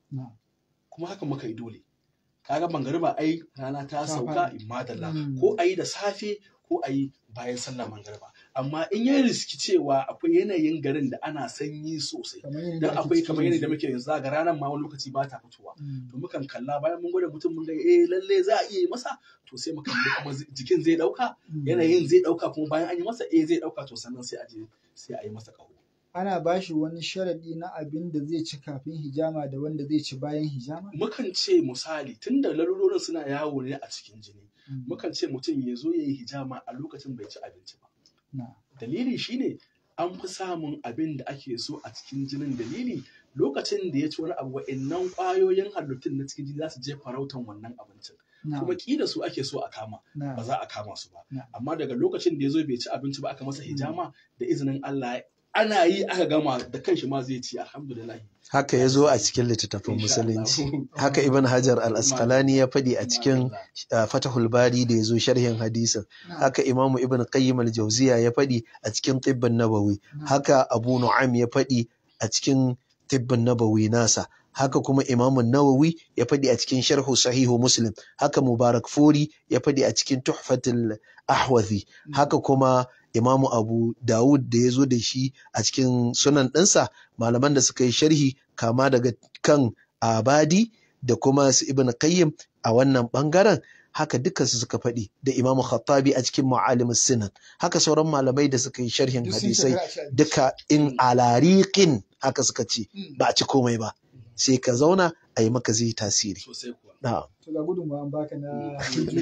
kuma haka muka yi dole kaga mangariba ai rana ta sauka in madalla ko a yi da safe ko a yi bayan sallar mangariba amma in ya riski cewa akwai yanayin garin da ana sanyi sosai dan akwai kamar yanayi da muke yanzu ga ranar ma wani lokaci ba ta fitowa to mukan kalla bayan mun gwada mutum mun ga eh lalle za a iya yi masa to sai mu kalli kuma jikin zai dauka yanayin zai dauka kuma bayan an yi masa eh zai dauka to sannan sai a je sai a yi masa kaho ana ba shi wani sharadi na abin da zai ci kafin hijama da wanda zai ci bayan hijama mukan ce misali tunda lalurorin suna yawo ne a cikin jini mukan ce mutum ya zo ya yi hijama a lokacin bai ci abinci ba Dalili shine an fi samun abin da ake so a cikin jinin dalili lokacin da ya ci wani abu wa'innan ƙwayoyin halittun na cikin jini za su je farautan wannan abincin. Kuma ƙila su ake so a kama ba za a kama su ba. Amma daga lokacin da ya zo bai ci abinci ba aka masa hijama da izinin Allah ana yi aka gama da kanshi ma zai ci alhamdulillah. Haka ya zo a cikin littattafan musulunci. Haka Ibn Hajar al-Asqalani ya faɗi a cikin Fatahul Bari da ya zo sharhin hadisin. Haka Imamu Ibn Qayyim al-Jawziya ya faɗi a cikin Tibbin Nabawi. Haka Abu Nu'aym ya faɗi a cikin Tibbin Nabawi nasa. Haka kuma Imamu Nawawi ya faɗi a cikin Sharhu Sahihu Muslim. Haka Mubarak Furi ya faɗi a cikin Tuhfatul Ahwazi. Haka kuma Imamu Abu Dawud da ya zo da shi a cikin sunan ɗinsa malaman da suka yi sharhi kama daga kan Abadi da kuma su Ibn Qayyim a wannan ɓangaren haka dukansu suka faɗi da Imamu Khattabi a cikin Ma'alim Sinan haka sauran malamai da suka yi sharhin hadisai duka in alariqin haka suka ce ba a ci komai ba sai ka zauna a yi maka zai tasiri. Na'am. To ga gudunmawan baka na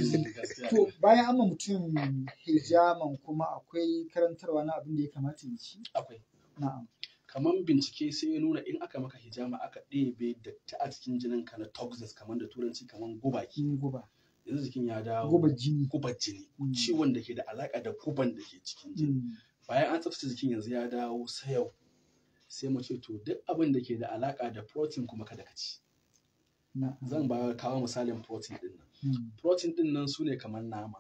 To bayan amma mutum hijaman kuma akwai karantarwa na abin da ya kamata ya ci? Akwai. Na'am. Kamar bincike sai ya nuna in aka maka hijama aka ɗebe datti a cikin jinin ka na toxins kamar da turanci kamar guba ki. Guba. Yanzu jikin ya dawo. Gubar jini. Gubar jini. Ciwon da ke da alaƙa da guban da ke cikin jini. Bayan an tsaftace jikin yanzu ya dawo sayau. Sai mu ce to duk abin da ke da alaƙa da protein kuma kada ka ci. zan ba kawo misalin protein din nan protein din nan su ne kamar nama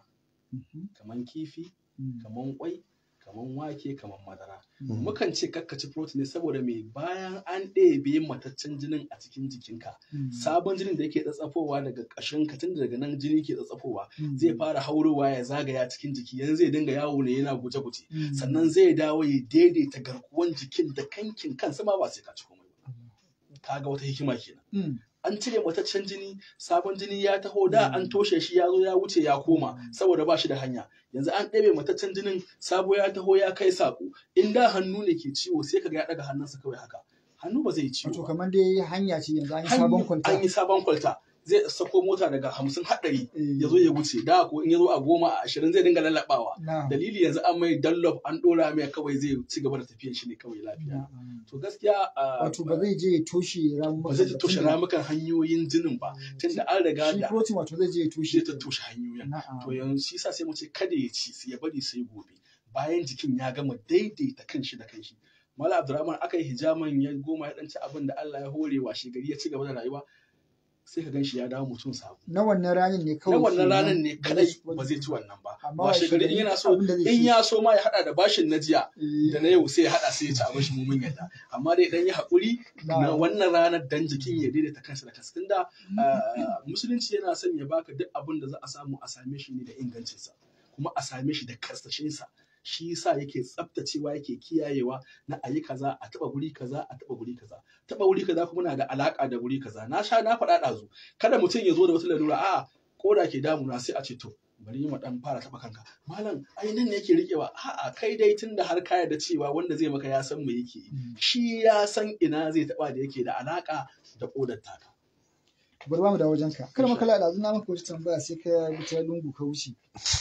kaman kifi kaman kwai kaman wake kaman madara mukan ce kakkaci protein ne saboda me bayan an ɗebe mataccen jinin a cikin jikinka sabon jinin da yake tsatsafowa daga ƙashin ka tun daga nan jini ke tsatsafowa zai fara haurowa ya zagaya cikin jiki yanzu zai dinga yawo ne yana guje-guje sannan zai dawo ya daidaita garkuwan jikin da kankin kansa ma ba sai ka ci komai ba kaga wata hikima kenan an cire mataccen jini sabon jini ya taho da an toshe shi ya zo ya wuce ya koma saboda ba shi da hanya yanzu an ɗebe mataccen jinin sabo ya taho ya kai saƙo in da hannu ne ke ciwo sai kaga ya ɗaga hannunsa kawai haka hannu ba zai yi ciwo Wato kamar dai hanya ce yanzu an yi sabon kwalta. an yi sabon kwalta zai sako mota daga hamsin haɗari ya zo ya wuce da ko in ya zo a goma a ashirin zai dinga lallaɓawa Na'am. dalili yanzu an mai dallop an ɗora mai kawai zai ci gaba da tafiyan shi ne kawai lafiya Na'am. to gaskiya a- Wato ba zai je ya toshe ramukan ba zai ba, toshe tunda- ramukan hanyoyin jinin ba tunda an riga Shi da protein wato zai je ya toshe. shi ta toshe hanyoyin Na'am. to yanzu shi sa sai mu ce kada ya ci ya bari sai gobe bayan jikin ya gama daidaita kanshi da kanshi Mala Abdurrahman aka yi hijaman ya goma ya ɗanci abin da Allah ya hore wa shi gari ya ci gaba da rayuwa sai ka ganshi ya dawo mutum sabo Na wannan ranar ne na kawai. wannan kenan ranar ne ba kadai zai- ba zai ci wannan ba Amma washe washe gari in gari yana so abin da zai in ci. ya so ma ya hada da bashin na jiya Eh, da na yau sai ya hada sai ya ci abin shi mu mun yadda amma dai dan yi hakuri na na'am. wannan ranar dan jikin ya daidaita kansa da kansa tunda ah, musulunci yana son ya baka duk abin da za a samu a same shi ne da ingancinsa kuma a same shi da karsashinsa shi yasa yake tsaftacewa yake kiyayewa na ayi kaza a taba guri kaza a taba guri kaza taba guri kaza kuma na da alaka da guri kaza na sha na faɗa ɗazu kada mutum ya zo da wata lalura a koda ke damuna sai a ce to bari mu dan fara taba kanka malam ai nan ne yake rikewa a'a kai dai tunda har ka yarda cewa wanda zai maka ya san me yake yi shi ya san ina zai taba da yake da alaka da kodar taka bari ba mu da wajen ka kar maka da na maka wata tambaya sai ka bi ta lungu ka wuce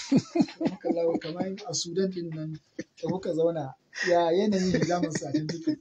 maka lawo kamar a Sudan din nan da kuka zauna ya yanayin hijamin sa ta jiki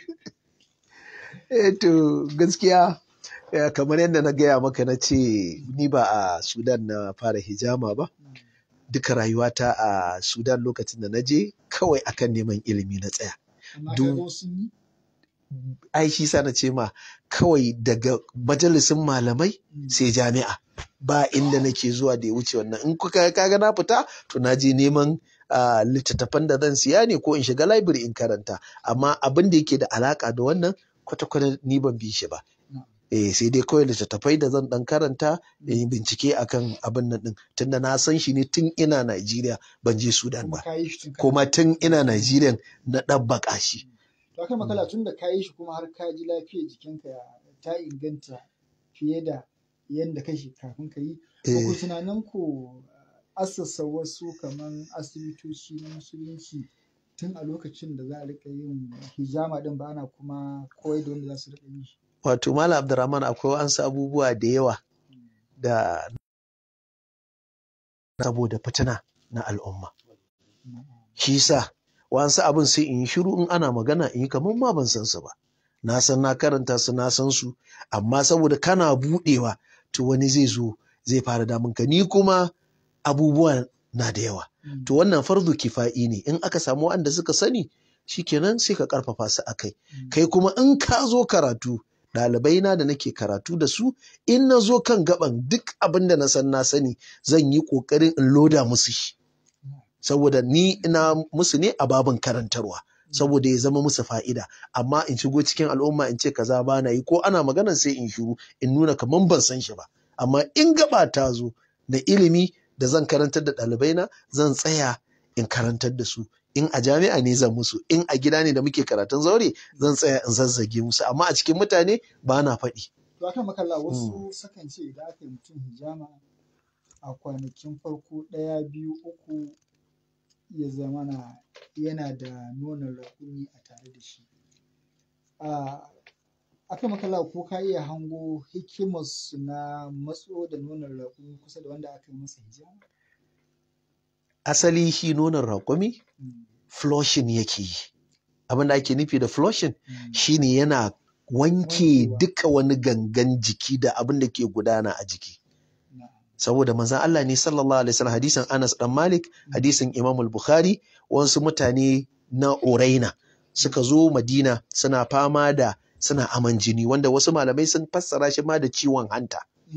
Eh to gaskiya eh, kamar yadda na gaya maka na ce ni ba a Sudan na fara hijama ba duka rayuwata a Sudan lokacin da na je kawai akan neman ilimi na tsaya amma Du- ka ga sun yi ai shi sa na ce ma kawai daga majalisin malamai sai jami'a ba inda nake zuwa da ya wuce wannan in kuka kaga na fita to na je neman ah, littattafan da zan siya ne ko in shiga library in karanta amma abin da yake da alaka da wannan kwata-kwata ni ban bi shi ba eh sai dai kawai littattafai da zan dan karanta da yi bincike akan abin nan din tunda na san shi ne tun ina Najeriya ban je Sudan kuma ba ka yi shi tun kuma tun ina Najeriya na ɗabbaka shi to akai makala tun da ka yi shi kuma har ka ji lafiyar jikinka ta inganta fiye da yadda kake kafin ka yi ba ku eh tunanin ku assasa wasu kaman asibitoci na musulunci tun a lokacin da za a rika yin hijama din ba ana kuma koyar da wanda za su rika yi shi wato Malam Abdurrahman akwai wasu abubuwa da yawa da saboda fitina na al'umma shi sa wasu abin sai in yi shiru in ana magana in yi kamar ma ban san su ba na san na karanta su na san su amma saboda kana budewa to wani zai zo zai fara damun ka ni kuma abubuwa na da yawa to wannan fardu kifa'i ne in aka samu wanda suka sani shikenan sai ka karfafa su akai kai kuma in ka zo karatu ɗalibai na da nake karatu da su in na zo kan gaban duk abin da na san na sani zan yi ƙoƙarin in loda musu shi saboda ni ina musu ne a babin karantarwa saboda ya zama musu fa'ida amma in shigo cikin al'umma in ce kaza ba na yi ko ana magana sai in shiru in nuna kaman ban san shi ba amma in gaba ta zo na ilimi da zan karantar da ɗalibai na zan tsaya in karantar da su in a jami'a ne zan musu in a gida ne da muke karatun zaure zan tsaya in zazzage musu amma a cikin mutane ba na faɗi to akan makalla wasu sakan ce idan aka yi mutum hijama a kwanakin farko ɗaya biyu uku ya zamana yana da nonon raƙumi a tare da shi a akan makalla ko ka iya hango hikimarsu na matso da nonon raƙumi kusa da wanda aka yi masa hijama asali shi nonon raƙumi flushing yake yi abin da ake nufi da flushing shine yana wanke Wankewa. duka wani gangan jiki da abin da ke gudana a jiki saboda manzon Allah ne sallallahu alaihi wasallam hadisin Anas dan Malik hadisin Imam al-Bukhari wasu mutane na Uraina suka zo Madina suna fama da suna aman jini wanda wasu malamai sun fassara shi ma da ciwon hanta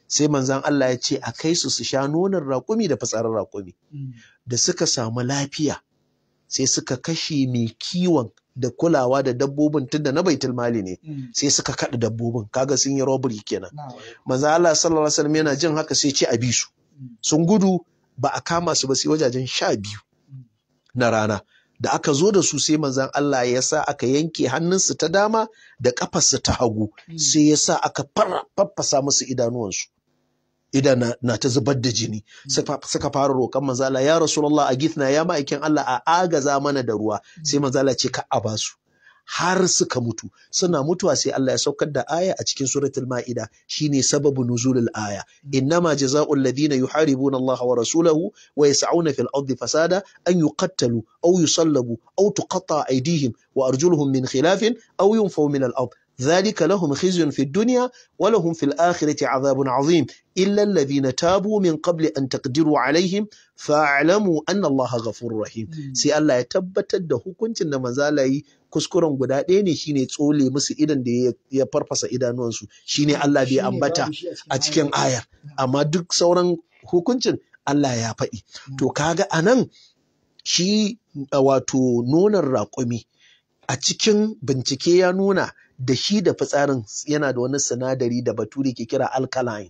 sai manzan Allah ya ce a kai su su sha nonon raƙumi da fitsarin raƙumi da suka samu lafiya sai suka kashe mai kiwon da kulawa da dabbobin tunda na baitul mali ne sai suka kaɗa dabbobin kaga sun yi robbery kenan manzan Allah sallallahu alaihi wasallam yana jin haka sai ce a bi su sun gudu ba a kama su ba sai wajajen sha biyu na rana da aka zo da su sai manzan Allah ya sa aka yanke hannunsu ta dama da ƙafarsu ta hagu sai ya sa aka faffasa musu idanuwansu idan na, na ta zubar da jini suka fara roƙon manzala ya rasulullah a githna ya ma'aikin Allah a agaza mana da ruwa sai manzala ce ka a basu har suka mutu suna mutuwa sai Allah ya saukar da aya a cikin suratul ma'ida shine sababu nuzulul aya innama jazaa'ul ladina yuharibuna Allah wa rasulahu wa yas'una fil ardi fasada an yuqattalu aw yusallabu aw tuqatta aydihim wa arjuluhum min khilafin aw yunfaw min al ard ذلك لهم خزي في الدنيا ولهم في الآخرة عذاب عظيم إلا الذين تابوا من قبل أن تقدروا عليهم فاعلموا أن الله غفور رحيم سي الله يتبت da hukuncin da manzala yi kuskuren guda ɗaya ne shine tsole musu idan da ya farfasa idanuwansu shine Allah bai ambata a cikin ayar amma duk sauran hukuncin Allah ya faɗi to kaga anan shi wato nonon raƙumi a cikin bincike ya nuna da shi da fitsarin yana da wani sinadari da bature ke kira alkaline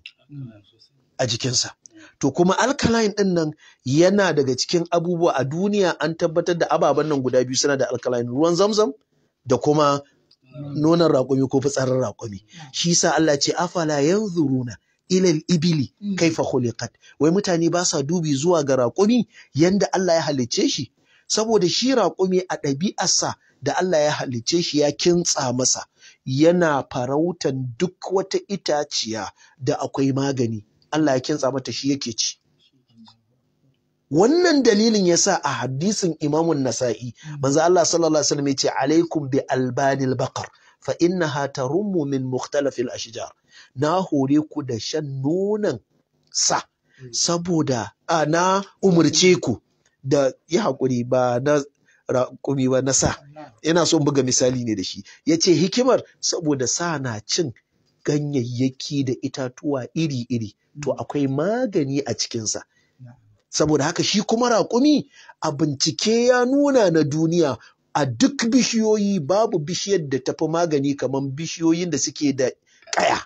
a jikinsa. To kuma alkaline ɗin nan yana daga cikin abubuwa a duniya an tabbatar da ababen nan guda biyu suna da alkaline ruwan zamzam da kuma nonon raƙumi ko fitsarin raƙumi. Shi sa Allah ce afala yanzuruna ilal ibili kaifa khuliqat wai mutane ba sa dubi zuwa ga raƙumi yanda Allah ya halicce shi saboda shi raƙumi a ɗabi'arsa da Allah ya halicce shi ya kintsa masa yana farautan duk wata itaciya da akwai magani Allah ya kintsa mata shi yake ci wannan dalilin yasa a hadisin imamun nasa'i manzo Allah sallallahu alaihi wasallam yace alaikum bi albanil baqar fa innaha tarummu min mukhtalafil ashjar na hore ku da shan nonon sa saboda a na umurce ku da yi hakuri ba na raƙumi ba na sa ina son buga misali ne da shi ya ce hikimar saboda sa na cin ganyayyaki da itatuwa iri-iri to akwai magani a cikinsa saboda haka shi kuma raƙumi a bincike ya nuna na duniya a duk bishiyoyi babu bishiyar da tafi magani kamar bishiyoyin da suke da ƙaya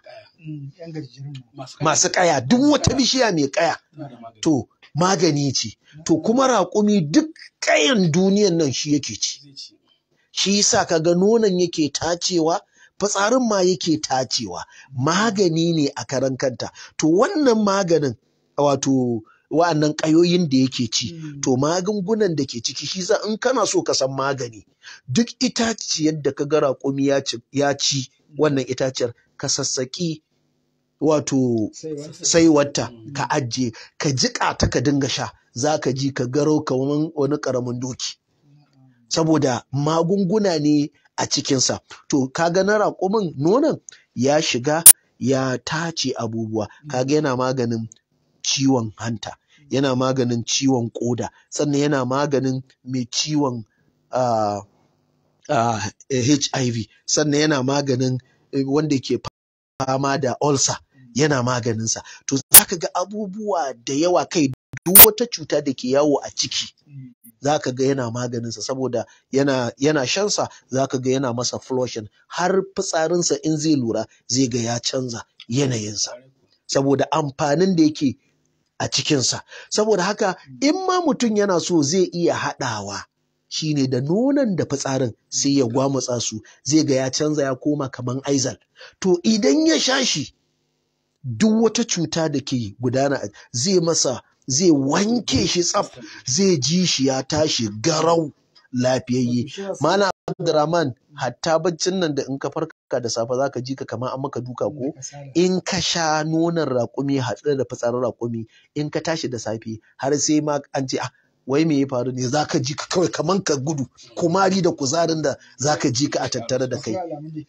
masu ƙaya duk wata bishiya mai ƙaya to magani ce to kuma raƙumi duk ƙayan duniyan nan shi yake ci shi yasa kaga nonon yake tacewa fitsarin ma yake tacewa magani ne a karan kanta to wannan maganin wato wa'annan ƙayoyin da yake ci to magungunan da ke ciki shi za in kana so ka san magani duk itaciyar da ka ga raƙumi ya ci wannan itaciyar ka sassaƙi wato saiwarta ka ajiye ka jiƙa ta ka dinga sha za ka ji ka garau kamar wani ƙaramin doki saboda magunguna ne a cikinsa to kaga na raƙumin nonon ya shiga ya tace abubuwa kaga yana maganin ciwon hanta yana maganin ciwon ƙoda sannan yana maganin mai ciwon uh, uh, HIV sannan yana maganin wanda ke fama da ulcer yana maganinsa to za ka ga abubuwa da yawa kai duk wata cuta da ke yawo a ciki za ka ga yana maganinsa saboda yana, yana shansa za ka ga yana masa flushing har fitsarinsa in zai lura zai ga ya canza yanayinsa saboda amfanin da yake a cikinsa saboda haka in ma mutum yana so zai iya haɗawa shine da nonon da fitsarin sai ya gwamutsa su zai ga ya canza ya koma kaman aizal to idan ya sha shi duk wata cuta da ke gudana zai masa zai wanke shi tsaf zai ji shi ya tashi garau lafiyayye mana abdurrahman hatta baccin nan da in ka farka da safe zaka ji ka kamar an maka duka ko in ka sha nonon raƙumi haɗe da fitsarin raƙumi in ka tashi da safe har sai ma an ce ah wai me ya faru ne zaka ji ka kawai kaman ka gudu kumari da kuzarin da zaka ji ka a tattare da kai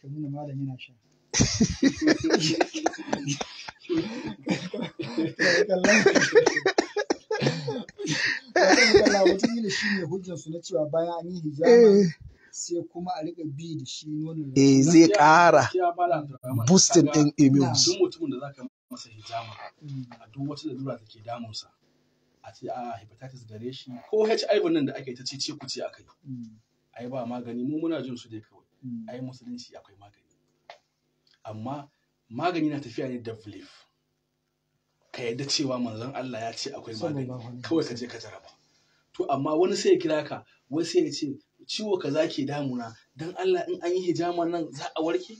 wataƙila shi ne hujjarsu na cewa bayan an yi hijama sai kuma a riƙa bi da shi nonon eh zai ƙara boosting ɗin immune duk mutumin da zaka masa hijama a duk wata lalura da ke damunsa a ce a hepatitis gare shi ko HIV nan da ake ta ce ce ku ce akai ai ba magani mu muna jin su dai kawai ai musulunci akwai magani amma magani na tafiya ne da belief ka yadda cewa manzon Allah ya ce akwai magani kawai ka je ka jaraba to amma wani sai ya kira ka wani sai ya ce ciwo kaza ke damuna dan Allah in an yi hijama nan za a warke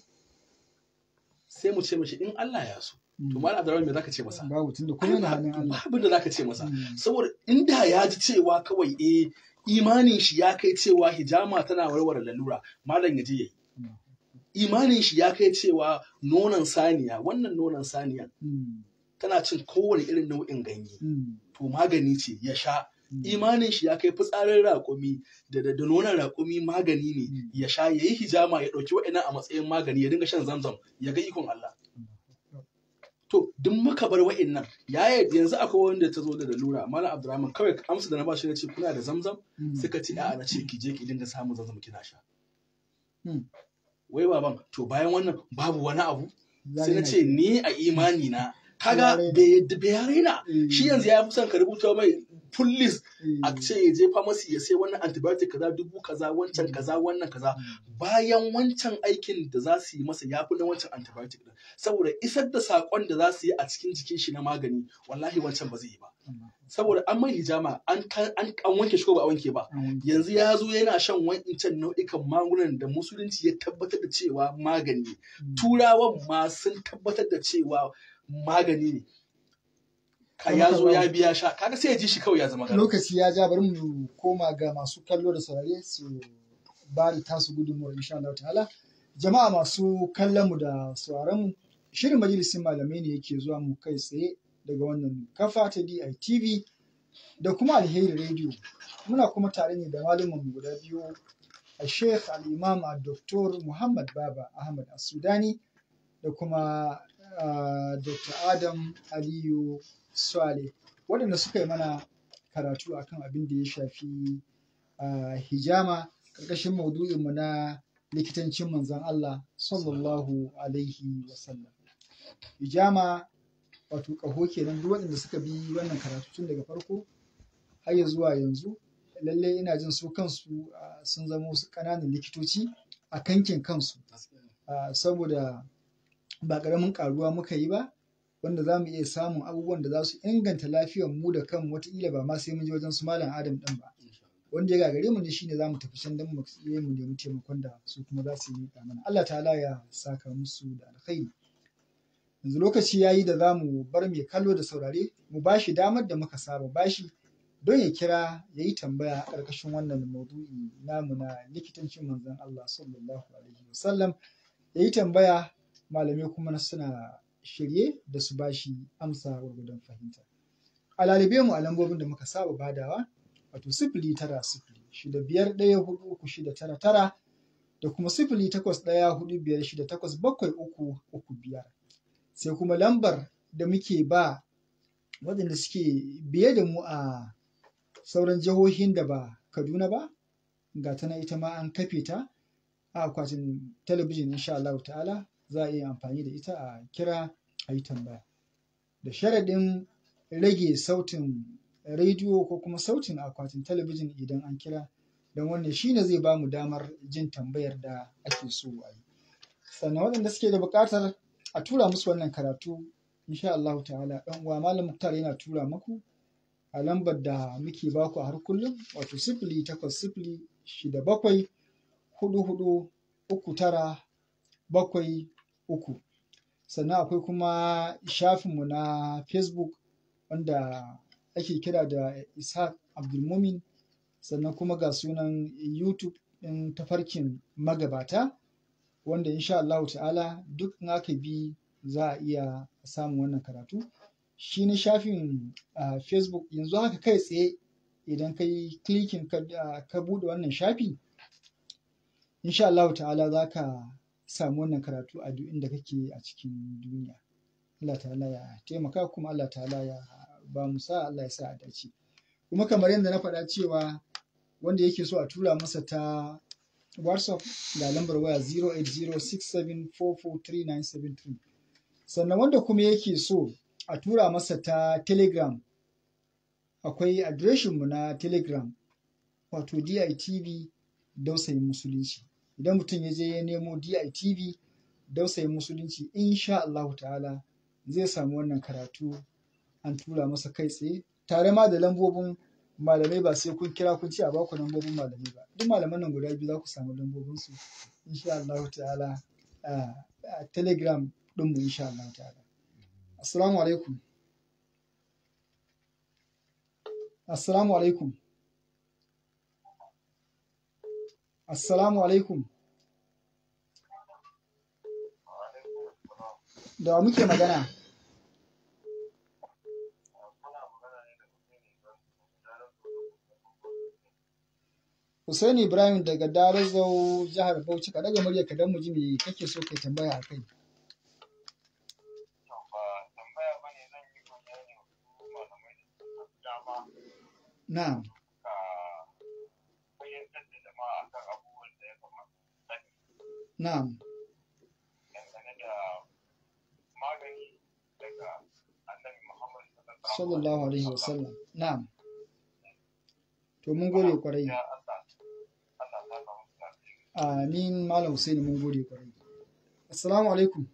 sai mu ce mashi in Allah ya so to malam Abdurrahman me zaka ce masa babu tunda kuma yana hannun Allah babu da zaka ce masa saboda inda ya ji cewa kawai eh imanin shi ya kai cewa hijama tana warware lalura malam ya je yayi imanin shi ya kai cewa nonon saniya wannan nonon saniya tana cin kowane irin nau'in ganye to magani ce ya sha imanin shi ya kai fitsarin raƙumi da da nonon raƙumi magani ne ya sha ya yi hijama ya ɗauki wa'ina a matsayin magani ya dinga shan zamzam ya ga ikon Allah to duk muka bar wa'innan ya yanzu akwai wanda ta zo da lalura malam abdurrahman kawai amsa da na ba shi na ce kuna da zamzam suka ce a'a na ce ki je ki dinga samun zamzam kina sha wai baban to bayan wannan babu wani abu sai na ce ni a imani na kaga bai raina shi yanzu ya fi son ka rubuta mai full list a ce ya je pharmacy ya sai wannan antibiotic kaza dubu kaza wancan kaza wannan kaza bayan wancan aikin da za su yi masa ya fi na wancan antibiotic din saboda isar da sakon da za su yi a cikin jikin shi na magani wallahi wancan ba zai yi ba saboda an mai hijama an wanke shi ko ba a wanke ba yanzu ya zo yana shan wancan nau'ikan magungunan da musulunci ya tabbatar da cewa magani turawan ma sun tabbatar da cewa magani ne ka ya zo ya biya sha kaga sai ya ji shi kawai ya zama lokaci ya ja bari mu koma ga masu kallo da saurare su ba da tasu gudunmuwar insha Allah ta'ala jama'a masu kallon mu da sauraron mu shirin majalisin malamai ne yake zuwa mu kai tsaye daga wannan kafa ta DITV da kuma alheri radio muna kuma tare ne da malumin guda biyu a Sheikh al-Imam Dr. Muhammad Baba Ahmad As-Sudani da kuma Uh, Dr. Adam Aliyu Swale waɗanda suka yi mana karatu akan abin da ya shafi uh, hijama ƙarƙashin maudu'inmu na likitancin manzan Allah sallallahu alaihi wasallam. Hijama wato ƙaho kenan duk waɗanda suka bi wannan karatu tun daga farko har ya zuwa yanzu lalle ina jin su kansu uh, sun zama wasu ƙananan likitoci a kankin kansu saboda ba ƙaramin ƙaruwa muka yi ba wanda za mu iya samun abubuwan da za su inganta lafiyar mu da kanmu wataƙila ba ma sai mun je wajen su malam adam ɗin ba wanda ya gagare mu ne shine za mu tafi can don mu yi mu nemi taimakon da su kuma za su yi mana Allah ta'ala ya saka musu da alkhairi yanzu lokaci ya yi da za mu bar mai kallo da saurare mu ba shi damar da muka saba bashi don ya kira ya yi tambaya a ƙarƙashin wannan maudu'i namu na likitancin manzon Allah sallallahu alaihi wasallam ya yi tambaya malamai kuma suna shirye da su bashi amsa gwargwadon fahimta. A lalibe mu a lambobin da muka saba badawa wato sifili tara sifili shida biyar ɗaya hudu uku shida tara tara da kuma sifili takwas ɗaya hudu biyar shida takwas bakwai uku uku biyar. Sai kuma lambar da muke ba waɗanda suke biye da mu a sauran jihohin da ba Kaduna ba ga ta ita ma an kafe ta a akwatin talabijin insha Allah ta'ala za a iya amfani da ita a kira a yi tambaya da sharaɗin rage sautin rediyo ko kuma sautin akwatin talabijin idan an kira don wannan shine zai ba mu damar jin tambayar da ake so a yi sannan waɗanda suke da buƙatar a tura musu wannan karatu insha Allah ta'ala ɗan uwa malam muktar yana tura muku a lambar da muke baku a har kullum wato sifili takwas sifili shida bakwai hudu hudu uku tara bakwai uku sannan akwai kuma shafinmu na facebook wanda ake kira da ishaq abdulmumin sannan kuma ga sunan youtube ɗin tafarkin magabata wanda insha Allah ta'ala duk in aka bi za a iya samun wannan karatu shi na shafin uh, facebook yanzu haka kai tsaye idan ka yi klikin ka, uh, ka buɗe wannan shafi insha Allah ta'ala za ka samu wannan karatu a duk inda kake a cikin duniya Allah ta'ala ya taimaka kuma Allah ta'ala ya ba mu sa Allah ya sa a dace kuma kamar yadda na faɗa cewa wanda yake so a tura masa ta WhatsApp ga lambar waya 08067443973 sannan wanda kuma yake so a tura masa ta telegram akwai adireshinmu na telegram wato DITV dausayin musulunci idan mutum ya je ya nemo DITV dausayin musulunci insha Allah ta'ala zai samu wannan karatu an tura masa kai tsaye tare ma da lambobin malamai ba sai kun kira kun ce a baku lambobin malamai ba duk malaman nan guda biyu za ku samu lambobin su insha Allah ta'ala a telegram ɗinmu insha Allah ta'ala assalamu alaikum assalamu alaikum assalamu alaikum da wa muke magana Hussein Ibrahim daga Darazau jihar Bauchi ka daga murya ka dan mu ji me kake so kai tambaya akai. Na'am. Na'am. Sallallahu alaihi wasallam. Na'am. To mun gode kwarai. Amin Malam Hussein mun gode kwarai. Assalamu alaikum.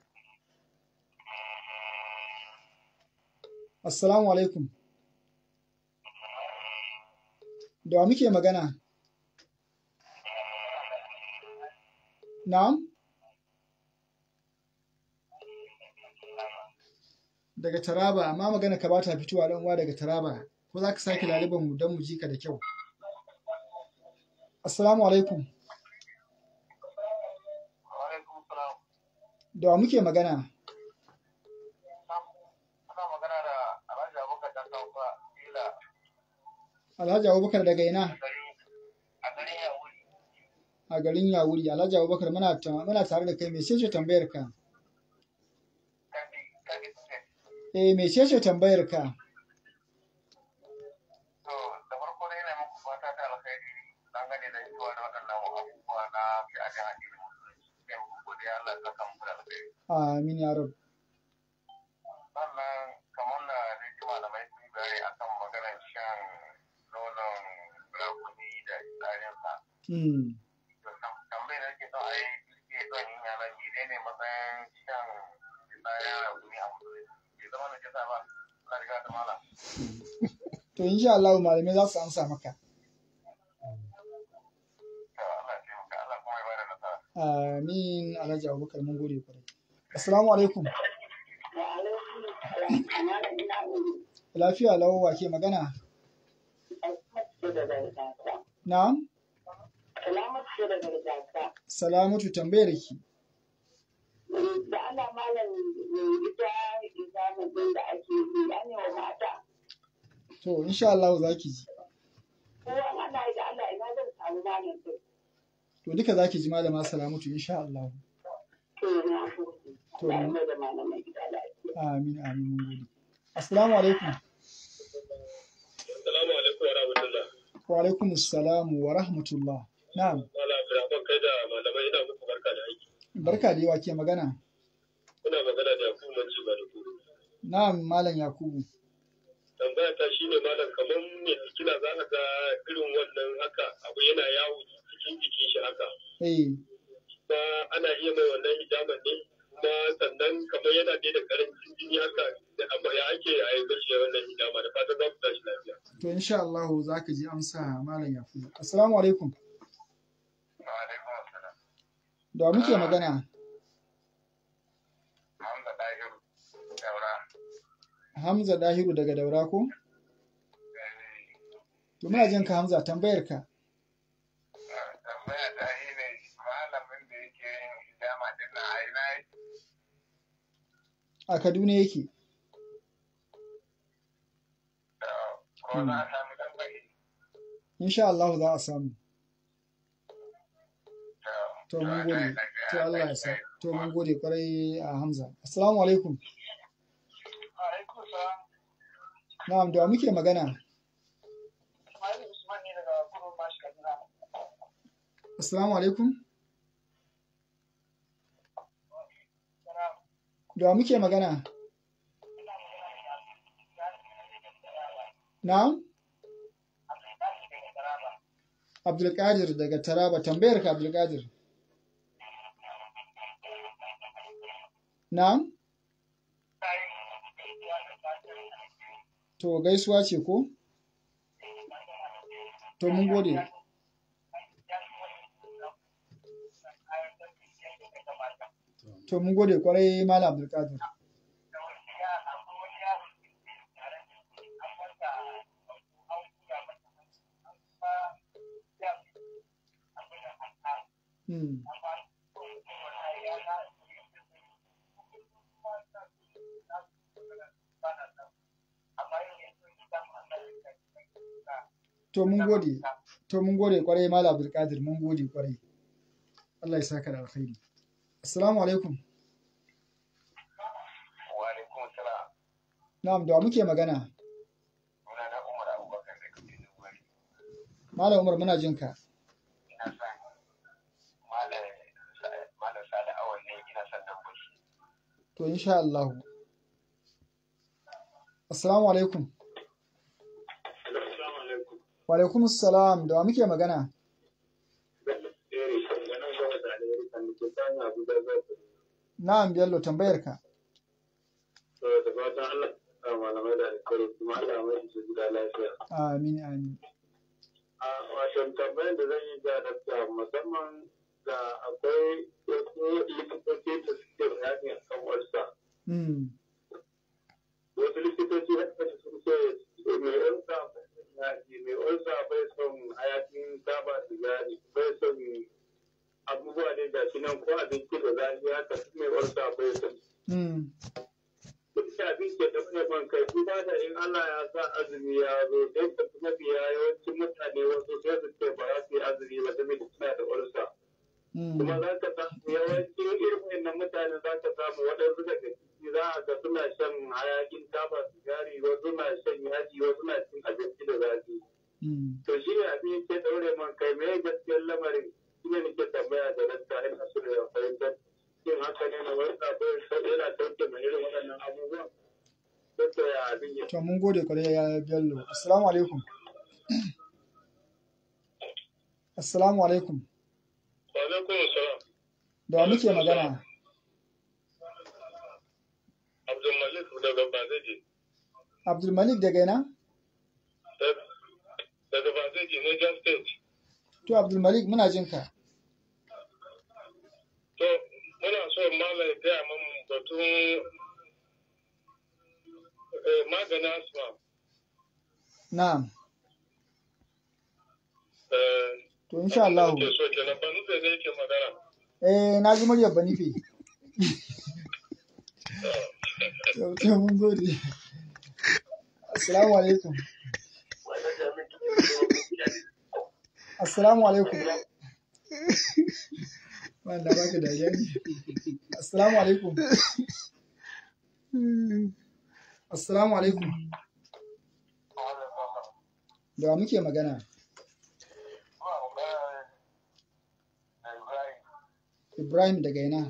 Assalamu alaikum. Da wa muke magana? Na'am? Daga Taraba, amma magana ka bata fitowa dan uwa daga Taraba. Ko za ka sake laliban mu don mu ji ka da kyau? Assalamu alaikum. Da wa muke magana? Alhaji Abubakar daga ina? A garin Yawuri. Alhaji Abubakar muna tare da kai mece ce tambayar ka? Eh mece ce tambayar ka? Amin ya rabu. Sannan kamar da rigi malamai sun bayani akan maganar shan nonon rakuni da tsarinsa. Tambayar da ke son a yi ke son yin yana ne ne matsayin shan tsarin rakuni a musulunci. Bai zama na jisa ba, na riga ta mala. To insha Allah malamai za su amsa maka. Amin Alhaji Abubakar mun gode kwarai. Assalamu alaikum. Lafiya lau wa ke magana? Na'am? Salamatu tambayar ki. Da ana malam ita izamin da ake yi an wa mata. To insha Allah za ki ji. Ko ana yi da Allah ina zan samu malam din. To duka za ki ji malama Salamatu insha Allah. To na da malamai gida lafiya. Amin amin mun gode. Assalamu alaikum. Assalamu alaikum wa rahmatullah. Wa alaikum assalam wa rahmatullah. Na'am. Mala Abdulrahman kai da malamai ina muku barka da aiki. Barka da yawa ke magana. Kuna magana da Yakubu Manci Bariku. Na'am Malam Yakubu. Tambaya ta shine malam kamar me kina za ka ga irin wannan haka abu yana yawo cikin jikin shi haka. Eh. Ba ana iya mai wannan hijaban ne kuma sannan kamar yana dai da karancin jini haka da amma ya ake a yi gashi wannan hijama da fatan za ku tashi lafiya. To insha Allah za ka ji amsa Malam Yakubu. Assalamu alaikum. Wa alaikum assalam. Da wa muke magana? Hamza Dahiru Daura. Hamza Dahiru daga Daura ko? To muna jin ka Hamza tambayar ka. Tambaya ta shi ne malamin da yake yin hijama din na aina yake. A Kaduna yake. Ko za a sami tambayi. Insha Allah za a samu. To mun gode. To Allah ya sa. To mun gode kwarai a Hamza. Assalamu alaikum. Alaikum salam. Na'am da wa muke magana? Ismail Usman ne daga kurun mashi Kaduna. Assalamu alaikum. Da muke magana? Na'am? Abdulkadir daga Taraba, tambayar ka Abdulkadir. Na'am? To gaisuwa ce ko? To mun gode. To mun gode kwarai Malam Abdulkadir. Hmm. To mun gode. To mun gode kwarai Malam Abdulkadir mun gode kwarai. Allah ya saka da alkhairi. Assalamu alaikum. Wa alaikum salam. Na'am da wa muke magana? Suna na Umar Abubakar da Kabiru Gwari. Malam Umar muna jin ka. Ina son Malam Malam Sani Awal ne ina son nan bashi. To insha Allah. Assalamu alaikum. Assalamu alaikum. Wa alaikum assalam da wa muke magana? Na'am Bello tambayar ka. Da fatan Allah ya malamai da alkhairi kuma Allah mai su gida lafiya. Amin amin. A wato tambayar da zan yi ga dakta musamman da akwai wasu likitoci da suke bayani a kan warsa. Hmm. Wasu likitoci haka sun ce mai warsa mai warsa bai son hayakin taba sigari bai son abubuwa ne ga shi nan ko abinci da zafi haka su mai warsa bai son Hmm. duk da abin ke da mai ban kai duba da in Allah ya sa azumi ya zo sai ka fi mafiya yawancin mutane wasu sai su ce ba za su yi azumi ba saboda suna da ulsa Hmm. kuma za ka samu yawancin irin wannan mutane za ka samu waɗansu daga ciki za a ga suna shan hayakin taba sigari wasu na shan yaji wasu na cin abinci da zafi Hmm. to shi ne abin ke daure man kai me gaskiyar lamarin shi ne nake tambaya da rasta ina so da fahimtar yin haka ne na wani sabon yana sauke mai irin waɗannan abubuwan ko ya abin ya To mun gode kwarai ya Bello. Assalamu alaikum. Assalamu alaikum. Wa alaikum salam. Da wa muke magana? Abdul Malik daga Bazeji. Abdul Malik daga ina? Daga Bazeji, Niger State. To Abdul Malik muna jin ka. To, muna so malam ya gaya mun batun eh, maganin asma. Na'am. Eh, To insha Allah. Ke so kenan ba nufe ne yake magana. Eh na ji muryar Banife. To to mun gode. Assalamu alaikum. Assalamu alaikum. Wanda baka dariya ne. Assalamu alaikum. Assalamu alaikum. Da wa muke magana? Ibrahim daga ina?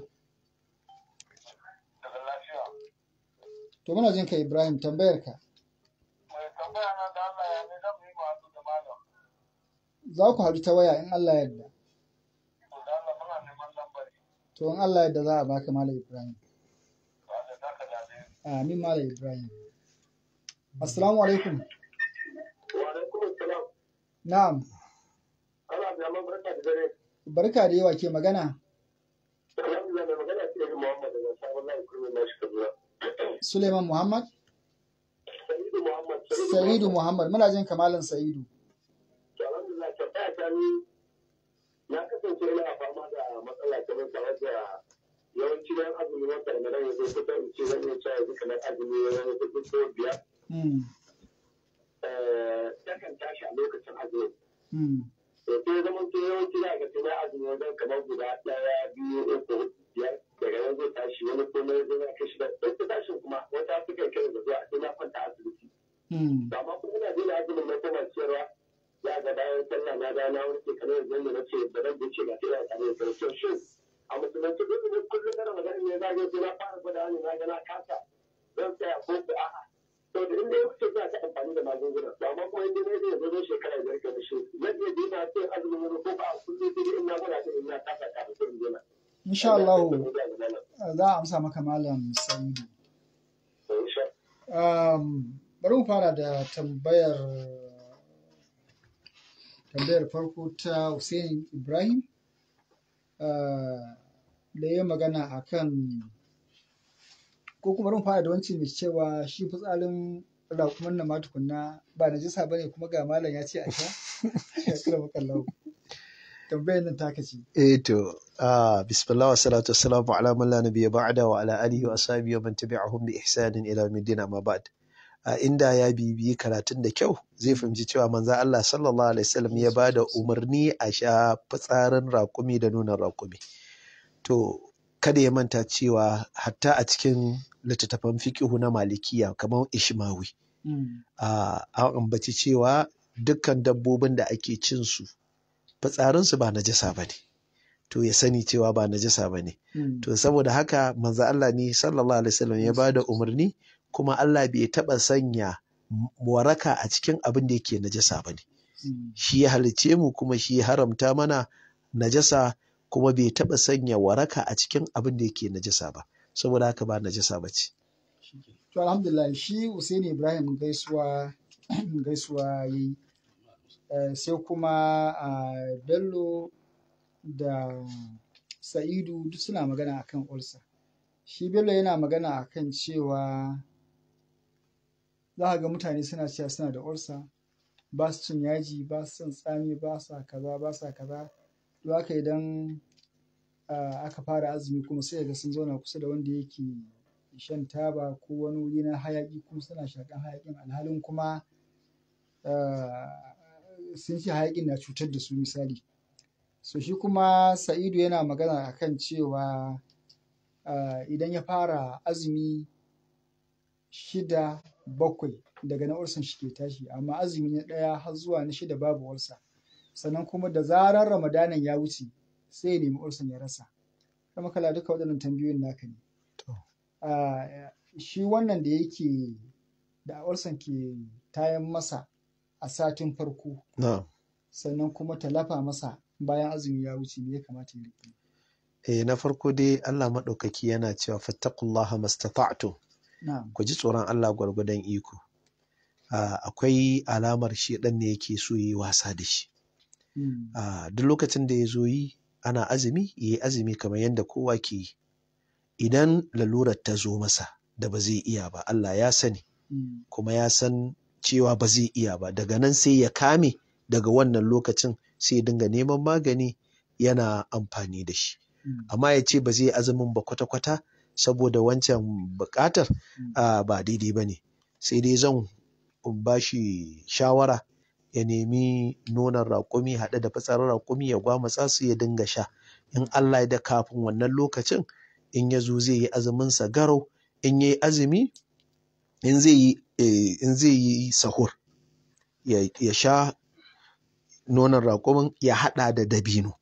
Daga lafiya. To muna jin ka Ibrahim tambayar ka. Mai tambaya na da Allah ya ne zan yi masu da malam. Za ku haɗu ta waya in Allah yarda. To da Allah muna neman lambari. To in Allah yarda za a baka Malam Ibrahim. To Allah za ka zaɓe. Amin Malam Ibrahim. Assalamu alaikum. Wa alaikum salam. Na'am. Ana da yamma barka da dare. Barka da yawa ke magana. Alhamdulillah mai magana ce yi Muhammad daga sabon layi kurmi na shi Kaduna. Suleiman Muhammad. Sa'idu Muhammad. Sa'idu Muhammad. Muna jin kamalan Sa'idu. To alhamdulillah tambaya ta ni na kasance ina fama da matsala kamar tare da yawanci bayan azumi wata da nan yanzu kusa in ce zan iya cewa yanzu kamar azumi wani hudu ko biyar. Hmm. Eh, Takan tashi a lokacin azumi. Hmm. to sai zaman to yawanci za ga sai na azumi wajen kamar guda ɗaya biyu uku biyar daga nan zai tashi wani komai zai na kashi da ɗan ta tashin kuma wata suka kai da zuwa sai na kwanta asibiti Hmm. to amma kuma ina daina azumin na koma ciyarwa za ga bayan sallah na da na warke kamar yanzu yadda na ce ba zan wuce ba sai ya tare da to shin a musulunci duk ne kullum kana magana ne za zo sai na fara gwada ne na ga na kasa zan tsaya ko ko a'a to da inda ya wuce za ta amfani da magunguna to amma kuma inda zai zo zo shekara biyar ka da shi zan iya dina sai azumin wani ko ba a kullum sai in na gwada ta in na kasa kafin sai in dina. insha Allah za a amsa maka malam Sa'idu um, bari mu fara da tambayar tambayar farko ta Hussein Ibrahim uh, da ya magana akan ko kuma rin fara da wancan mai cewa shi fitsarin rakuman na matukunna ba na jisa bane kuma ga malam ya ce a sha ya kira makallau tambayar nan taka ce eh to ah bismillah wa salatu wassalamu ala man la nabiyya ba'da wa ala alihi wa ashabihi wa man tabi'ahum bi ihsanin ila yawmiddin amma ba'd a inda ya bibiyi karatun da kyau zai fahimci cewa manzo Allah sallallahu alaihi wasallam ya bada umarni a sha fitsarin rakumi da nonon rakumi to kada ya manta cewa hatta a cikin littattafan fiqihu na malikiya kamar ishmawi a an ambaci cewa dukkan dabbobin da ake cin su fitsarinsu ba najasa ba ne to ya sani cewa ba najasa ba ne to saboda haka manzo Allah ne sallallahu alaihi wasallam ya bada umarni kuma Allah bai taɓa sanya waraka a cikin abin da yake najasa ba ne shi ya halicce mu kuma shi ya haramta mana najasa kuma bai taɓa sanya waraka a cikin abin da yake najasa ba saboda haka ba najasa ba ce to alhamdulillah shi Hussein Ibrahim gaisuwa gaisuwa yayi sai kuma a Bello da Sa'idu duk suna magana akan ulsa shi Bello yana magana akan cewa za ga mutane suna cewa suna da ulsa ba su cin yaji ba su son tsami ba sa kaza ba sa kaza to haka idan aka fara azumi kuma sai ga sun zauna kusa da wanda yake shan taba ko wani wuri na hayaki kuma suna shakan hayakin alhalin kuma sun ce hayakin na cutar da su misali so shi kuma sa'idu yana magana akan cewa idan ya fara azumi shida bakwai daga na ursan shi ke tashi amma azumi na ɗaya har zuwa na shida babu ursa sannan kuma da zarar ramadanan ya wuce sai ya nemi ursan ya rasa kama kala duka waɗannan tambayoyin naka ne shi wannan da yake da ursan ke tayan masa a satin farko sannan kuma ta lafa masa bayan azumi ya wuce me ya kamata ya riƙe eh na farko dai Allah maɗaukaki yana cewa fattaqullaha mastata'tum ku ji tsoron Allah gwargwadon iko akwai alamar shi ɗan ne yake so yi wasa da shi duk lokacin da ya zo yi ana azumi ya yi azumi kamar yadda kowa ke yi idan lalurar ta zo masa da ba zai iya ba Allah ya sani kuma ya san cewa ba zai iya ba daga nan sai ya kame daga wannan lokacin sai ya dinga neman magani yana amfani da shi amma ya ce ba zai azumin ba kwata-kwata saboda wancan buƙatar ba daidai ba ne sai dai zan ba shi shawara ya nemi nonon raƙumi haɗe da fitsarin raƙumi ya gwamutsa su ya dinga sha in Allah da kafin wannan lokacin in ya zo zai yi azuminsa garau in ya yi azumi in zai yi in zai yi sahur ya sha nonon raƙumin ya haɗa da dabino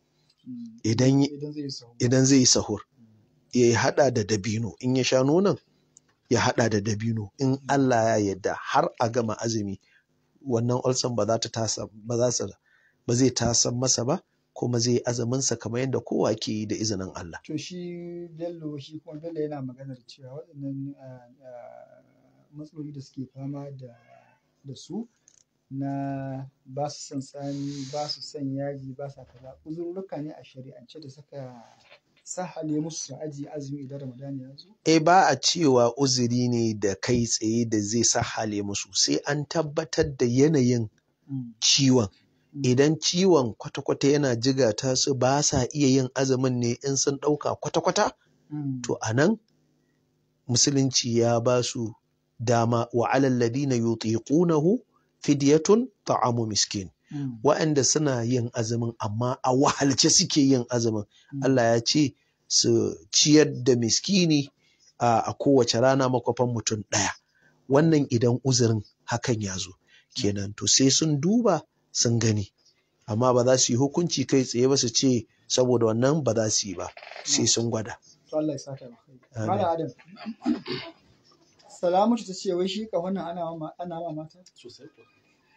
idan zai yi sahur ya haɗa da dabino in ya sha nonon ya haɗa da dabino in Allah ya yarda har a gama azumi wannan ulcer ba za ta tasa ba za su ba zai tasan masa ba kuma zai azumin sa kamar yadda kowa ke yi da izinin Allah to shi Bello shi kuma Bello yana magana da cewa waɗannan matsaloli da suke fama da da su na ba su son tsami ba su son yaji ba sa kaza uzurruka ne a shari'ance da suka sahale musu su aji azumi idan Ramadan ya zo? E ba a cewa uzuri ne da kai tsaye da zai sahale musu sai an tabbatar da yanayin ciwon. Idan ciwon kwata-kwata yana jigata su ba sa iya yin azumin ne in sun ɗauka kwata-kwata? To a nan musulunci ya ba su dama wa alalladina yutiqunahu fidyatun ta'amu miskin. Mm. waɗanda suna yin azumin amma a wahalce suke yin azumin mm. Allah ya ce su ciyar da miskini a, a kowace rana makwafan mutum ɗaya wannan idan uzurin hakan ya zo kenan to sai sun duba sun gani amma ba za su yi hukunci kai tsaye ba su ce saboda wannan ba za su yi ba sai sun gwada to Allah ya saka maka mala adam salamatu ta ce wai shi ka wannan ana ma ana ma mata sosai ko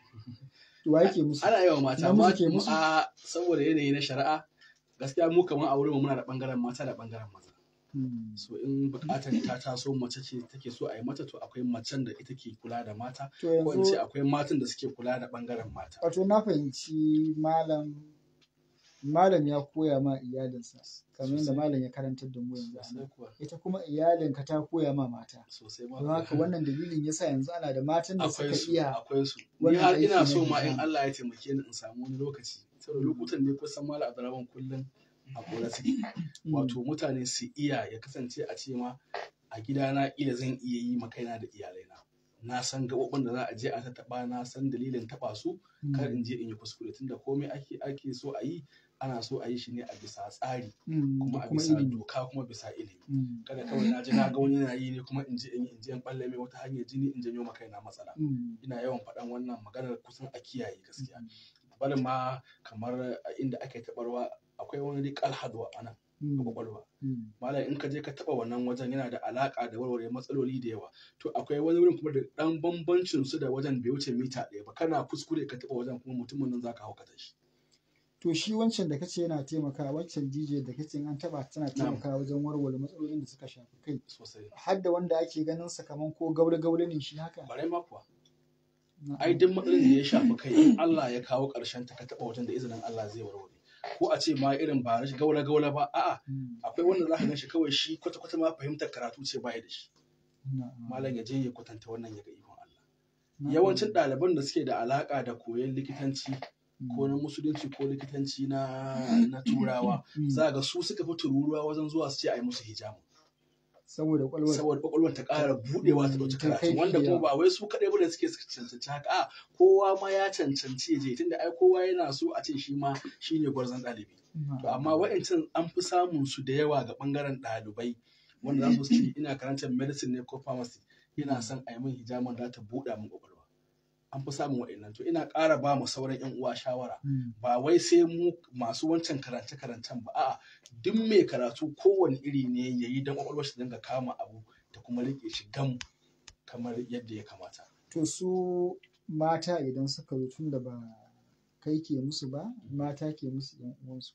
to wa yake musu ana yawa mata Namiji amma ke musu? a saboda yanayi na shari'a gaskiya mu kamar a wurin mu muna da bangaren mata da bangaren maza Hmm. so in bukatar ta taso mace ce take so a yi mata to akwai macen da ita ke kula da mata to ko in ce yanzu akwai matan da suke kula da bangaren mata wato na fahimci malam malam ya koya ma iyalinsa kamar yadda Sosai. malam ya karantar da mu yanzu a sosai nan. kuwa ita kuma iyalinka ta koya ma mata sosai ma don haka wannan dalilin yasa yanzu ana da matan da akwai suka su iya akwai su ni wannan har aiki ina na so ma in hijama. Allah ya taimake ni in samu wani lokaci saboda lokutan ne kusan mala abdurrahman kullum a kora suke Mm. wato mutane su iya ya kasance a ce ma a gidana ila zan iya yi ma kaina da iyalaina na san gaɓoɓin da za a je a tattaɓa na san dalilin taɓa su Mm. kar in je in yi kuskure tunda komai ake ake so a yi ana so a yi shi ne a bisa tsari Mm, kuma da a kuma bisa ilimi doka kuma bisa ilimi Mm. kada kawai na ji na ga wani yana yi ne kuma in je in yi in je in balle mai wata hanyar jini in janyo ma kaina matsala Mm. ina yawan faɗan wannan maganar kusan a kiyaye gaskiya bari ma kamar a inda ake taɓarwa akwai wani rikal hadwa a nan a Mm. kwakwalwa Mm. malam in ka je ka taɓa wannan wajen yana da alaƙa da warware matsaloli da yawa to akwai wani wurin kuma da ɗan bambancin su da wajen bai wuce mita ɗaya ba kana kuskure ka taɓa wajen kuma mutumin nan zaka haukata shi to shi wancan da kace yana taimakawa wancan DJ da kace in an taba tana taimakawa wajen warware matsalolin da suka shafi kai sosai har da wanda ake ganin sa kaman ko gaure gaure ne shi haka bare ma kuwa Na'am. ai duk matsalolin da ya shafi kai in Allah ya kawo ƙarshen ta ka taɓa wajen da izinin Allah zai warware ko a ce ma irin ba rashin gaula gaula ba a'a Mm. akwai wanda za ka gan shi kawai shi kwata kwata ma fahimtar karatu ce baya da shi Na'am. malam ya je ya kwatanta wannan ya ga ikon Allah Na'am. yawancin ɗaliban da suke da alaka da koyon likitanci Mm. ko na musulunci ko likitanci na na turawa Mm. za ga su suka fi tururuwa wajen zuwa su ce a yi musu hijamu saboda kwalwar saboda kwakwalwar ta ƙara buɗewa ta ɗauki Ta kai karatu wanda kuma fiye. ba wai su kaɗai bane suke cancanci haka a kowa ma ya cancanci ya je tunda ai kowa yana so a ce shi ma shine gwarzon ɗalibi to amma wa'ancan an fi samun su da yawa ga ɓangaren ɗalibai wanda za su ce ina karantar medicine ne ko pharmacy ina son a yi min hijaman da ta buɗa min kwakwalwa an fi samun wa'annan to ina ƙara ba mu sauran 'yan uwa shawara Mm. ba wai sai mu masu wancan karance-karancen ba a'a duk mai karatu kowane iri ne ya yi don kwakwalwar shi dinga kama abu da kuma rike shi gam kamar yadda ya kamata to su mata idan suka zo tun da ba kai ke musu ba mata ke musu yan uwansu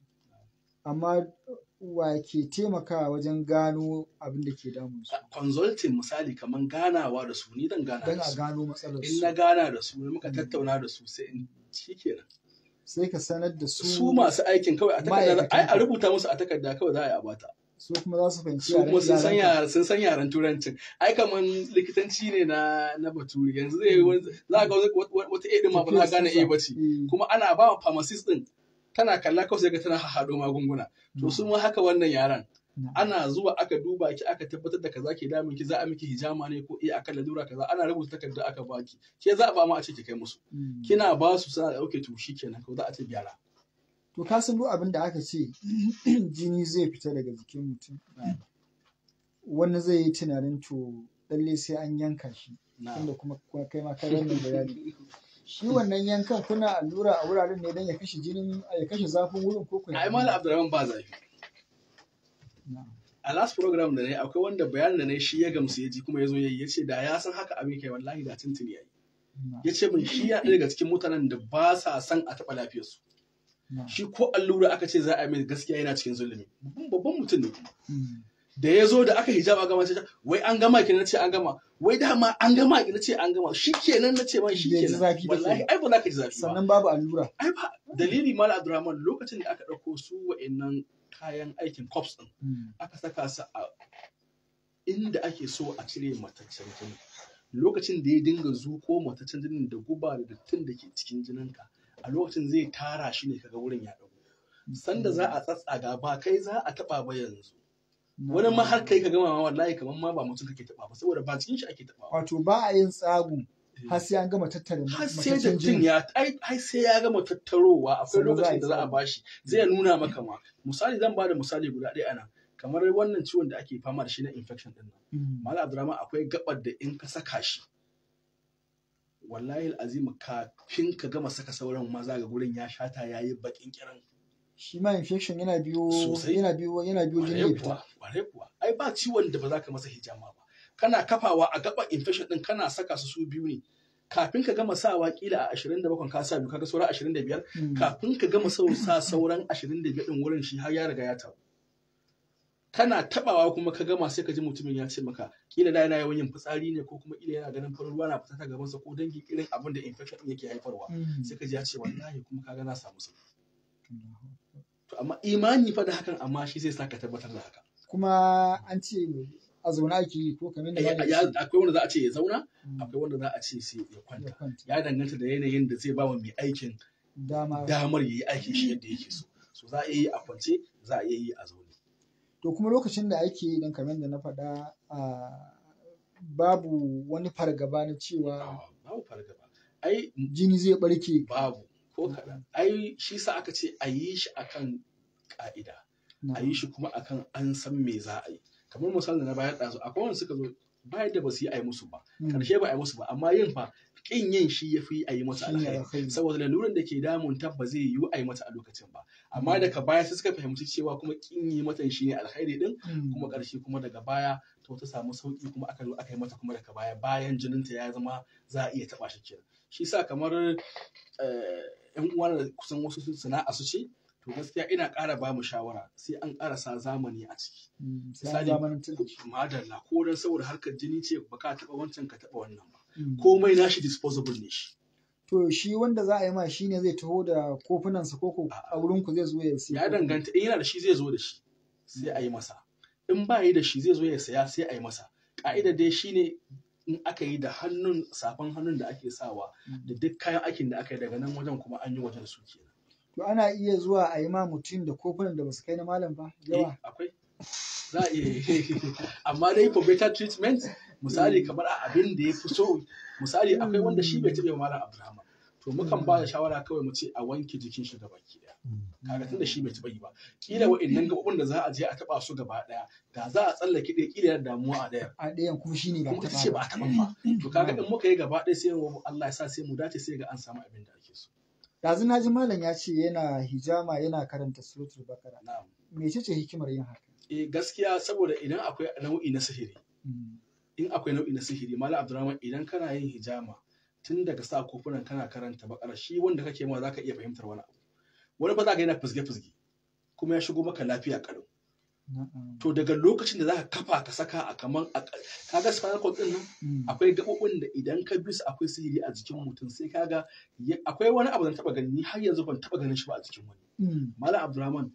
amma wa ke taimakawa wajen gano abin da ke damun su consulting misali kamar ganawa da su ni zan gana don da a su gano matsalar in na su gana da su muka tattauna da su sai in shikenan sai ka sanar da su su masu aikin kawai a takarda ma'aikatan ai a ka. rubuta musu a takarda kawai za a yi a bata su kuma za su fahimci su kuma sun san yaran ka. yaren sun san yaren turancin ai kaman likitanci ne na na baturi yanzu zai yi wani za ga wani- wata wata edin ma ba za ka gane eh bace Eh, kuma ana ba wa pharmacist din tana kalla kawai sai ga tana haɗo magunguna to su ma haka wannan yaran na'am. ana zuwa aka duba ki aka tabbatar da kaza ke damun ki za a miki hijama ne ko eh akan lalura kaza ana rubuta takarda aka baki ke za a ba ma a ce ki kai musu Mm. kina ba su suna da okay to shikenan ko za a ce gyara To ka san duk abin da aka ce jini zai fita daga jikin mutum. Wani zai yi tunanin to lalle sai an yanka shi. na Tunda kuma kuma kai ma ka wannan bayani. Shi wannan yankan kuna allura a wuraren ne don ya kashe jinin ya kashe zafin wurin ko kuwa. ai malam abdurrahman ba zafi Na'am. a last program da na yi akwai wanda bayanin da na yi shi ya gamsu ya ji kuma ya zo ya yi ya ce da ya san haka abin kai wallahi da tuntuni ya yi Na'am. ya ce min shi ya ɗaya daga cikin mutanen da ba sa son a taɓa lafiyarsu Na'am. shi ko allura aka ce za a yi mai gaskiya yana cikin zulumi Babban- babban mutum ne kuma Mm. da ya zo da aka hijaba gama ce wai an gama ki na ce an gama wai dama an gama ki na ce an gama shi kenan na ce man shi Bai ji kenan zafi ba wallahi kenan. ai ba za ka ji zafi ba Sannan babu allura. ai ba dalili mala abdurrahman lokacin da aka ɗauko su wa'annan kayan aikin cops din Mm. aka saka su a inda ake so a cire mataccen jini lokacin da ya dinga zuko mataccen jinin da guba da dattin da ke cikin jininka a lokacin zai tara shi ne kaga wurin ya dago sanda za a tsatsaga ba kai za a taba ba yanzu wani ma har kai ka gama ma wallahi kamar ma ba mutum kake taba ba saboda ba cikin shi ake taba ba Wato ba a yin tsagu har sai an gama tattare har sai mataccen dattin jini. ya ai ai sai ya gama tattarowa akwai Sannan za a yi lokacin da za a tsago. bashi zai nuna maka ma misali zan bada misali guda ɗaya anan kamar wannan ciwon da ake fama da shi na infection din nan Mm. Malam Abdurrahman akwai gabar da in ka saka shi wallahi azimu kafin ka gama saka sauran maza ga gurin ya shata yayi bakin kiran Shi ma infection yana biyo Sosai. yana biyo yana biyo jini ya kwarai fita. kuwa kwarai kuwa ai ba ciwon da ba za ka masa hijama ba kana kafawa a gaba infection din kana saka su su biyu ne kafin ka gama sawa kila a 27 ka sa biyu kaga sauran 25 Mm. kafin ka gama sau sa sauran 25 din wurin shi har ya riga ya tabu kana tabawa kuma ka gama sai ka ji mutumin ya ce maka kila da yana yawan yin fitsari ne ko kuma kila yana ganin farin ruwa na fita ta gabansa ko dangin irin abin da infection din yake haifarwa Mm. sai ka ji ya ce wallahi kuma kaga na samu sauki to amma imani fa da hakan amma shi zai sa ka tabbatar da haka kuma an ce a zaune ake yi ko kamar da Ya- malam ya- ce. akwai wanda za a ce ya zauna Mm. akwai wanda za a ce sai ya Ya kwanta kwanta. ya danganta da yanayin da zai ba wa mai aikin dama damar ya yi aikin shi yadda yake so so za a iya yi a kwance za a iya yi a zaune to kuma lokacin da ake yi dan kamar da na faɗa a babu wani fargaba na cewa Ah, babu fargaba ai jini zai barke babu ko kaɗan ai shi sa aka ce a yi shi akan ka'ida a yi shi kuma akan an san me za a yi kamar misalin da na bayar ɗazu akwai wanda suka zo bayan da ba su yi a yi musu ba Mm. karshe ba a yi musu ba amma yin fa kin yin shi ya fi a yi mata Shi ne alkhairi alkhairi. saboda laluran da ke damun ta ba zai yiwu a yi mata a lokacin ba amma daga baya sai suka fahimci cewa kuma kin yi mata shi ne alkhairi din Mm. kuma ƙarshe kuma daga baya to ta samu sauki kuma aka zo aka yi mata kuma daga baya bayan jininta ya zama za a iya taɓa shi kenan shi sa kamar eh, yan uwa da kusan wasu su sana'a su ce to gaskiya ina ƙara ba mu shawara sai an ƙara sa zamani a ciki Mm. sai misali an zamanantar da shi. madalla ko dan saboda harkar jini ce ba ka taɓa wancan ka taɓa wannan ba Mm. komai nashi disposable ne shi to shi wanda za a yi ma shi ne zai taho da kofunansa ko ko a wurin ku zai zo ya siya ya danganta in yana da shi zai zo da shi sai a yi masa in ba yi da shi zai zo ya saya sai a yi masa ka'ida dai shine in aka yi da hannun safan hannun da ake sawa da duk kayan aikin da aka yi daga nan wajen kuma an yi wajen su kenan to ana iya zuwa a yi ma mutum da kofunan da basu kai na malam ba eh yawa akwai za a iya yi. amma dai for better treatment misali kamar a abin da ya fi so misali akwai wanda shi bai taɓa yi wa malam abdulrahman to mukan ba da shawara kawai mu ce a wanke jikin shi gaba ki daya kaga tunda shi bai taɓa yi ba kila wa'annan gaɓoɓin da za a je a taɓa su gaba ɗaya da za a tsallake ɗaya kila yana damuwa a ɗaya a ɗayan kuma shi ne ba kuma ta ita ce ba a taɓa ba to kaga in muka yi gaba ɗaya sai mu Allah ya sa sai mu dace sai ga an samu abin da ake so Yanzu na ji malam ya ce yana hijama yana karanta suratul bakara na'am mece ce hikimar yin haka eh gaskiya saboda idan akwai nau'i na sihiri Mm. in akwai nau'i na sihiri malam Abdulrahman idan kana yin hijama tun daga sa kofunan kana karanta bakara shi wanda kake ma zaka iya fahimtar wani abu wani ba za ka yana fizge fizge kuma ya shigo maka lafiya kalau Na'am. to daga lokacin da za ka kafa ka saka a kaman a kaga spinal cord din nan Mm. akwai gaɓoɓin da idan ka bi su akwai sihiri a jikin mutum sai kaga ya- akwai wani abu da na taɓa gani ni har yanzu ban taɓa ganin shi ba a jikin wani Mm. malam abdurrahman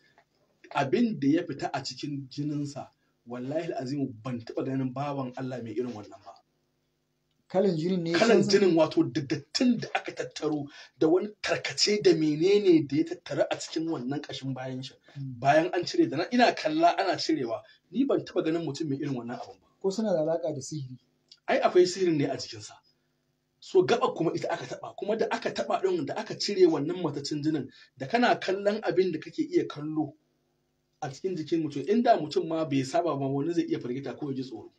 abin da ya fita a cikin jininsa wallahi azimu ban taɓa ganin bawan Allah mai irin wannan ba kalan jinin ne ya kalan canza? jinin wato da dattin da aka tattaro da wani tarkace da menene da ya tattara a cikin wannan kashin bayan shi Mm. bayan an cire da na ina kalla ana cirewa ni ban taɓa ganin mutum mai irin wannan abun ba ko suna da alaka da sihiri ai akwai sihirin ne a jikinsa so gaba kuma ita aka taba kuma da aka taba din da aka cire wannan matacin jinin da kana kallon abin da kake iya kallo a cikin jikin mutum inda mutum ma bai saba ba wani zai iya firgita ko ya ji tsoro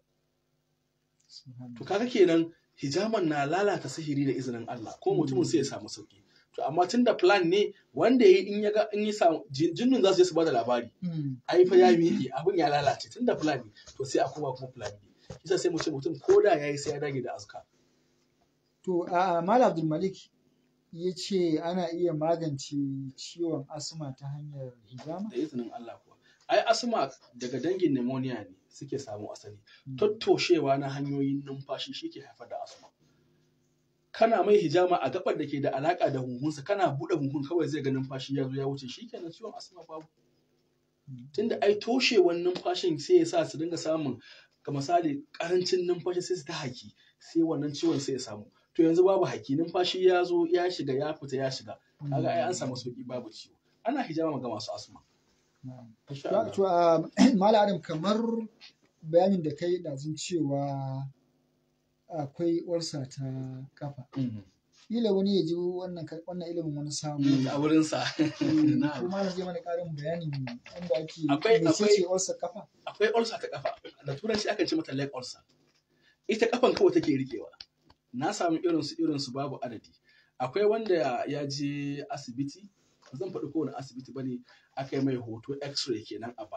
to kaga kenan hijaman na lalata sihiri da izinin Allah ko mutumin sai ya samu sauki to amma tun da plan ne wanda ya in ya ga in ya samu jin- jinnun za su je su bada labari Mm. ai fa ya miƙe abin ya lalace tun da plan ne to sai a koma kuma plan ne kisa sai mu ce mutum ko da yayi sai ya dage da azka To, a Malam Abdulmalik ya ce ana iya magance ciwon asma ta hanyar hijama? da izinin Allah kuwa. Ai asma daga dangin pneumonia ne suke samu asali. Tattoshewa na hanyoyin numfashi shi ke haifar da asma. Kana mai hijama a gabar da ke da alaka da huhunsa kana buɗe huhun kawai zai ga numfashi ya zo ya wuce shi kenan ciwon asma babu. Tunda ai toshewan numfashin sai ya sa su dinga samun ga misali karancin numfashi sai su ta haki sai wannan ciwon sai ya samu. To yanzu babu haki numfashi ya zo ya shiga ya fita ya shiga. Kaga ai an samu sauki babu ciwo. Ana hijama ga masu asma. Na'am. Insha To, Allah. to, a Malam Adam kamar bayanin da kai ɗazun cewa akwai ulcer ta kafa. Mhm. Kila wani ya ji wannan ka- wannan ilimin wani samu. Mm, a wurinsa. Ko Na'am. malam zai mana ƙarin bayani wanda ake Akwai- mece akwai- ce ulcer kafa? Akwai ulcer ta kafa, da turanci akan ce mata leg ulcer. Ita kafan kawai take rikewa. Na samu irinsu irinsu babu adadi. Akwai wanda ya je asibiti, ba zan faɗi kowane asibiti ba ne, aka yi mai hoto x-ray kenan a baya.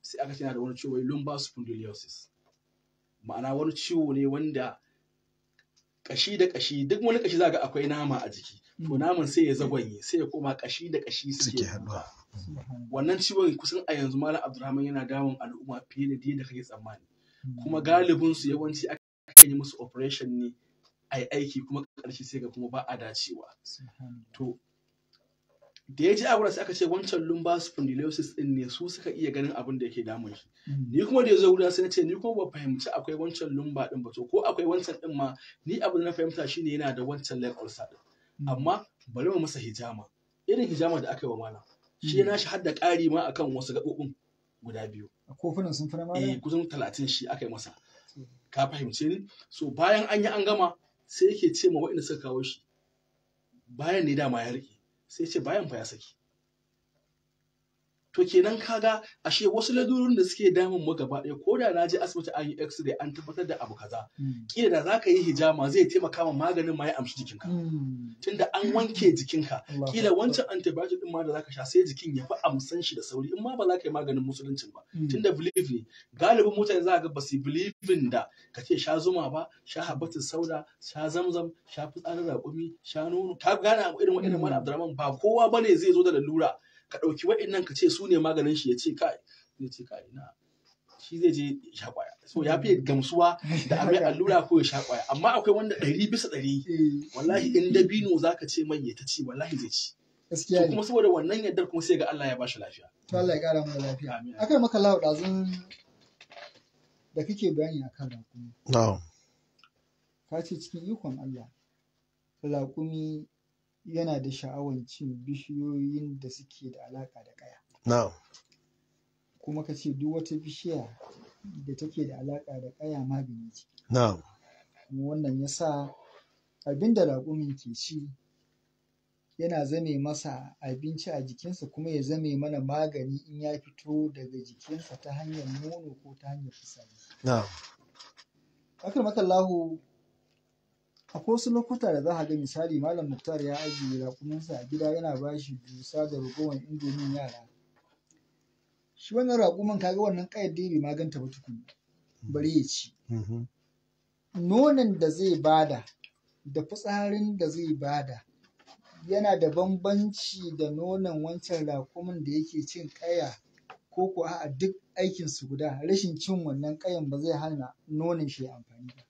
sai aka ce yana da wani ciwo wai lumbar spondylosis ma'ana wani ciwo ne wanda kashi da kashi duk wani kashi za ga akwai nama a jiki to naman sai ya zagwanye sai ya koma kashi da kashi suke suke haɗuwa wannan ciwon kusan a yanzu malam abdulrahman yana damun al'umma fiye da yadda kake tsammani kuma galibin su yawanci aka yi musu operation ne a yi aiki kuma ƙarshe sai ga kuma ba a dacewa to da ya ji a sai aka ce wancan lumbar spondylosis din ne su suka iya ganin abin da yake damun shi ni kuma da ya zo guda sai na ce ni kuma ba fahimci akwai wancan lumba din ba to ko akwai wancan din ma ni abin da na fahimta shine yana da wancan leg ulcer din amma bari mu masa hijama irin hijama da aka yi wa malam shi na shi hadda ƙari ma akan wasu gaɓoɓin guda biyu kofunan sun fi na eh malam kusan talatin shi aka yi masa ka fahimce ni so bayan an yi an gama sai yake ce ma waɗanda suka kawo shi bayan ne dama ya rike sai ce bayan fa ya saki to kenan kaga ashe wasu ladurorin da suke damun mu gaba ɗaya ko da na je asibiti an yi x-ray an tabbatar da abu kaza kila da za ka yi hijama zai taimaka ma maganin ma ya amshi jikinka tunda an wanke jikinka kila wancan antibiotic din ma da zaka sha sai jikin ya fi amsan shi da sauri in ma ba za ka yi maganin musuluncin ba tunda believe ne galibin mutane za ga ba su believe da ka ce sha zuma ba sha habatin sauda sha zamzam sha fitsarin raƙumi sha nono ka gane abu irin irin mana abdurrahman ba kowa bane zai zo da lalura ka ɗauki wa'innan ka ce su ne maganin shi ya ce kai zai ce kai na shi zai je ya sha kwaya so ya fi gamsuwa da a mai allura ko ya sha kwaya amma akwai wanda ɗari bisa ɗari wallahi in dabino zaka ce mai ya ta ci wallahi zai ci gaskiya to ne kuma saboda wannan yardar kuma sai ga Allah ya bashi lafiya to Allah ya kara mana lafiya Amin. akai maka lawo ɗazun da kake bayani akan raƙumi na'am ka ce cikin ikon Allah raƙumi yana da sha'awar cin bishiyoyin da suke da alaƙa da ƙaya na'am kuma ka ce duk wata bishiya da take da alaƙa da ƙaya magani ce na'am kuma wannan ya sa abin da raƙumin ke ci yana zame masa abinci a jikinsa kuma ya zame mana magani in ya fito daga jikinsa ta hanyar nono ko ta hanyar fitsari. na'am Akar makallahu akwai wasu lokuta da za a ga misali Malam Muktar ya ajiye raƙuminsa a gida yana ba shi dusa da ragowar indomin yara. Shi wannan raƙumin kaga wannan ƙayar dai bai maganta ba tukun bari ya ci. Mhm. nonon da zai bada da fitsarin da zai bada yana da bambanci da nonon wancan raƙumin da yake cin ƙaya ko ko a duk aikin su guda rashin cin wannan ƙayan ba zai hana nonon shi ya amfani ba.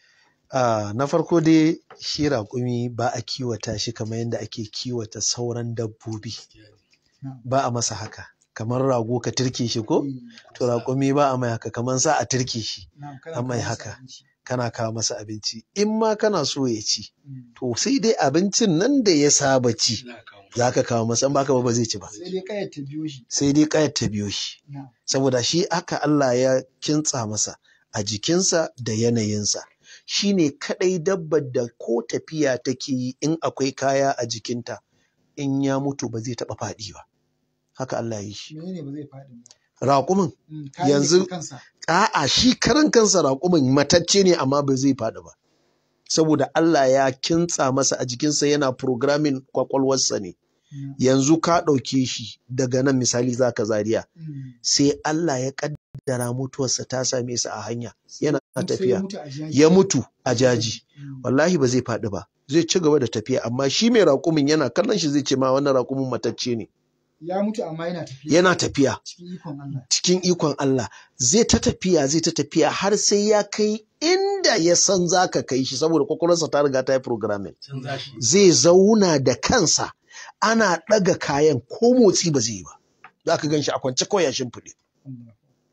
Ah, na farko dai shi raƙumi ba a kiwata shi kamar yadda ake kiwata sauran dabbobi Na'am. ba a masa haka kamar rago ka turke shi ko Eh, to raƙumi ba a mai haka kamar sa a turke shi na'am, kana an mai kawo masa haka. abinci. kana kawo masa abinci in ma kana so ya ci Mm. to sai dai abincin nan da ya saba ci Ina kawo musu. za ka kawo masa in baka ba ba zai ci ba Sai dai ƙayar ta biyo shi. sai dai kayar ta biyo shi Na'am. saboda shi aka Allah ya kintsa masa a jikinsa da yanayinsa shi ne kaɗai dabbar da ko tafiya take yi in akwai kaya a jikinta in ya mutu ba zai taɓa faɗi ba haka Allah ya yi shi Menene ba zai faɗi ba? raƙumin Mm, kayan Yanzu- da ke kansa. a'a shi karan kansa raƙumin matacce ne amma ba zai faɗi ba saboda Allah ya kintsa masa a jikinsa yana programming kwakwalwarsa ne Na'am. yanzu ka ɗauke shi daga nan misali za ka zariya Mm. sai Allah ya ƙaddara mutuwarsa ta same sa a hanya yana Sai ya tafiya mutu a jaji. ya mutu a jaji Mm. wallahi ba zai faɗi ba zai ci gaba da tafiya amma shi mai raƙumin yana kallon shi zai ce ma wannan raƙumin matacce ne Ya mutu amma yana tafiya. yana tafiya Cikin ikon Allah. cikin ikon Allah zai ta tafiya zai ta tafiya har sai ya kai inda ya san za ka kai shi saboda kwakwalwarsa ta riga ta yi programming Canza shi. zai zauna da kansa ana ɗaga kayan ko motsi ba zai yi ba za ka gan shi a kwance kawai ya shimfiɗe Allah.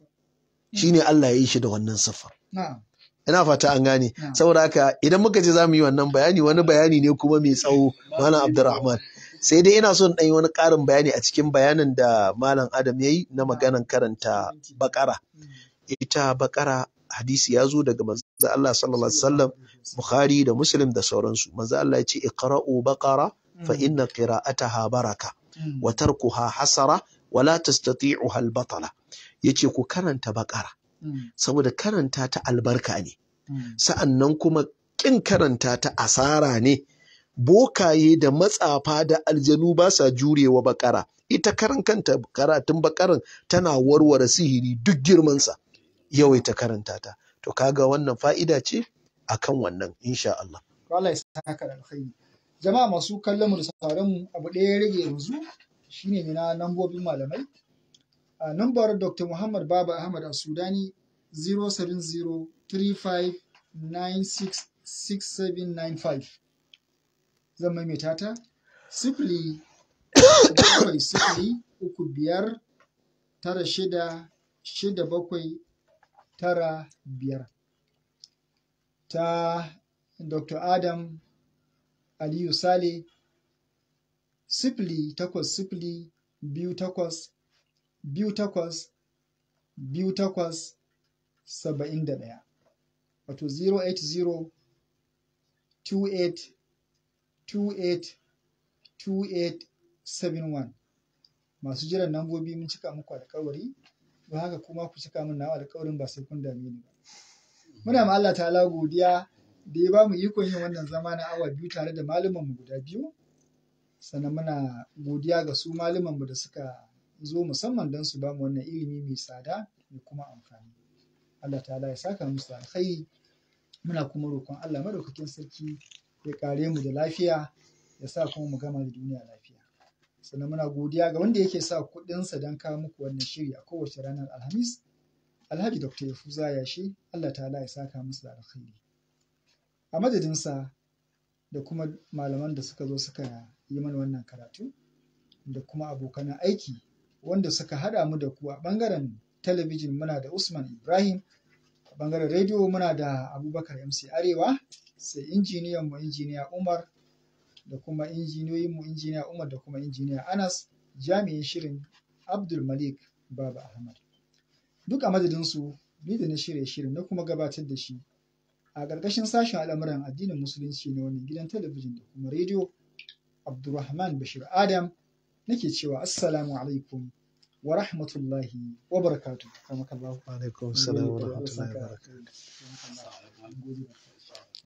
shi ne Allah ya yi shi da wannan siffa Na'am. ina fata an gane Na'am. saboda haka idan muka je za mu yi wannan bayani wani bayani ne kuma mai tsawo malam abdurrahman sai dai ina son ɗan yi wani ƙarin bayani a cikin bayanin da malam adam ya yi na maganan karanta bakara Mm. ita bakara hadisi ya zo daga manzo Allah sallallahu alaihi wasallam Bukhari da Muslim da sauransu manzo Allah ya ce iqra'u baqara fa inna qira'ataha baraka Mm. wa tarkuha hasara wa la tastati'uha al-batala yace ku karanta baqara Mm. saboda karanta ta albarka ne Mm. sa'annan kuma kin karanta ta asara ne bokaye da matsafa da aljanu ba sa jurewa bakara ita karan kanta karatun bakaran tana warware sihiri duk girmansa yawaita karanta ta to kaga wannan fa'ida ce akan wannan insha Allah Allah ya saka da alkhairi jama'a masu kallon mu da sauraron mu abu ɗaya ya rage yanzu shine ne na lambobin malamai a nambar Dr. Muhammad Baba Ahmad a Sudani 07035966795 zan maimaita ta sifili bakwai sifili uku biyar tara shida shida bakwai tara biyar ta Dr. Adam Aliyu Sale sifili takwas sifili biyu takwas biyu takwas biyu takwas saba'in da ɗaya wato 080 28 28 2871 masu jiran nambobi mun cika muku alkawari don haka kuma ku cika min nawa alkawarin ba sai kun dame ni ba muna ma Allah ta'ala godiya da ya ba mu ikon yin wannan zama na awa biyu tare da mu guda biyu sannan muna godiya ga su mu da suka zo musamman don su ba mu wannan ilimi mai tsada mai kuma amfani Allah ta'ala ya saka musu da alkhairi muna kuma roƙon Allah madaukakin sarki ya kare mu da lafiya ya sa kuma mu gama da duniya lafiya sannan muna godiya ga wanda yake sa kuɗinsa don kawo muku wannan shiri a kowace ranar alhamis alhaji dr yafuza yashi Allah ta'ala ya saka musu da alkhairi a madadinsa da kuma malaman da suka zo suka yi mana wannan karatu da kuma abokan aiki wanda suka haɗa mu da ku a ɓangaren talabijin muna da usman ibrahim a ɓangaren rediyo muna da abubakar mc arewa sai injiniyan mu injiniya umar da kuma injiniyoyin mu injiniya umar da kuma injiniya anas jami'in shirin abdul malik baba ahmad duk a madadinsu ni da na shirya shirin na kuma gabatar da shi a ƙarƙashin sashen al'amuran addinin musulunci na wannan gidan talabijin da kuma rediyo abdulrahman bashir adam nake cewa assalamu alaikum wa rahmatullahi wa barakatuh alaikum salam wa rahmatullahi wa barakatuh barakatuh